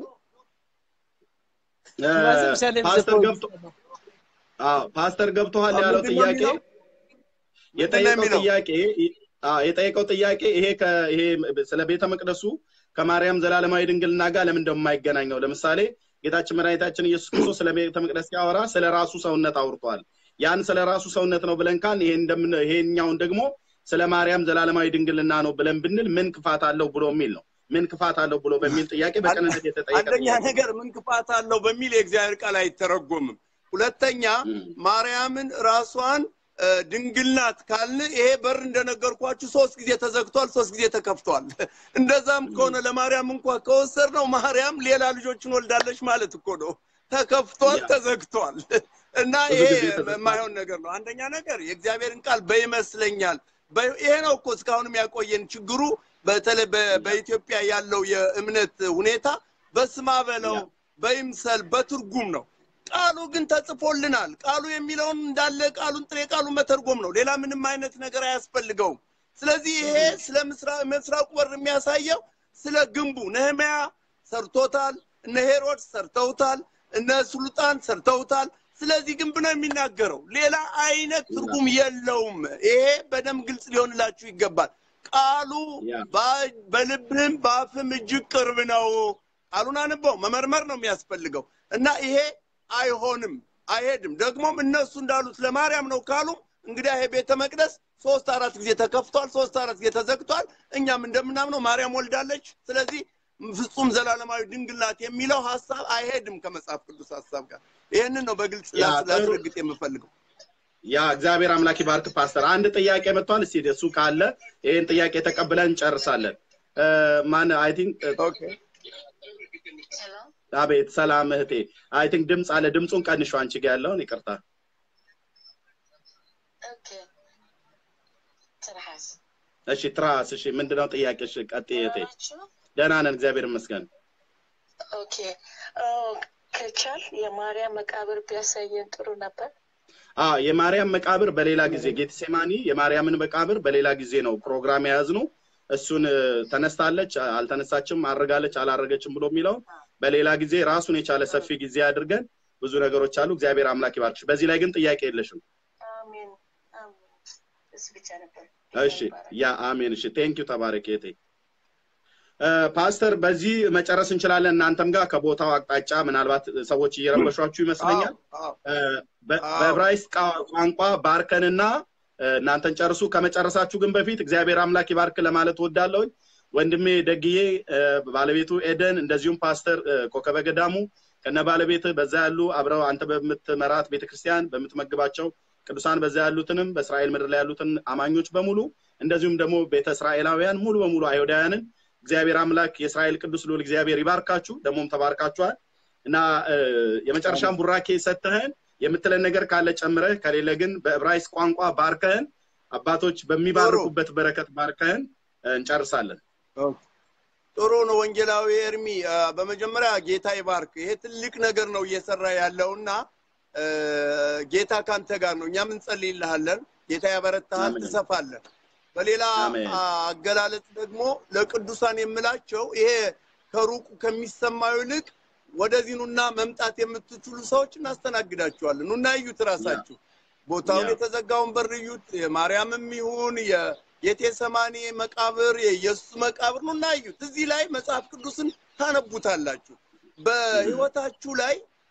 እ፣ ፓስተር ገብቶ አዎ ፓስተር ገብቶሃል አዎ፣ ያለው ምንድን ነው ጥያቄ የሚለው? ምንድን ነው የጠየቀው የሚለው? ጥያቄ አዎ የጠየቀው ጥያቄ ይሄ ከ ይሄ ስለ ቤተ መቅደሱ ከማርያም ዘላለማዊ ድንግልና ጋር ለምን እንደማይገናኘው ለምሳሌ ጌታችን መድኃኒታችን ኢየሱስ ክርስቶስ ስለ ቤተ መቅደስ ሲያወራ ስለ ራሱ ሰውነት አውርቷል። ያን ስለ ራሱ ሰውነት ነው ብለን ካል ይሄ እንደምን ይሄኛውን ደግሞ ስለ ማርያም ዘላለማዊ ድንግልና ነው ብለን ብንል ምን ክፋት አለው ብሎ የሚል ነው። ምን ክፋት አለው ብሎ በሚል ጥያቄ በቅንነት የተጠየቀ አንደኛ ጥያቄ ነው። ነገር ምን ክፋት አለው በሚል የእግዚአብሔር ቃል አይተረጎምም። ሁለተኛ እም። ማርያምን ራሷን እ፣ ድንግል ናት ካልን ይሄ በር እንደነገርኳችሁ ሶስት ጊዜ ተዘግቷል፣ ሶስት ጊዜ ተከፍቷል። እንደዛም ከሆነ ለማርያም እንኳ ከወሰድ ነው ማርያም ሌላ ልጆችን ወልዳለች ማለት እኮ ነው። ተከፍቷል፣ ያ። ተዘግቷል እና ብዙ ይሄ ጊዜ ተዘግቷል። የማይሆን ነገር ነው። አንደኛ ነገር የእግዚአብሔርን ቃል በይመስለኛል በ- ይሄ ነው እኮ እስካሁንም ያቆየን ችግሩ በተለይ በ- በኢትዮጵያ ያለው የእምነት ሁኔታ በስማ በለው ያ። በይምሰል በትርጉም ነው። ቃሉ ግን ተጽፎልናል። ቃሉ የሚለውን እንዳለ ቃሉን ጥሬ ቃሉ መተርጎም ነው። ሌላ ምንም አይነት ነገር አያስፈልገውም። ስለዚህ ይሄ ስለ ምስራ- ምስራቁ በር የሚያሳየው ስለ ግንቡ ነህምያ ሰርቶታል፣ እነ ሄሮድስ ሰርተውታል፣ እነ ሱልጣን ሰርተውታል። ስለዚህ ግንብ ነው የሚናገረው። ሌላ አይነት ትርጉም የለውም። ይሄ በደንብ ግልጽ ሊሆንላችሁ ይገባል። ቃሉ ያ። በ- በልብህም በአፍም እጅግ ቅርብ ነው። ቃሉን አንበው መመርመር ነው የሚያስፈልገው እና ይሄ አይሆንም፣ አይሄድም። ደግሞም እነሱ እንዳሉት ለማርያም ነው ካሉ እንግዲህ ይሄ ቤተ መቅደስ ሶስት አራት ጊዜ ተከፍቷል፣ ሶስት አራት ጊዜ ተዘግቷል። እኛም እንደምናምነው ማርያም ወልዳለች። ስለዚህ ፍጹም ዘላለማዊ ድንግል ናት የሚለው ሀሳብ አይሄድም ከመጽሐፍ ቅዱስ ሀሳብ ጋር። ይህንን ነው በግልጽ ያ፣ ላስ- ጥሩ። ላስረግጥ የምፈልገው። ያ እግዚአብሔር አምላክ ይባርክ ፓስተር። አንድ ጥያቄ መጥቷል። እስቲ እሱ ካለ ይህን ጥያቄ ተቀብለን እንጨርሳለን። እ፣ ማን አይ ቲንክ ኦኬ አቤት ሰላም እህቴ። አይ ቲንክ ድምፅ አለ። ድምፁን ቀንሹ አንቺ ጋ ያለውን ይቅርታ። ትርሃስ እሺ ትራስ እሺ ምንድነው ጥያቄሽ ቀጥይ እህቴ ናችሁ? ደህና ነን እግዚአብሔር ይመስገን ኦኬ ኦ፣ ከቻል የማርያም መቃብር ቢያሳየን ጥሩ ነበር። አ የማርያም መቃብር በሌላ ጊዜ ጌትሴማኒ የማርያምን መቃብር በሌላ ጊዜ ነው ፕሮግራም የያዝነው እሱን እ፣ ተነስታለች አልተነሳችም አድርጋለች አላረገችም ብሎ የሚለውን በሌላ ጊዜ ራሱን የቻለ ሰፊ ጊዜ አድርገን ብዙ ነገሮች አሉ እግዚአብሔር አምላክ ይባርክሽ በዚህ ላይ ግን ጥያቄ የለሽም አሜን አሜን። እሱ ብቻ ነበር። እሺ ያ አሜን እሺ ቴንክ ዩ ተባረክ እህቴ እ፣ ፓስተር በዚህ መጨረስ እንችላለን እናንተም ጋር ከቦታው አቅጣጫ ምናልባት ሰዎች እየረበሿችሁ ይመስለኛል አዎ፣ እ፣ በ- አዎ። በዕብራይስጥ ቃ- ቋንቋ ባርከንና እ፣ እናንተን ጨርሱ ከመጨረሳችሁ ግን በፊት እግዚአብሔር አምላክ ይባርክ ለማለት ወዳለሁኝ ወንድሜ ደግዬ እ፣ ባለቤቱ ኤደን እንደዚሁም ፓስተር እ፣ ኮከበ ገዳሙ ከነ ባለቤት በዛ ያሉ አብረው አንተ በምትመራት ቤተክርስቲያን በምትመግባቸው ቅዱሳን በዛ ያሉትንም በእስራኤል ምድር ላይ ያሉትን አማኞች በሙሉ እንደዚሁም ደግሞ ቤተ እስራኤላውያን ሙሉ በሙሉ አይሁዳውያንን እግዚአብሔር አምላክ የእስራኤል ቅዱስ ልዑል እግዚአብሔር ይባርካችሁ ደግሞም ተባርካችኋል እና እ፣ የመጨረሻን ቡራኬ ሰጥተህን የምትለን ነገር ካለ ጨምረህ ከሌለ ግን በዕብራይስጥ ቋንቋ ባርከህን አባቶች በሚባርኩበት በረከት ባርከህን እ፣ እንጨርሳለን ጥሩ ነው ወንጌላዊ ኤርሚ አ፣ በመጀመሪያ ጌታ ይባርክ ይሄ ትልቅ ነገር ነው እየሰራ ያለውና እ፣ ጌታ ካንተ ጋር ነው እኛም እንጸልይልሃለን ጌታ ያበረታሃል አሜን። ትሰፋለን በሌላ አሜን። አ፣ አገላለጽ ደግሞ ለቅዱሳን የምላቸው ይሄ ከሩቁ ከሚሰማው ይልቅ ወደዚህ ኑና መምጣት የምትችሉ ሰዎች እናስተናግዳችኋለን ኑና እዩት ራሳችሁ ቦታውን ያ። የተዘጋውን በር እዩት የማርያምም ይሁን የጌቴሰማኒ መቃብር የኢየሱስ መቃብር ኑና እዩት እዚህ ላይ መጽሐፍ ቅዱስን ታነቡታላችሁ በህይወታችሁ ላይ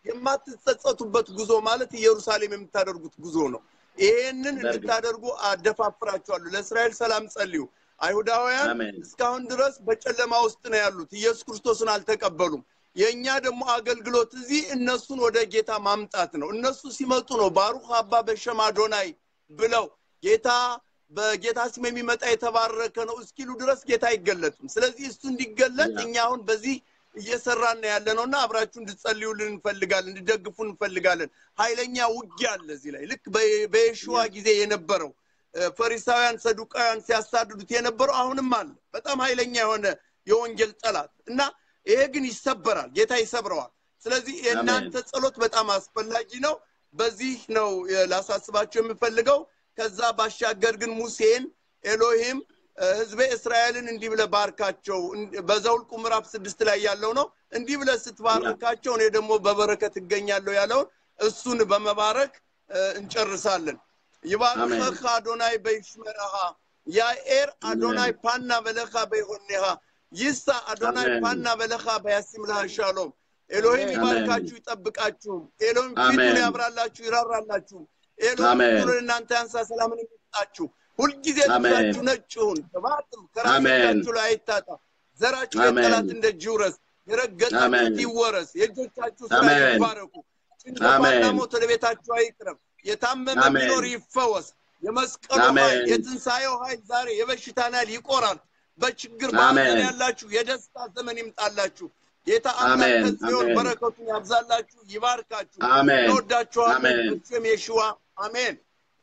የማትጸጸቱበት ጉዞ ማለት ኢየሩሳሌም የምታደርጉት ጉዞ ነው ይሄንን በእርግጥ። እንድታደርጉ አደፋፍራችኋለሁ ለእስራኤል ሰላም ጸልዩ አይሁዳውያን አሜን። እስካሁን ድረስ በጨለማ ውስጥ ነው ያሉት ኢየሱስ ክርስቶስን አልተቀበሉም የእኛ ደግሞ አገልግሎት እዚህ እነሱን ወደ ጌታ ማምጣት ነው እነሱ ሲመጡ ነው ባሩክ አባ በሸም አዶናይ ብለው ጌታ በጌታ ስም የሚመጣ የተባረከ ነው እስኪሉ ድረስ ጌታ አይገለጥም ስለዚህ እሱ እንዲገለጥ ያ። እኛ አሁን በዚህ እየሰራን ነው ያለ ነው እና አብራችሁ እንድጸልዩልን እንፈልጋለን እንድደግፉን እንፈልጋለን ኃይለኛ ውጊያ አለ እዚህ ላይ ልክ በ- በየሽዋ ጊዜ የነበረው እ፣ ፈሪሳውያን ሰዱቃውያን ሲያሳድዱት የነበረው አሁንም አለ በጣም ኃይለኛ የሆነ የወንጌል ጠላት እና ይሄ ግን ይሰበራል ጌታ ይሰብረዋል ስለዚህ የእናንተ ጸሎት በጣም አስፈላጊ ነው በዚህ ነው የ- ላሳስባቸው የምፈልገው ከዛ ባሻገር ግን ሙሴን ኤሎሂም እ፣ ህዝበ እስራኤልን እንዲህ ብለ ባርካቸው እንድ- በዘውልቁ ምዕራፍ ስድስት ላይ ያለው ነው እንዲህ ብለ ስትባርካቸው እኔ ደግሞ በበረከት እገኛለሁ ያለውን እሱን በመባረክ እ፣ እንጨርሳለን ይባርከህ አዶናይ በይሽመረሃ ያኤር አዶናይ ፓና በለኻ በይሆኔሃ ይሳ አዶናይ አሜን። ፓና በለኻ በያሲምልሃ ሻሎም ኤሎሂም አሜን። ይባርካችሁ ይጠብቃችሁም ኤሎሂም አሜን። ፊቱን ያብራላችሁ ይራራላችሁ ኤሎሂም አሜን። ፊቱን እናንተ ያንሳ ሰላምን የሚሰጣችሁ ሁልጊዜ አሜን። ልብሳችሁ ነጭ ይሁን ቅባትም ከራሶቻችሁ ላይ አይታጣ ዘራችሁ አሜን። የጠላት እንደ ጅውረስ የረገጣችሁት አሜን። ይወረስ የእጆቻችሁ ስራ አሜን። ይባረኩ ጭንገፋና አሜን። ሞት ወደ ቤታችሁ አይቅረብ የታመመ አሜን። ቢኖር ይፈወስ የመስቀሉ አሜን። ኃይል የትንሣኤው ኃይል ዛሬ የበሽታን ኃይል ይቆራል በችግር አሜን። በሐዘን ያላችሁ የደስታ ዘመን ይምጣላችሁ ጌታ አምላክ አሜን። ከጽዮን አሜን። በረከቱን ያብዛላችሁ ይባርካችሁ አሜን። እንወዳችኋለን አሜን። በስም የሽዋ አሜን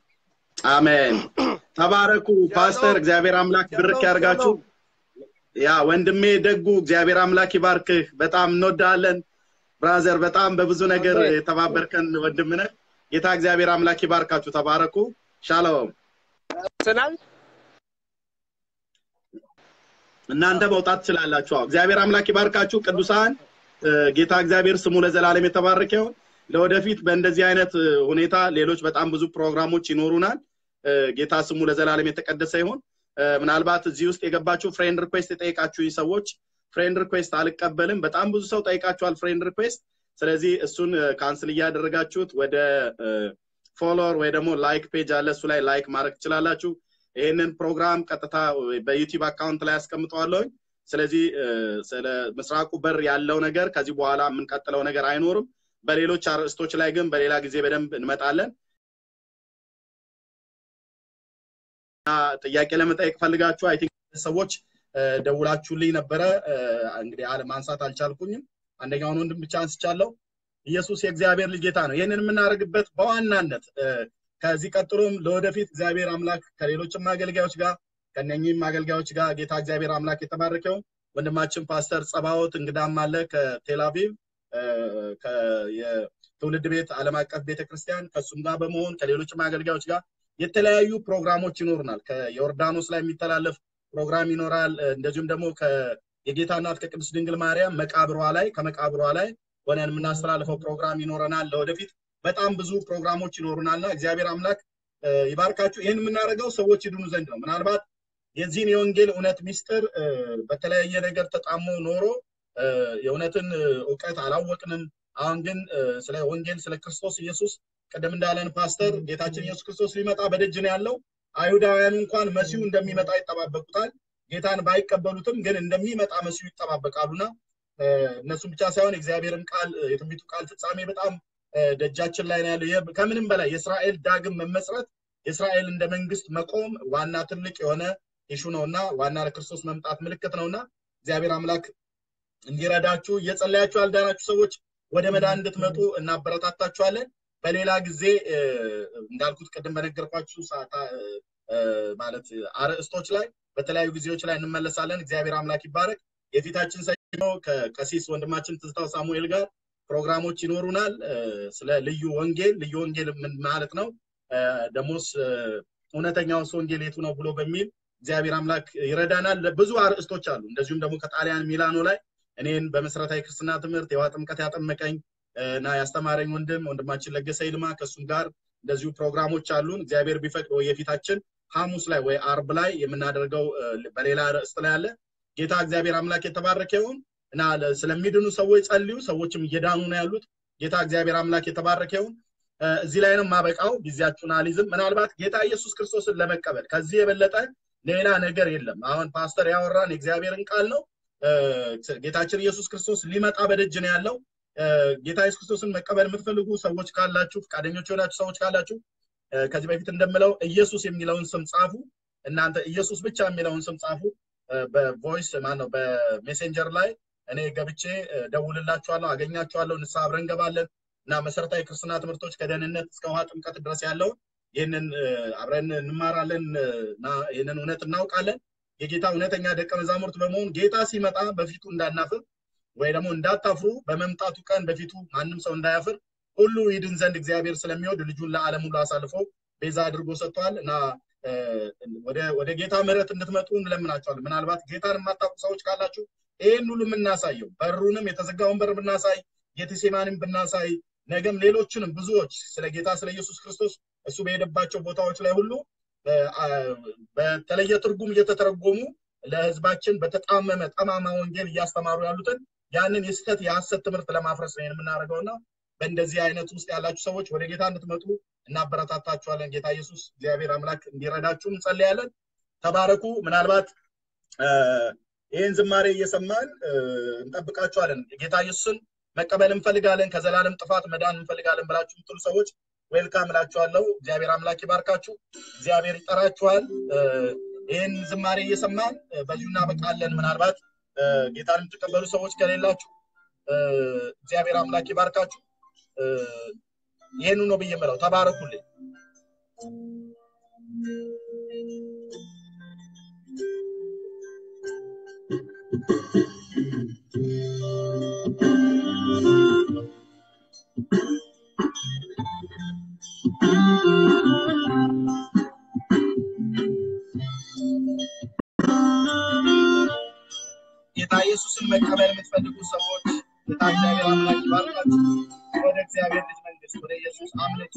አሜን ተባረኩ ፓስተር እግዚአብሔር አምላክ ብርክ ሻሎም፣ ያርጋችሁ ሻሎም። ያ ወንድሜ ደጉ እግዚአብሔር አምላክ ይባርክህ በጣም እንወዳለን ብራዘር በጣም በብዙ ነገር አሜን። የተባበርከን ወንድም ነህ ጌታ እግዚአብሔር አምላክ ይባርካችሁ ተባረኩ ሻሎም ስናል እናንተ መውጣት ትችላላችሁ አዎ እግዚአብሔር አምላክ ይባርካችሁ ቅዱሳን እ፣ ጌታ እግዚአብሔር ስሙ ለዘላለም የተባረከ ይሁን ለወደፊት በእንደዚህ አይነት እ፣ ሁኔታ ሌሎች በጣም ብዙ ፕሮግራሞች ይኖሩናል እ፣ ጌታ ስሙ ለዘላለም የተቀደሰ ይሁን እ፣ ምናልባት እዚህ ውስጥ የገባችሁ ፍሬንድ ሪኩዌስት የጠየቃችሁኝ ሰዎች ፍሬንድ ሪኩዌስት አልቀበልም በጣም ብዙ ሰው ጠይቃችኋል ፍሬንድ ሪኩዌስት ስለዚህ እሱን ካንስል እያደረጋችሁት ወደ ፎሎወር ወይ ደግሞ ላይክ ፔጅ አለ እሱ ላይ ላይክ ማድረግ ትችላላችሁ ይህንን ፕሮግራም ቀጥታ በዩቲዩብ አካውንት ላይ አስቀምጠዋለሁኝ ስለዚህ እ፣ ስለ ምስራቁ በር ያለው ነገር ከዚህ በኋላ የምንቀጥለው ነገር አይኖርም በሌሎች አርዕስቶች ላይ ግን በሌላ ጊዜ በደንብ እንመጣለን እና ጥያቄ ለመጠየቅ ፈልጋችሁ አይ ቲንክ ሰዎች እ፣ ደውላችሁልኝ ነበረ እ፣ እንግዲህ አለ ማንሳት አልቻልኩኝም አንደኛውን ወንድም ብቻ አንስቻለሁ ኢየሱስ የእግዚአብሔር ልጅ ጌታ ነው ይህንን የምናደርግበት በዋናነት እ፣ ከዚህ ቀጥሎም ለወደፊት እግዚአብሔር አምላክ ከሌሎችም አገልጋዮች ጋር ከነኚህም አገልጋዮች ጋር ጌታ እግዚአብሔር አምላክ የተባረከው ወንድማችን ፓስተር ጸባዖት እንግዳም አለ ከቴል አቪቭ የትውልድ ቤት ዓለም አቀፍ ቤተክርስቲያን ከእሱም ጋር በመሆን ከሌሎችም አገልጋዮች ጋር የተለያዩ ፕሮግራሞች ይኖሩናል። ከዮርዳኖስ ላይ የሚተላለፍ ፕሮግራም ይኖራል። እንደዚሁም ደግሞ የጌታ እናት ከቅድስት ድንግል ማርያም መቃብሯ ላይ ከመቃብሯ ላይ ሆነን የምናስተላልፈው ፕሮግራም ይኖረናል። ለወደፊት በጣም ብዙ ፕሮግራሞች ይኖሩናልና እግዚአብሔር አምላክ ይባርካችሁ። ይህን የምናደርገው ሰዎች ይድኑ ዘንድ ነው። ምናልባት የዚህን የወንጌል እውነት ሚስጥር በተለያየ ነገር ተጣሞ ኖሮ የእውነትን እውቀት አላወቅንም። አሁን ግን ስለ ወንጌል ስለ ክርስቶስ ኢየሱስ ቅድም እንዳለን ፓስተር ጌታችን ኢየሱስ ክርስቶስ ሊመጣ በደጅ ነው ያለው። አይሁዳውያኑ እንኳን መሲሁ እንደሚመጣ ይጠባበቁታል። ጌታን ባይቀበሉትም ግን እንደሚመጣ መሲሁ ይጠባበቃሉና እነሱም ብቻ ሳይሆን የእግዚአብሔርን ቃል የትንቢቱ ቃል ፍጻሜ በጣም ደጃችን ላይ ነው ያለው። ከምንም በላይ የእስራኤል ዳግም መመስረት የእስራኤል እንደ መንግስት መቆም ዋና ትልቅ የሆነ ኢሹ ነውና ዋና ለክርስቶስ መምጣት ምልክት ነውና እግዚአብሔር አምላክ እንዲረዳችሁ እየጸለያችሁ ያልዳናችሁ ሰዎች ወደ መዳን እንድትመጡ እናበረታታችኋለን። በሌላ ጊዜ እንዳልኩት ቅድም በነገርኳችሁ ማለት አርዕስቶች ላይ በተለያዩ ጊዜዎች ላይ እንመለሳለን። እግዚአብሔር አምላክ ይባረክ። የፊታችን ሰኞ ከቀሲስ ወንድማችን ትዝታው ሳሙኤል ጋር ፕሮግራሞች ይኖሩናል። ስለ ልዩ ወንጌል ልዩ ወንጌል ምን ማለት ነው፣ ደግሞስ እውነተኛውስ ወንጌል የቱ ነው ብሎ በሚል እግዚአብሔር አምላክ ይረዳናል። ብዙ አርዕስቶች አሉ። እንደዚሁም ደግሞ ከጣሊያን ሚላኖ ላይ እኔን በመሰረታዊ ክርስትና ትምህርት የውሃ ጥምቀት ያጠመቀኝ እና ያስተማረኝ ወንድም ወንድማችን ለገሰ ይልማ ከእሱም ጋር እንደዚሁ ፕሮግራሞች አሉን። እግዚአብሔር ቢፈቅድ ወይ የፊታችን ሐሙስ ላይ ወይ አርብ ላይ የምናደርገው በሌላ ርዕስት ላይ አለ። ጌታ እግዚአብሔር አምላክ የተባረከ ይሁን እና ስለሚድኑ ሰዎች ጸልዩ። ሰዎችም እየዳኑ ነው ያሉት። ጌታ እግዚአብሔር አምላክ የተባረከ ይሁን። እዚህ ላይ ነው የማበቃው። ጊዜያችሁን አልይዝም። ምናልባት ጌታ ኢየሱስ ክርስቶስን ለመቀበል ከዚህ የበለጠ ሌላ ነገር የለም። አሁን ፓስተር ያወራን የእግዚአብሔርን ቃል ነው። ጌታችን ኢየሱስ ክርስቶስ ሊመጣ በደጅ ነው ያለው። ጌታ ኢየሱስ ክርስቶስን መቀበል የምትፈልጉ ሰዎች ካላችሁ፣ ፈቃደኞች የሆናችሁ ሰዎች ካላችሁ ከዚህ በፊት እንደምለው ኢየሱስ የሚለውን ስም ጻፉ። እናንተ ኢየሱስ ብቻ የሚለውን ስም ጻፉ። በቮይስ ማነው በሜሴንጀር ላይ እኔ ገብቼ ደውልላችኋለሁ፣ አገኛችኋለሁ። ንስሐ አብረን እንገባለን እና መሰረታዊ ክርስትና ትምህርቶች ከደህንነት እስከ ውሃ ጥምቀት ድረስ ያለውን ይህንን አብረን እንማራለን እና ይህንን እውነት እናውቃለን። የጌታ እውነተኛ ደቀ መዛሙርት በመሆን ጌታ ሲመጣ በፊቱ እንዳናፍር ወይ ደግሞ እንዳታፍሩ በመምጣቱ ቀን በፊቱ ማንም ሰው እንዳያፍር ሁሉ ይድን ዘንድ እግዚአብሔር ስለሚወድ ልጁን ለዓለም ሁሉ አሳልፎ ቤዛ አድርጎ ሰጥቷል እና ወደ ጌታ ምሕረት እንድትመጡ እንለምናቸዋለን። ምናልባት ጌታን የማታውቁ ሰዎች ካላችሁ ይህን ሁሉ የምናሳየው በሩንም የተዘጋውን በር ብናሳይ ጌቴሴማንም ብናሳይ ነገም ሌሎችንም ብዙዎች ስለ ጌታ ስለ ኢየሱስ ክርስቶስ እሱ በሄደባቸው ቦታዎች ላይ ሁሉ በተለየ ትርጉም እየተተረጎሙ ለሕዝባችን በተጣመመ ጠማማ ወንጌል እያስተማሩ ያሉትን ያንን የስህተት የሐሰት ትምህርት ለማፍረስ ነው የምናደርገውና በእንደዚህ አይነት ውስጥ ያላችሁ ሰዎች ወደ ጌታ እንድትመጡ እናበረታታችኋለን። ጌታ ኢየሱስ እግዚአብሔር አምላክ እንዲረዳችሁ እንጸልያለን። ተባረኩ። ምናልባት ይህን ዝማሬ እየሰማን እንጠብቃችኋለን። ጌታ ኢየሱስን መቀበል እንፈልጋለን፣ ከዘላለም ጥፋት መዳን እንፈልጋለን ብላችሁ የምትሉ ሰዎች ዌልካም እላችኋለሁ። እግዚአብሔር አምላክ ይባርካችሁ። እግዚአብሔር ይጠራችኋል። ይህን ዝማሬ እየሰማን በዚሁ እናበቃለን። ምናልባት ጌታን የምትቀበሉ ሰዎች ከሌላችሁ እግዚአብሔር አምላክ ይባርካችሁ። ይህኑ ነው ብዬ የምለው። ተባረኩልኝ። ጌታ ኢየሱስን መቀበል የምትፈልጉ ሰዎች ጌታ እግዚአብሔር አምላክ ይባርካችሁ። ወደ እግዚአብሔር ልጅ መንግስት ወደ ኢየሱስ አምልጡ።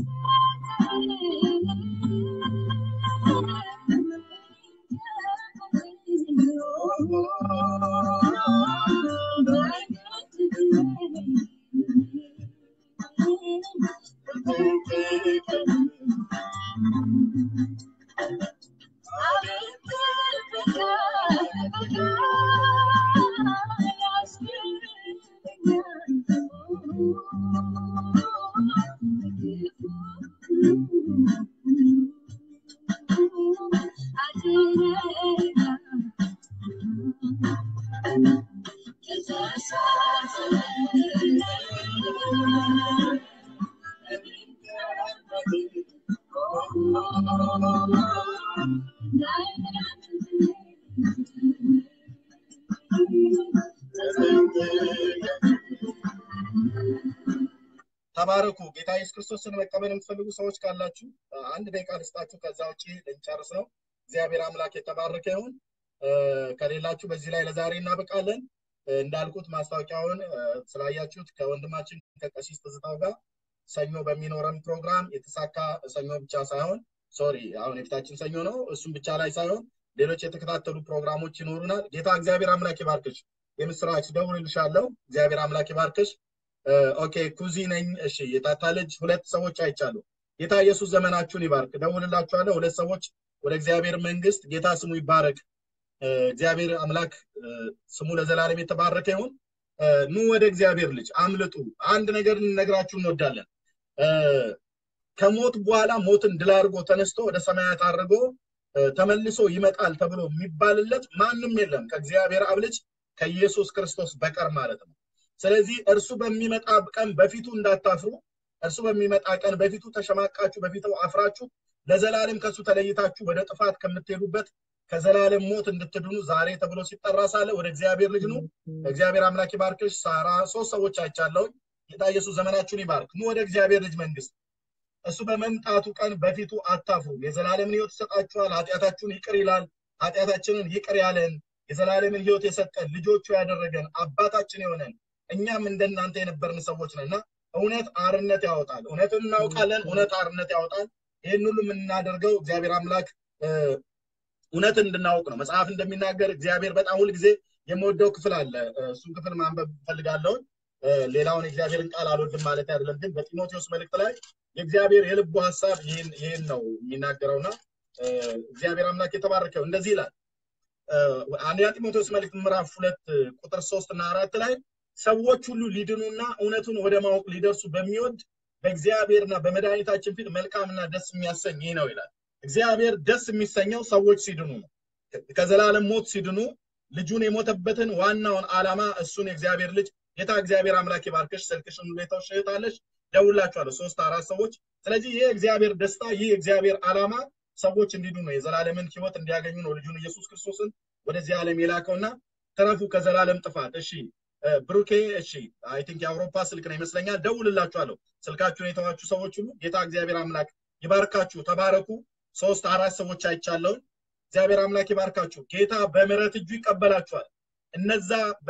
ተባረኩ። ጌታ ኢየሱስ ክርስቶስን መቀበል የምትፈልጉ ሰዎች ካላችሁ አንድ ደቂቃ ልስጣችሁ። ከዛ ውጭ ልንጨርስ ነው። እግዚአብሔር አምላክ የተባረከ ይሁን። ከሌላችሁ በዚህ ላይ ለዛሬ እናበቃለን። እንዳልኩት ማስታወቂያውን ስላያችሁት ከወንድማችን ከቀሲስ ትዝታው ጋር ሰኞ በሚኖረን ፕሮግራም የተሳካ ሰኞ ብቻ ሳይሆን ሶሪ አሁን የፊታችን ሰኞ ነው። እሱም ብቻ ላይ ሳይሆን ሌሎች የተከታተሉ ፕሮግራሞች ይኖሩናል። ጌታ እግዚአብሔር አምላክ ይባርክሽ። የምስራች ደውልልሻለሁ። እግዚአብሔር አምላክ ይባርክሽ። ኦኬ ኩዚ ነኝ። እሺ የታታ ልጅ ሁለት ሰዎች አይቻሉ። ጌታ ኢየሱስ ዘመናችሁን ይባርክ። ደውልላችኋለሁ። ሁለት ሰዎች ወደ እግዚአብሔር መንግስት ጌታ ስሙ ይባረክ። እግዚአብሔር አምላክ ስሙ ለዘላለም የተባረከ ይሁን። ኑ ወደ እግዚአብሔር ልጅ አምልጡ። አንድ ነገር ልነግራችሁ እንወዳለን። ከሞት በኋላ ሞትን ድል አድርጎ ተነስቶ ወደ ሰማያት አድርጎ ተመልሶ ይመጣል ተብሎ የሚባልለት ማንም የለም ከእግዚአብሔር አብ ልጅ ከኢየሱስ ክርስቶስ በቀር ማለት ነው። ስለዚህ እርሱ በሚመጣ ቀን በፊቱ እንዳታፍሩ፣ እርሱ በሚመጣ ቀን በፊቱ ተሸማቃችሁ፣ በፊቱ አፍራችሁ ለዘላለም ከእሱ ተለይታችሁ ወደ ጥፋት ከምትሄዱበት ከዘላለም ሞት እንድትድኑ ዛሬ ተብሎ ሲጠራ ሳለ ወደ እግዚአብሔር ልጅ ኑ። እግዚአብሔር አምላክ ይባርክሽ። ሳራ ሶስት ሰዎች አይቻለሁ። ጌታ ኢየሱስ ዘመናችሁን ይባርክ። ኑ ወደ እግዚአብሔር ልጅ መንግስት። እሱ በመምጣቱ ቀን በፊቱ አታፍሩ። የዘላለምን ህይወት ይሰጣችኋል። ኃጢአታችሁን ይቅር ይላል። ኃጢአታችንን ይቅር ያለን የዘላለምን ህይወት የሰጠን ልጆቹ ያደረገን አባታችን የሆነን እኛም እንደናንተ የነበርን ሰዎች ነን እና እውነት አርነት ያወጣል። እውነትን እናውቃለን። እውነት አርነት ያወጣል። ይህን ሁሉ የምናደርገው እግዚአብሔር አምላክ እውነትን እንድናውቅ ነው። መጽሐፍ እንደሚናገር እግዚአብሔር በጣም ሁልጊዜ የምወደው ክፍል አለ። እሱን ክፍል ማንበብ ፈልጋለሁን። ሌላውን የእግዚአብሔርን ቃል አልወድም ማለት አይደለም፣ ግን በጢሞቴዎስ መልእክት ላይ የእግዚአብሔር የልቡ ሀሳብ ይህን ነው የሚናገረውና እግዚአብሔር አምላክ የተባረከው እንደዚህ ይላል። አንደኛ ጢሞቴዎስ መልእክት ምዕራፍ ሁለት ቁጥር ሶስት እና አራት ላይ ሰዎች ሁሉ ሊድኑና እውነቱን ወደ ማወቅ ሊደርሱ በሚወድ በእግዚአብሔርና በመድኃኒታችን ፊት መልካምና ደስ የሚያሰኝ ይህ ነው ይላል። እግዚአብሔር ደስ የሚሰኘው ሰዎች ሲድኑ ነው። ከዘላለም ሞት ሲድኑ ልጁን የሞተበትን ዋናውን ዓላማ እሱን የእግዚአብሔር ልጅ ጌታ እግዚአብሔር አምላክ ይባርክሽ። ስልክሽን ሁኔታው ሽህታለሽ ደውላችኋለሁ፣ ሶስት አራት ሰዎች። ስለዚህ ይህ እግዚአብሔር ደስታ ይህ እግዚአብሔር ዓላማ ሰዎች እንዲድኑ ነው፣ የዘላለምን ህይወት እንዲያገኙ ነው ልጁን ኢየሱስ ክርስቶስን ወደዚህ ዓለም የላከውና ተረፉ ከዘላለም ጥፋት። እሺ ብሩኬ፣ እሺ አይ ቲንክ የአውሮፓ ስልክ ነው ይመስለኛል። ደውልላችኋለሁ። ስልካችሁን የተዋችሁ ሰዎች ሁሉ ጌታ እግዚአብሔር አምላክ ይባርካችሁ። ተባረኩ። ሶስት አራት ሰዎች አይቻለውን። እግዚአብሔር አምላክ ይባርካችሁ። ጌታ በምሕረት እጁ ይቀበላችኋል። እነዛ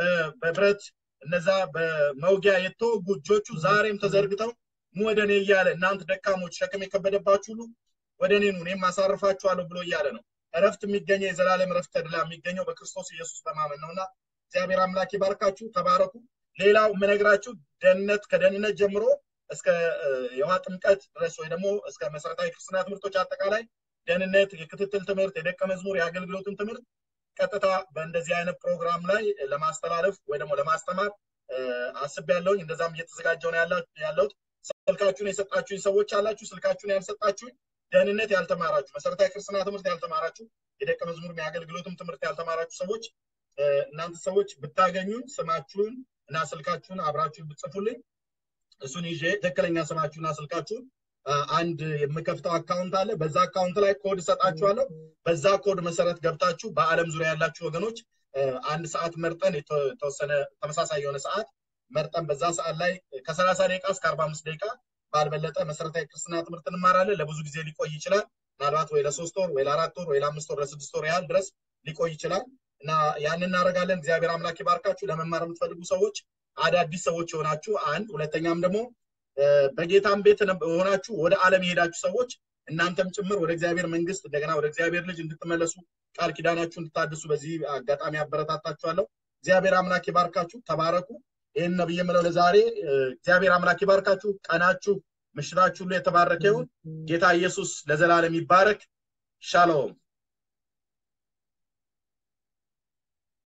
በብረት እነዛ በመውጊያ የተወጉ እጆቹ ዛሬም ተዘርግተው ኑ ወደ እኔ እያለ እናንተ ደካሞች ሸክም የከበደባችሁ ሁሉ ወደ እኔ ኑ እኔም አሳርፋችኋለሁ ብሎ እያለ ነው። እረፍት የሚገኘው የዘላለም እረፍት ተድላ የሚገኘው በክርስቶስ ኢየሱስ በማመን ነውና እግዚአብሔር አምላክ ይባርካችሁ። ተባረኩ። ሌላው የምነግራችሁ ደህንነት ከደህንነት ጀምሮ እስከ የውሃ ጥምቀት ድረስ ወይ ደግሞ እስከ መሰረታዊ ክርስትና ትምህርቶች አጠቃላይ ደህንነት፣ የክትትል ትምህርት፣ የደቀ መዝሙር የአገልግሎትን ትምህርት ቀጥታ በእንደዚህ አይነት ፕሮግራም ላይ ለማስተላለፍ ወይ ደግሞ ለማስተማር አስቤያለሁኝ። እንደዛም እየተዘጋጀው ነው ያለሁት። ስልካችሁን የሰጣችሁኝ ሰዎች አላችሁ። ስልካችሁን ያልሰጣችሁኝ ደህንነት ያልተማራችሁ፣ መሰረታዊ ክርስትና ትምህርት ያልተማራችሁ፣ የደቀ መዝሙር የአገልግሎትም ትምህርት ያልተማራችሁ ሰዎች እናንተ ሰዎች ብታገኙኝ ስማችሁን እና ስልካችሁን አብራችሁ ብትጽፉልኝ እሱን ይዤ ትክክለኛ ስማችሁና ስልካችሁን አንድ የምከፍተው አካውንት አለ። በዛ አካውንት ላይ ኮድ እሰጣችኋለሁ። በዛ ኮድ መሰረት ገብታችሁ በዓለም ዙሪያ ያላችሁ ወገኖች አንድ ሰዓት መርጠን የተወሰነ ተመሳሳይ የሆነ ሰዓት መርጠን በዛ ሰዓት ላይ ከሰላሳ ደቂቃ እስከ አርባ አምስት ደቂቃ ባልበለጠ መሰረታዊ ክርስትና ትምህርት እንማራለን። ለብዙ ጊዜ ሊቆይ ይችላል። ምናልባት ወይ ለሶስት ወር ወይ ለአራት ወር ወይ ለአምስት ወር ለስድስት ወር ያህል ድረስ ሊቆይ ይችላል እና ያን እናደርጋለን። እግዚአብሔር አምላክ ይባርካችሁ። ለመማር የምትፈልጉ ሰዎች አዳዲስ ሰዎች የሆናችሁ አንድ፣ ሁለተኛም ደግሞ በጌታም ቤት ሆናችሁ ወደ ዓለም የሄዳችሁ ሰዎች እናንተም ጭምር ወደ እግዚአብሔር መንግስት እንደገና ወደ እግዚአብሔር ልጅ እንድትመለሱ ቃል ኪዳናችሁ እንድታድሱ በዚህ አጋጣሚ አበረታታችኋለሁ። እግዚአብሔር አምላክ ይባርካችሁ። ተባረኩ። ይህን ነብይ የምለው ለዛሬ እግዚአብሔር አምላክ ይባርካችሁ። ቀናችሁ፣ ምሽታችሁ ሁሉ የተባረከ ይሁን። ጌታ ኢየሱስ ለዘላለም ይባረክ። ሻሎም